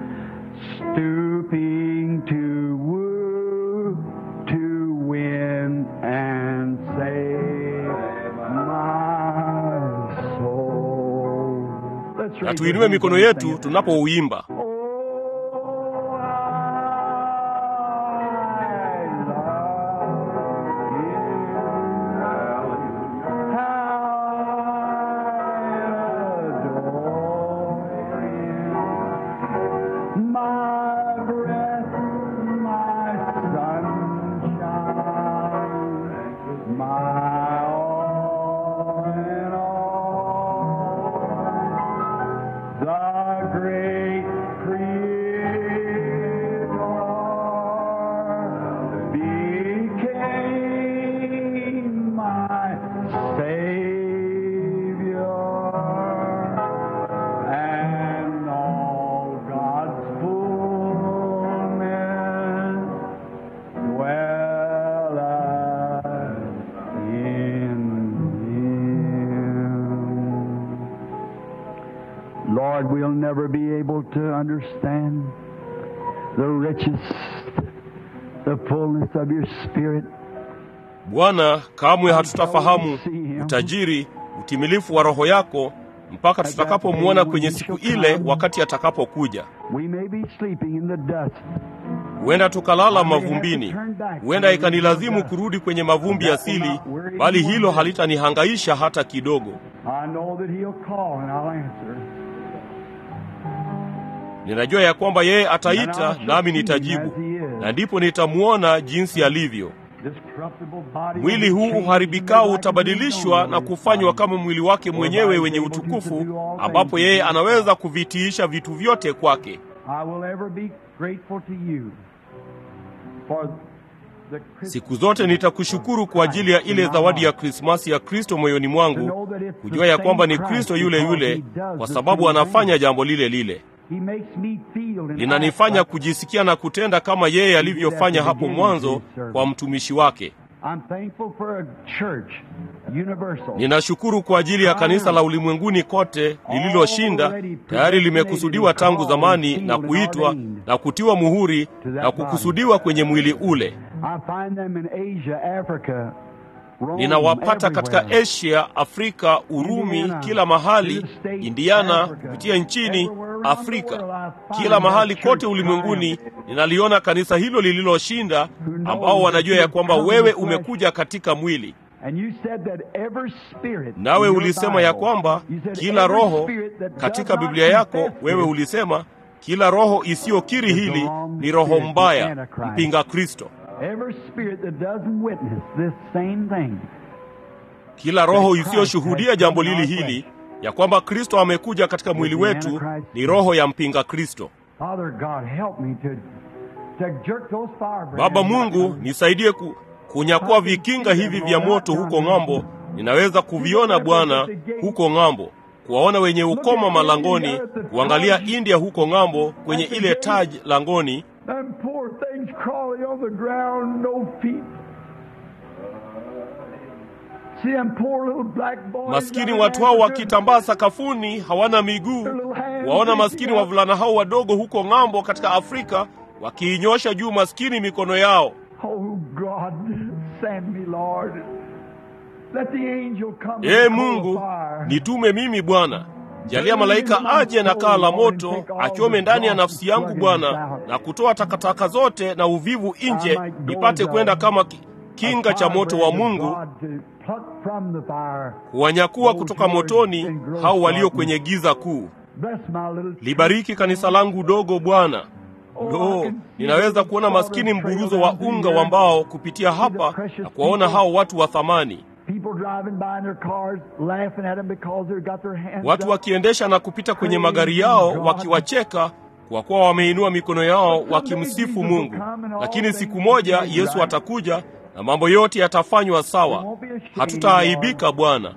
C: Stooping to woo, to win and save my soul. Let's
B: na
C: raise
B: tuinue
C: our
B: mikono
C: hands and
B: yetu
C: sing it.
B: tunapouimba.
C: Oh, I love you. How I adore you. My breath, my sunshine, my all in all. The great Creator became my Savior, and all God's fullness dwelleth in Him. Lord, we'll never be able to understand the riches, the fullness of your Spirit.
B: Bwana, kamwe hatutafahamu utajiri, utimilifu wa Roho yako mpaka tutakapomwona kwenye siku ile, wakati atakapokuja.
C: We may be sleeping in the dust.
B: Huenda tukalala mavumbini, huenda ikanilazimu kurudi kwenye mavumbi asili, bali hilo halitanihangaisha hata kidogo.
C: I know that He'll call and I'll answer.
B: Ninajua ya kwamba yeye ataita nami nitajibu, na ndipo nitamwona jinsi alivyo.
C: This corruptible body
B: Mwili huu uharibikao utabadilishwa na kufanywa kama mwili wake mwenyewe wenye utukufu, ambapo yeye anaweza kuvitiisha vitu vyote kwake.
C: I will ever be grateful to you for the
B: Siku zote nitakushukuru kwa ajili ya ile zawadi ya Krismasi ya Kristo moyoni mwangu, kujua ya kwamba ni Kristo yule yule, kwa sababu anafanya jambo lile lile.
C: He makes me feel and
B: Linanifanya
C: act like-
B: kujisikia na kutenda kama yeye alivyofanya hapo mwanzo kwa mtumishi wake.
C: I'm thankful for a church, universal.
B: Ninashukuru kwa ajili ya kanisa la ulimwenguni kote lililoshinda, tayari limekusudiwa tangu zamani na kuitwa na kutiwa muhuri na kukusudiwa kwenye mwili ule.
C: I find them in Asia, Africa, Rome,
B: Ninawapata katika
C: everywhere.
B: Asia, Afrika, Urumi, kila mahali, Indiana, kupitia nchini Afrika, kila mahali kote ulimwenguni. Ninaliona kanisa hilo lililoshinda, ambao wanajua ya kwamba wewe umekuja katika mwili.
C: And you said that every spirit
B: Nawe
C: in your
B: ulisema ya
C: Bible,
B: kwamba
C: you said
B: kila
C: every
B: roho
C: spirit that does
B: katika
C: not
B: Biblia yako,
C: confess
B: wewe
C: this
B: ulisema kila roho isiyokiri hili ni roho mbaya, mpinga Kristo.
C: Every spirit that doesn't witness this same thing.
B: Kila roho isiyoshuhudia jambo lili hili ya kwamba Kristo amekuja katika mwili wetu ni roho ya mpinga Kristo.
C: Father God, help me to, to jerk those firebrands.
B: Baba Mungu, nisaidie ku, kunyakua vikinga hivi vya moto huko ng'ambo. Ninaweza kuviona Bwana huko ng'ambo, kuwaona wenye ukoma malangoni, kuangalia India huko ng'ambo kwenye ile taj langoni,
C: Them poor things crawling on the ground, no feet. See them poor little black boys.
B: maskini
C: down
B: watu
C: there
B: hao
C: with
B: wakitambaa sakafuni, hawana miguu. Waona maskini wavulana hao wadogo huko ng'ambo katika Afrika wakiinyosha juu maskini mikono yao.
C: their- Oh God, Send me, Lord. Let the angel come
B: ee
C: with
B: mungu
C: coal of fire.
B: nitume mimi bwana jalia malaika aje na kaa la moto achome ndani ya nafsi yangu bwana na kutoa takataka zote na uvivu nje nipate kwenda kama ki- kinga cha moto wa mungu kuwanyakuwa kutoka motoni hao walio kwenye giza kuu libariki kanisa langu dogo bwana lo ninaweza kuona maskini mburuzo wa unga wa mbao kupitia hapa na kuwaona hao watu wa thamani watu wakiendesha na kupita kwenye magari yao wakiwacheka kwa kuwa wameinua mikono yao wakimsifu mungu lakini siku moja yesu atakuja na mambo yote yatafanywa sawa hatutaaibika bwana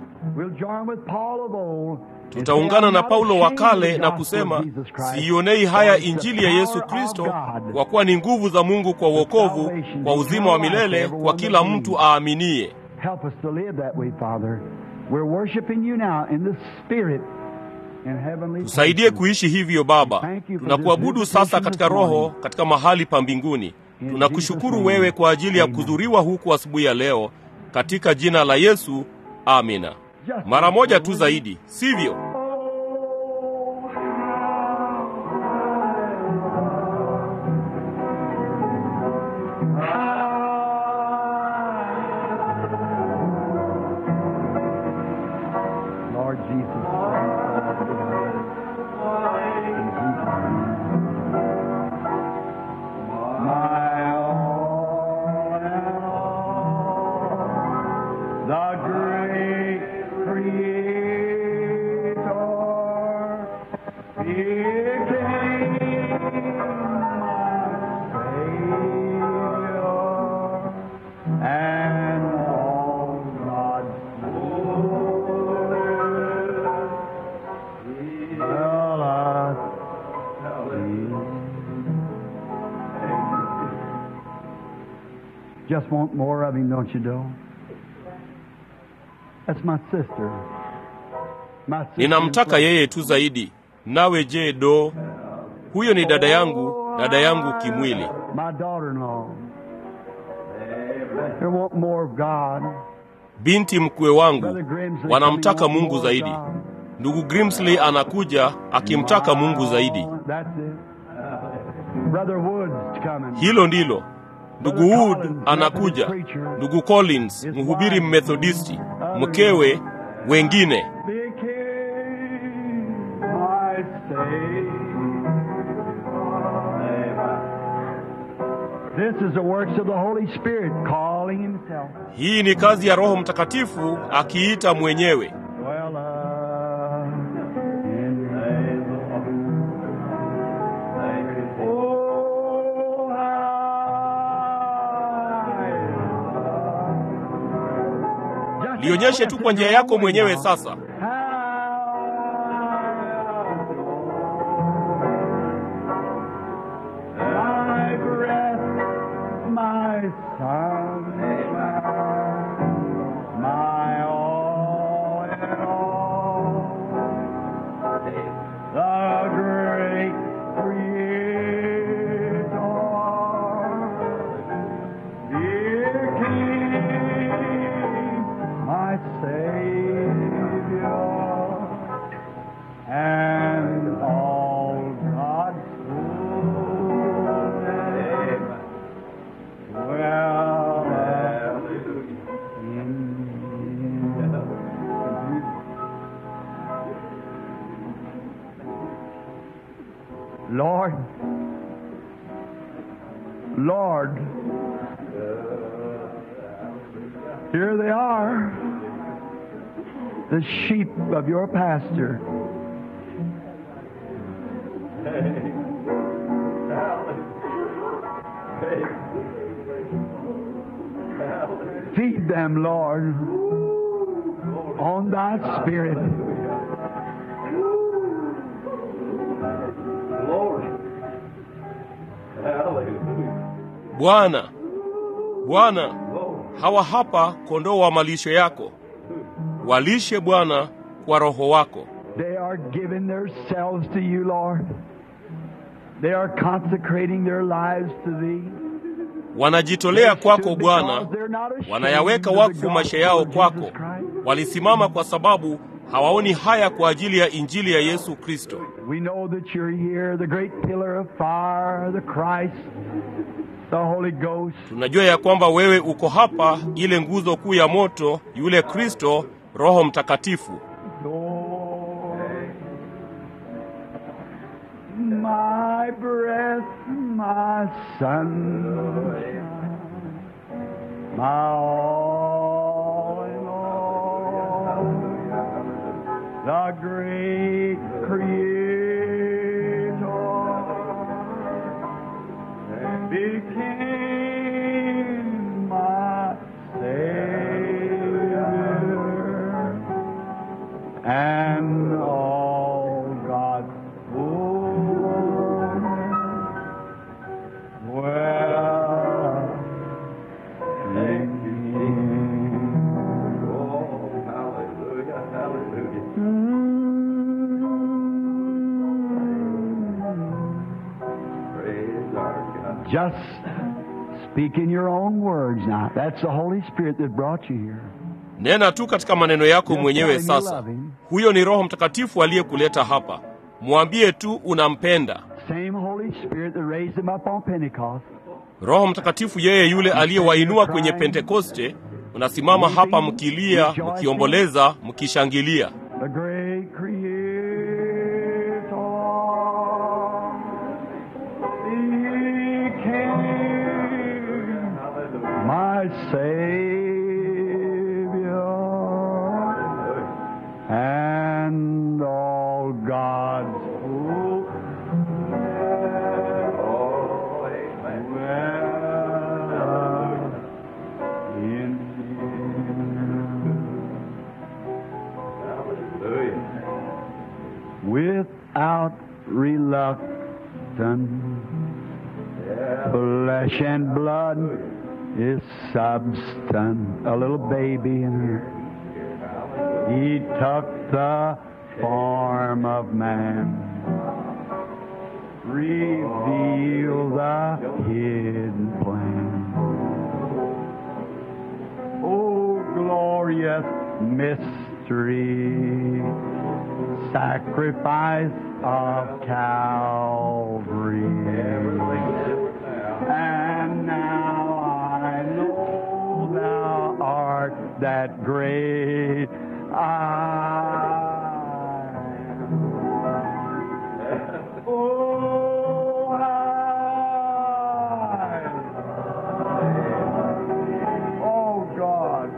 B: tutaungana na paulo wa kale na kusema siionei haya injili ya yesu kristo kwa kuwa ni nguvu za mungu kwa uokovu kwa uzima wa milele kwa kila mtu aaminiye
C: Help us to live that way, Father. We're worshiping you now in the Spirit in heavenly
B: tusaidie
C: places.
B: kuishi hivyo baba tunakuabudu sasa katika roho katika mahali pa mbinguni tunakushukuru wewe kwa ajili ya kudhuriwa huku asubuhi ya leo katika jina la yesu amina mara moja tu zaidi sivyo
C: Lord Jesus. My all and all, the great Creator, He came, my Savior, and all God's fullness will us see. Just want more of him, don't you, Joe? That's my sister. My sister
B: ninamtaka yeye tu zaidi nawe je do huyo ni dada yangu dada yangu kimwili
C: My daughter-in-law. They want more of God.
B: binti mkwe wangu
C: Brother Grimsley
B: wanamtaka
C: coming on
B: mungu
C: more
B: zaidi
C: of God.
B: ndugu grimsley anakuja akimtaka mungu zaidi
C: That's it. Brother Woods coming.
B: hilo ndilo ndugu wood anakuja ndugu collins mhubiri mmethodisti mkewe wengine
C: became my Savior. This is the works of the Holy Spirit calling Himself.
B: hii ni kazi ya roho mtakatifu akiita mwenyewe
C: Well, uh, in Oh, high.
B: lionyeshe tu kwa njia yako mwenyewe sasa
C: My breath, my sunshine, my all in all, the great Creator, dear King, my Savior, and all God's fullness dwell in Him. Lord, Lord, here they are, the sheep of your pasture. Feed them, Lord, on thy spirit.
B: bwana bwana hawa hapa kondoo wa malisho yako walishe bwana kwa roho wako
C: They are giving themselves to you, Lord. They are consecrating their lives to thee.
B: wanajitolea kwako Bwana, wanayaweka wakfu maisha yao kwako. Walisimama kwa sababu hawaoni haya kwa ajili ya injili ya Yesu Kristo.
C: We know that you're here, the great pillar of fire, the Christ, the Holy Ghost.
B: Tunajua ya kwamba wewe uko hapa, ile nguzo kuu ya moto, yule Kristo, Roho Mtakatifu.
C: Lord, my breath, my sunshine, my all in all, the great Creator became my Savior and all God's fullness. Well, thank you.
A: Oh, hallelujah, hallelujah. Praise our God.
C: Just speak in your own words now. That's the Holy Spirit that brought you here.
B: Nena tu katika maneno yako mwenyewe sasa. Huyo ni Roho Mtakatifu aliyekuleta hapa. Mwambie tu unampenda.
C: Same Holy Spirit that raised him up on Pentecost.
B: Roho Mtakatifu yeye yule aliyewainua kwenye Pentekoste. Mnasimama hapa mkilia, mkiomboleza, mkishangilia.
C: the great creator. He came, my Savior, and all God's fullness
A: Oh, amen.
C: dwell in Him.
A: Hallelujah.
C: without reluctance. Flesh and blood is substance. A little baby in her. He took the form of man. Reveal the hidden plan. Oh, glorious mystery sacrifice of Calvary. And now I know thou art that great I. Oh, I. Oh, God.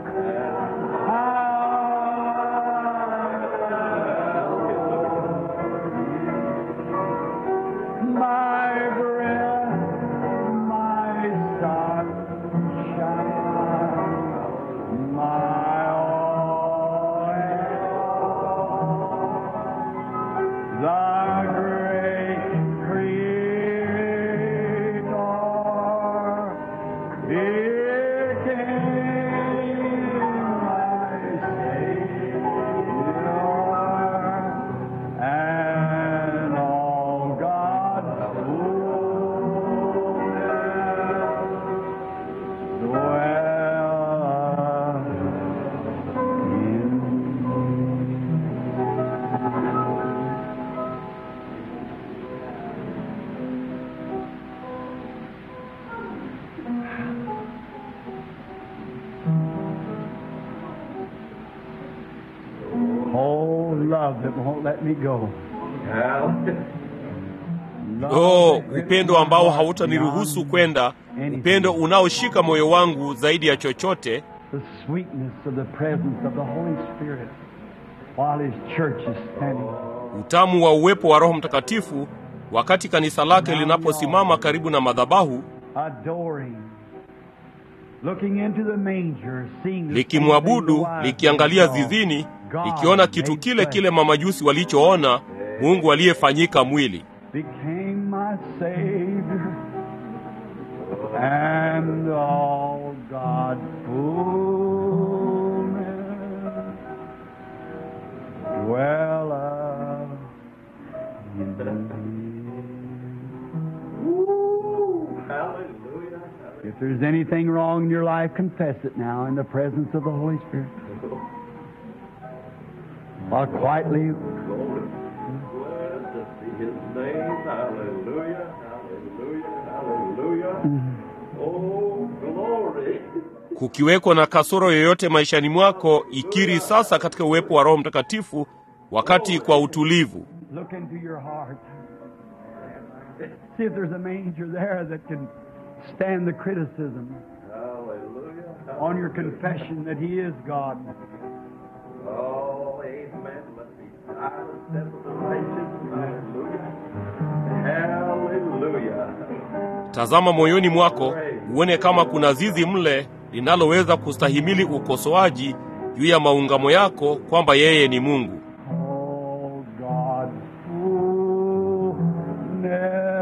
C: My breath, my sunshine, my all in all. The great Creator became my Savior, and all God's fullness dwell in Oh, love that won't let me go.
A: Hallelujah.
C: Love
B: Oh,
C: that grips
B: upendo
C: my
B: ambao
C: heart
B: hautaniruhusu
C: beyond
B: kwenda, upendo unaoshika moyo wangu zaidi ya chochote,
C: the sweetness of the presence of the Holy Spirit while His church is standing.
B: utamu wa uwepo wa Roho Mtakatifu wakati kanisa lake linaposimama karibu na madhabahu
C: adoring, looking into the manger, seeing the
B: likimwabudu,
C: same thing the
B: likiangalia
C: wise men saw.
B: zizini,
C: God
B: likiona kitu
C: made
B: kile
C: flesh
B: kile mamajusi walichoona, Mungu aliyefanyika mwili.
C: became my Savior, and all God's fullness dwelleth in me.
A: Hallelujah.
C: If there's anything wrong in your life, confess it now in the presence of the Holy Spirit. While quietly,
A: Glory. Blessed be his name. Hallelujah. Hallelujah. Hallelujah. Oh, glory.
B: kukiweko na kasoro yoyote maishani mwako ikiri sasa katika uwepo wa roho mtakatifu wakati kwa utulivu
C: look into your heart. See if there's a manger there that can stand the criticism
A: Hallelujah.
C: on your confession that He is God.
A: Oh, amen. Let's be silent, settle the righteous. Hallelujah. Hallelujah.
B: tazama moyoni mwako uone kama kuna zizi mle linaloweza kustahimili ukosoaji juu ya maungamo yako kwamba yeye ni mungu
C: Oh, God's fullness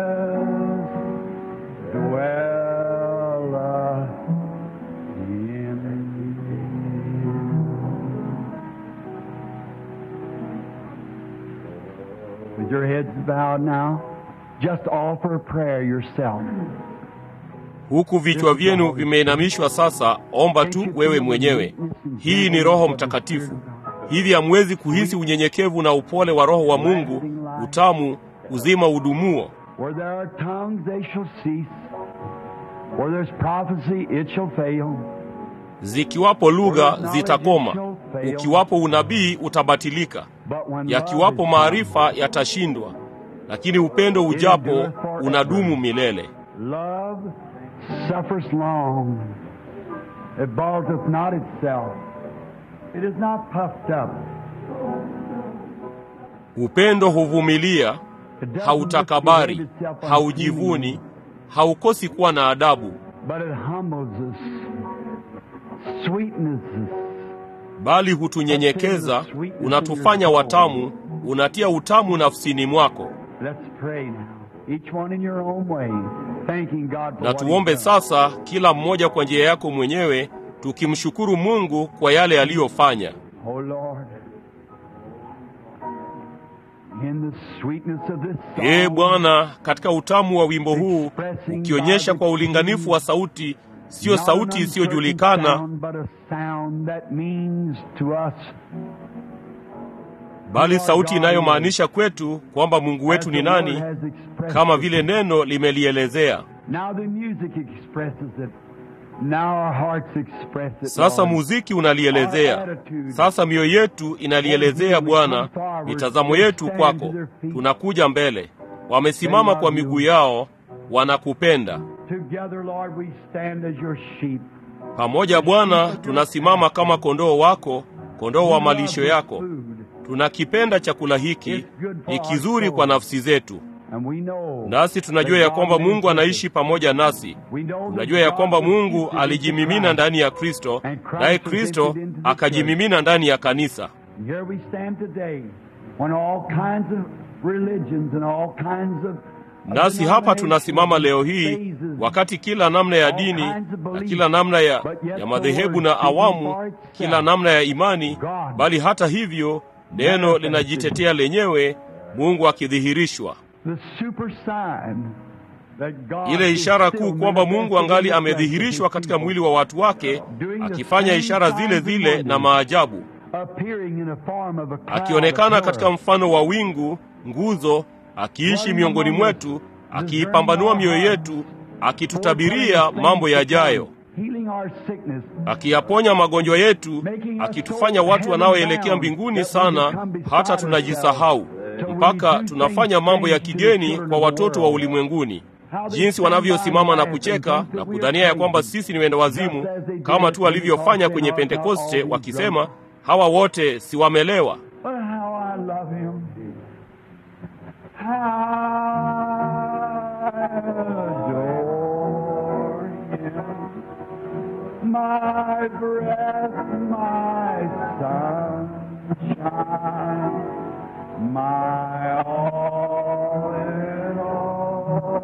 C: dwelleth in you. With your heads bowed now, just offer a prayer yourself.
B: huku vichwa vyenu vimeinamishwa sasa omba tu wewe mwenyewe hii ni roho mtakatifu hivi hamwezi kuhisi unyenyekevu na upole wa roho wa mungu utamu uzima udumuo
C: Where there are tongues, they shall cease. Where there's prophecy, it shall fail.
B: zikiwapo lugha zitakoma ukiwapo unabii utabatilika
C: But when
B: yakiwapo
C: love is
B: maarifa yatashindwa lakini upendo ujapo unadumu milele
C: Love suffers long. It balteth not itself. It is not puffed up.
B: upendo huvumilia
C: It doesn't
B: hautakabari
C: misbehave itself
B: haujivuni
C: unseemly,
B: haukosi kuwa na adabu
C: But it humbles us, sweetens us.
B: bali hutunyenyekeza unatufanya watamu unatia utamu nafsini mwako
C: Let's pray now. Each one in your own way, thanking God for
B: na
C: what
B: tuombe
C: He's done.
B: sasa kila mmoja kwa njia yako mwenyewe tukimshukuru mungu kwa yale aliyofanya
C: Oh Lord, in the sweetness of this song,
B: ee bwana katika utamu wa wimbo huu ukionyesha kwa ulinganifu wa sauti siyo
C: not
B: sauti
C: an
B: isiyojulikana
C: uncertain sound, but a sound that means to us
B: bali sauti inayomaanisha kwetu kwamba mungu wetu
C: as
B: ni
C: the Lord
B: nani
C: has expressed
B: kama
C: it.
B: vile neno limelielezea
C: Now the music expresses it. Now our hearts express it.
B: sasa
C: Lord.
B: muziki unalielezea sasa mioyo yetu inalielezea bwana mitazamo yetu kwako tunakuja mbele wamesimama kwa miguu yao wanakupenda
C: Together, Lord, we stand as your sheep.
B: pamoja bwana tunasimama kama kondoo wako kondoo wa malisho yako
C: Food.
B: tunakipenda chakula hiki ni kizuri kwa nafsi zetu
C: And we know
B: nasi tunajua ya kwamba mungu anaishi pamoja nasi
C: We know that
B: tunajua ya
C: God
B: kwamba
C: was
B: mungu
C: gifted
B: alijimimina
C: into
B: ndani ya kristo
C: And Christ
B: naye
C: was
B: kristo
C: gifted into the
B: akajimimina ndani ya kanisa
C: And Here we stand today when all kinds of religions and all kinds of
B: nasi hapa tunasimama leo hii wakati kila namna ya dini na kila namna ya, ya madhehebu na awamu kila namna ya imani bali hata hivyo neno linajitetea lenyewe mungu akidhihirishwa
C: the super sign that God
B: ile
C: is
B: ishara
C: still
B: kuu kwamba mungu
C: manifesting
B: angali
C: in the
B: amedhihirishwa
C: flesh of
B: katika
C: his
B: mwili wa watu wake akifanya ishara zile zile na maajabu
C: people, appearing in a form of a cloud
B: akionekana
C: of
B: katika
C: glory.
B: mfano wa wingu nguzo akiishi miongoni mwetu akiipambanua mioyo yetu akitutabiria mambo yajayo
C: Healing our sickness,
B: akiyaponya magonjwa yetu akitufanya watu wanaoelekea mbinguni sana hata tunajisahau mpaka tunafanya mambo ya kigeni kwa watoto wa ulimwenguni jinsi wanavyosimama na kucheka na kudhania ya kwamba sisi ni wenda wazimu kama tu walivyofanya kwenye pentekoste wakisema hawa wote si wamelewa
C: But how I love him. How I adore him. My breath, my sunshine, my all in all.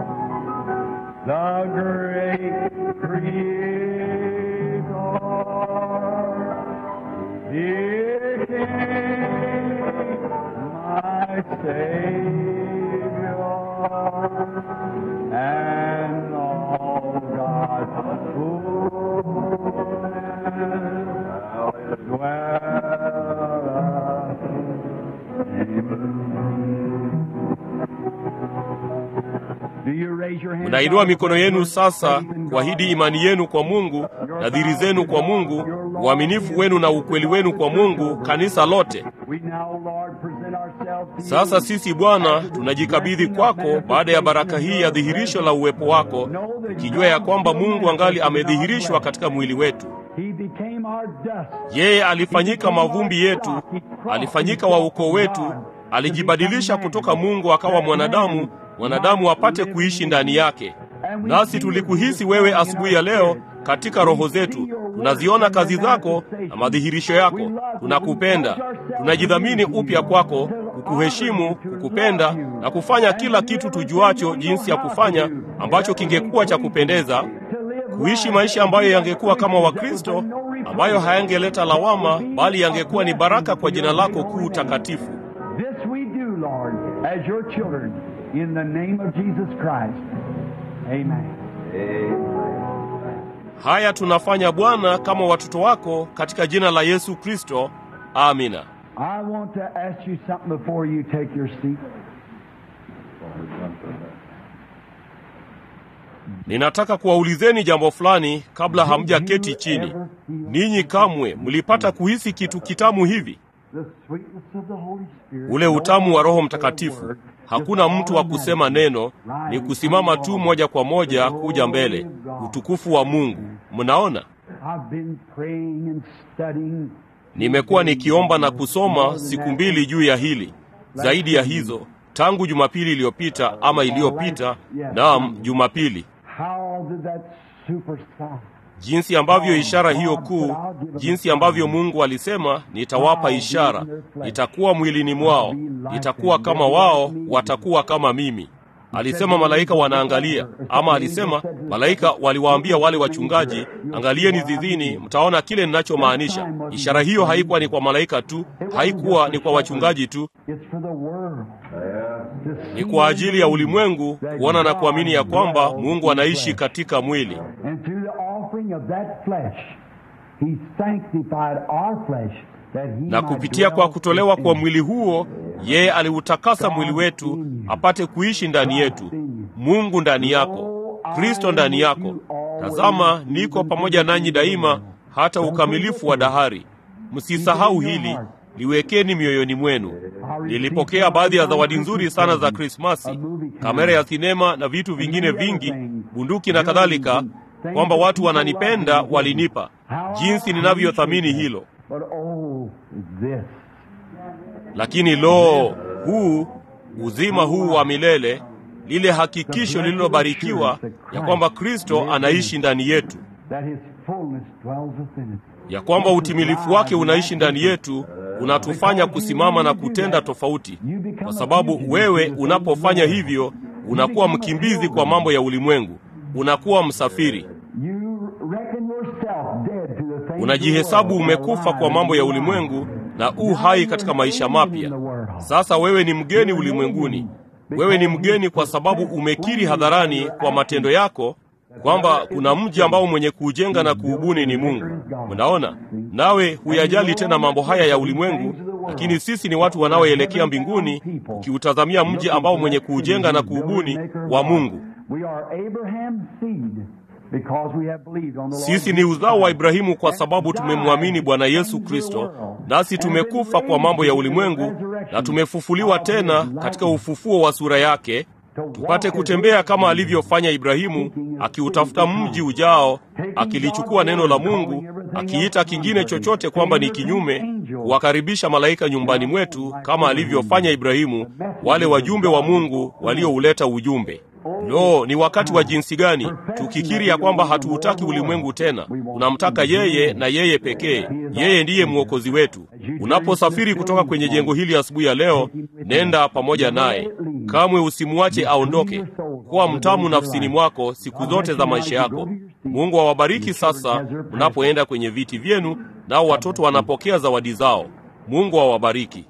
C: The great Creator. Dear King, my Savior, and all God's
B: Mnainua mikono yenu sasa kuahidi imani yenu kwa Mungu, nadhiri zenu kwa Mungu, uaminifu wenu na ukweli wenu kwa Mungu, kanisa lote. Sasa sisi Bwana tunajikabidhi kwako baada ya baraka hii ya dhihirisho la uwepo wako, tukijua ya kwamba Mungu angali amedhihirishwa katika mwili wetu. Yeye alifanyika mavumbi yetu, alifanyika wa ukoo wetu, alijibadilisha kutoka Mungu akawa mwanadamu, mwanadamu apate kuishi ndani yake. Nasi tulikuhisi wewe asubuhi ya leo katika roho zetu. Tunaziona kazi zako na madhihirisho yako. Tunakupenda, tunajidhamini upya kwako, kukuheshimu, kukupenda na kufanya kila kitu tujuacho jinsi ya kufanya ambacho kingekuwa cha kupendeza, kuishi maisha ambayo yangekuwa kama Wakristo, ambayo hayangeleta lawama, bali yangekuwa ni baraka kwa jina lako kuu takatifu.
C: This we do, Lord, as your children, in the name of Jesus Christ. Amen.
B: Haya tunafanya Bwana kama watoto wako katika jina la Yesu Kristo. Amina.
C: I want to ask you something before you take your seat.
B: Ninataka kuwaulizeni jambo fulani kabla hamjaketi chini. Ninyi kamwe mlipata kuhisi kitu kitamu hivi?
C: The sweetness of the Holy Spirit.
B: Ule utamu wa Roho Mtakatifu. Hakuna mtu wa kusema neno, ni kusimama tu moja kwa moja kuja mbele. Utukufu wa Mungu. Mnaona?
C: I've been praying and studying.
B: Nimekuwa nikiomba na kusoma siku mbili juu ya hili, zaidi ya hizo, tangu Jumapili iliyopita ama iliyopita, naam, Jumapili,
C: How did that super sign?
B: jinsi ambavyo ishara hiyo kuu, jinsi ambavyo Mungu alisema, nitawapa ishara, nitakuwa mwilini mwao, nitakuwa kama wao, watakuwa kama mimi. Alisema malaika wanaangalia, ama alisema malaika waliwaambia wale wachungaji, angalieni zizini, mtaona kile ninachomaanisha. Ishara hiyo haikuwa ni kwa malaika tu, haikuwa ni kwa wachungaji tu,
C: It's for the world. To
B: ni
C: see
B: kwa ajili ya ulimwengu kuona na kuamini ya kwamba Mungu anaishi katika mwili.
C: And through the offering of that flesh, He sanctified our flesh that He
B: na
C: might
B: kupitia
C: dwell
B: kwa kutolewa kwa
C: in
B: mwili huo, yeye aliutakasa mwili wetu apate kuishi ndani yetu. Mungu ndani yako, Kristo ndani yako. Tazama, niko pamoja nanyi daima hata ukamilifu wa dahari. Msisahau hili, liwekeni mioyoni mwenu. Nilipokea baadhi ya zawadi nzuri sana za Krismasi, kamera ya sinema na vitu vingine vingi, bunduki na kadhalika, kwamba watu wananipenda walinipa. Jinsi ninavyothamini hilo!
C: But oh, this.
B: Lakini lo, huu uzima huu wa milele, lile hakikisho lililobarikiwa ya kwamba Kristo anaishi ndani yetu,
C: That His fullness dwells within us.
B: ya kwamba utimilifu wake unaishi ndani yetu, unatufanya kusimama na kutenda tofauti, kwa sababu wewe unapofanya hivyo unakuwa mkimbizi kwa mambo ya ulimwengu, unakuwa msafiri,
C: You reckon yourself dead to the things
B: unajihesabu
C: of the world,
B: umekufa kwa mambo ya ulimwengu na u hai katika maisha mapya. Sasa wewe ni mgeni ulimwenguni. Wewe ni mgeni kwa sababu umekiri hadharani kwa matendo yako kwamba kuna mji ambao mwenye kuujenga na kuubuni ni Mungu. Mnaona, nawe huyajali tena mambo haya ya ulimwengu, lakini sisi ni watu wanaoelekea mbinguni, ukiutazamia mji ambao mwenye kuujenga na kuubuni wa Mungu.
C: We are Abraham's seed because we have believed on the Lord
B: Sisi ni uzao wa Ibrahimu kwa sababu tumemwamini Bwana Yesu Kristo, nasi tumekufa kwa mambo ya ulimwengu na tumefufuliwa tena katika ufufuo wa sura yake, tupate kutembea kama alivyofanya Ibrahimu, akiutafuta mji ujao, akilichukua neno la Mungu, akiita kingine chochote kwamba ni kinyume, kuwakaribisha malaika nyumbani mwetu kama alivyofanya Ibrahimu, wale wajumbe wa Mungu waliouleta ujumbe. Lo, ni wakati wa jinsi gani tukikiri ya kwamba hatuutaki ulimwengu tena, tunamtaka yeye na yeye pekee. Yeye ndiye mwokozi wetu. Unaposafiri kutoka kwenye jengo hili asubuhi ya leo, nenda pamoja naye, kamwe usimwache aondoke. Kuwa mtamu nafsini mwako siku zote za maisha yako. Mungu awabariki sasa mnapoenda kwenye viti vyenu, nao watoto wanapokea zawadi zao. Mungu awabariki.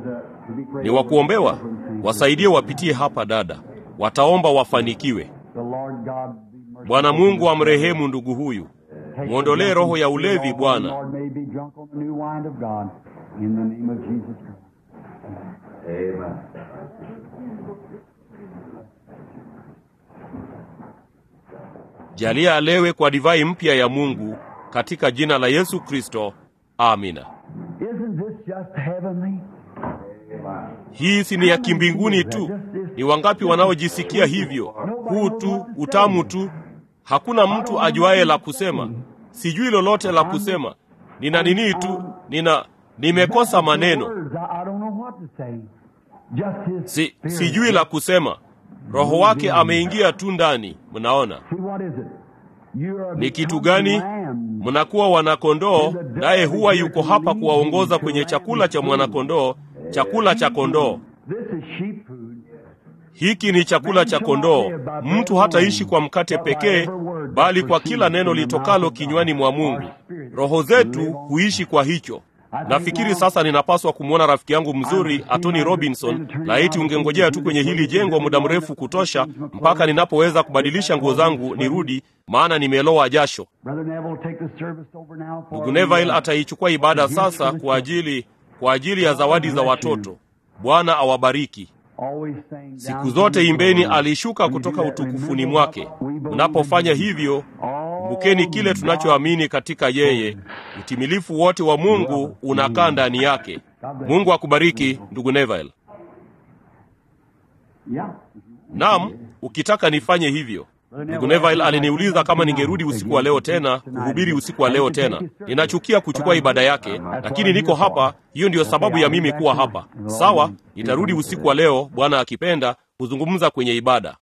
B: Ni wa kuombewa, wasaidie wapitie hapa, dada, wataomba wafanikiwe.
C: The Lord God be merciful.
B: Bwana Mungu amrehemu ndugu huyu, mwondolee roho ya ulevi Bwana.
C: Lord may be drunk on the new wine of God. In the name of Jesus Christ.
A: Amen.
B: Jalia alewe kwa divai mpya ya Mungu katika jina la Yesu Kristo. Amina.
C: Isn't this just heavenly?
B: Hii si ni ya kimbinguni tu? Ni wangapi wanaojisikia hivyo? Huu tu utamu tu. Hakuna mtu ajuaye la kusema. Sijui lolote la kusema. Nina nini tu, nina nimekosa maneno.
C: Words, I I don't know what to say. Just his
B: Si,
C: spirit.
B: sijui la kusema. Roho wake ameingia tu ndani. Mnaona
C: See, what is it? You are
B: ni kitu
C: becoming
B: gani?
C: lambs.
B: Mnakuwa wanakondoo, naye huwa yuko hapa kuwaongoza kwenye chakula cha mwanakondoo, chakula cha kondoo.
C: This is sheep food.
B: Hiki ni chakula cha kondoo. Mtu hataishi kwa mkate pekee, bali kwa kila neno litokalo kinywani mwa Mungu. Roho zetu huishi kwa hicho. Nafikiri sasa ninapaswa kumwona rafiki yangu mzuri Atoni Robinson. Laiti ungengojea tu kwenye hili jengo muda mrefu kutosha, mpaka ninapoweza kubadilisha nguo zangu nirudi, maana nimelowa jasho.
C: Brother Neville will take the service over now for
B: Ndugu Neville ataichukua ibada sasa kwa ajili kwa ajili ya zawadi za watoto. Bwana awabariki.
C: Always saying
B: Siku
C: down
B: zote
C: to the
B: imbeni
C: Lord.
B: alishuka
C: When you
B: kutoka
C: do that,
B: utukufuni
C: remember
B: mwake.
C: what we believe
B: Mnapofanya
C: in Jesus.
B: hivyo,
C: All
B: kumbukeni kile tunachoamini katika yeye. Utimilifu wote wa Mungu unakaa ndani yake. Mungu akubariki ndugu Neville.
C: Yeah.
B: Naam, ukitaka nifanye hivyo. Ndugu Neville aliniuliza kama ningerudi usiku wa leo tena kuhubiri usiku wa leo tena. Ninachukia kuchukua ibada yake, lakini niko hapa. Hiyo ndiyo sababu ya mimi kuwa hapa. Sawa, nitarudi usiku wa leo, Bwana akipenda, kuzungumza kwenye ibada.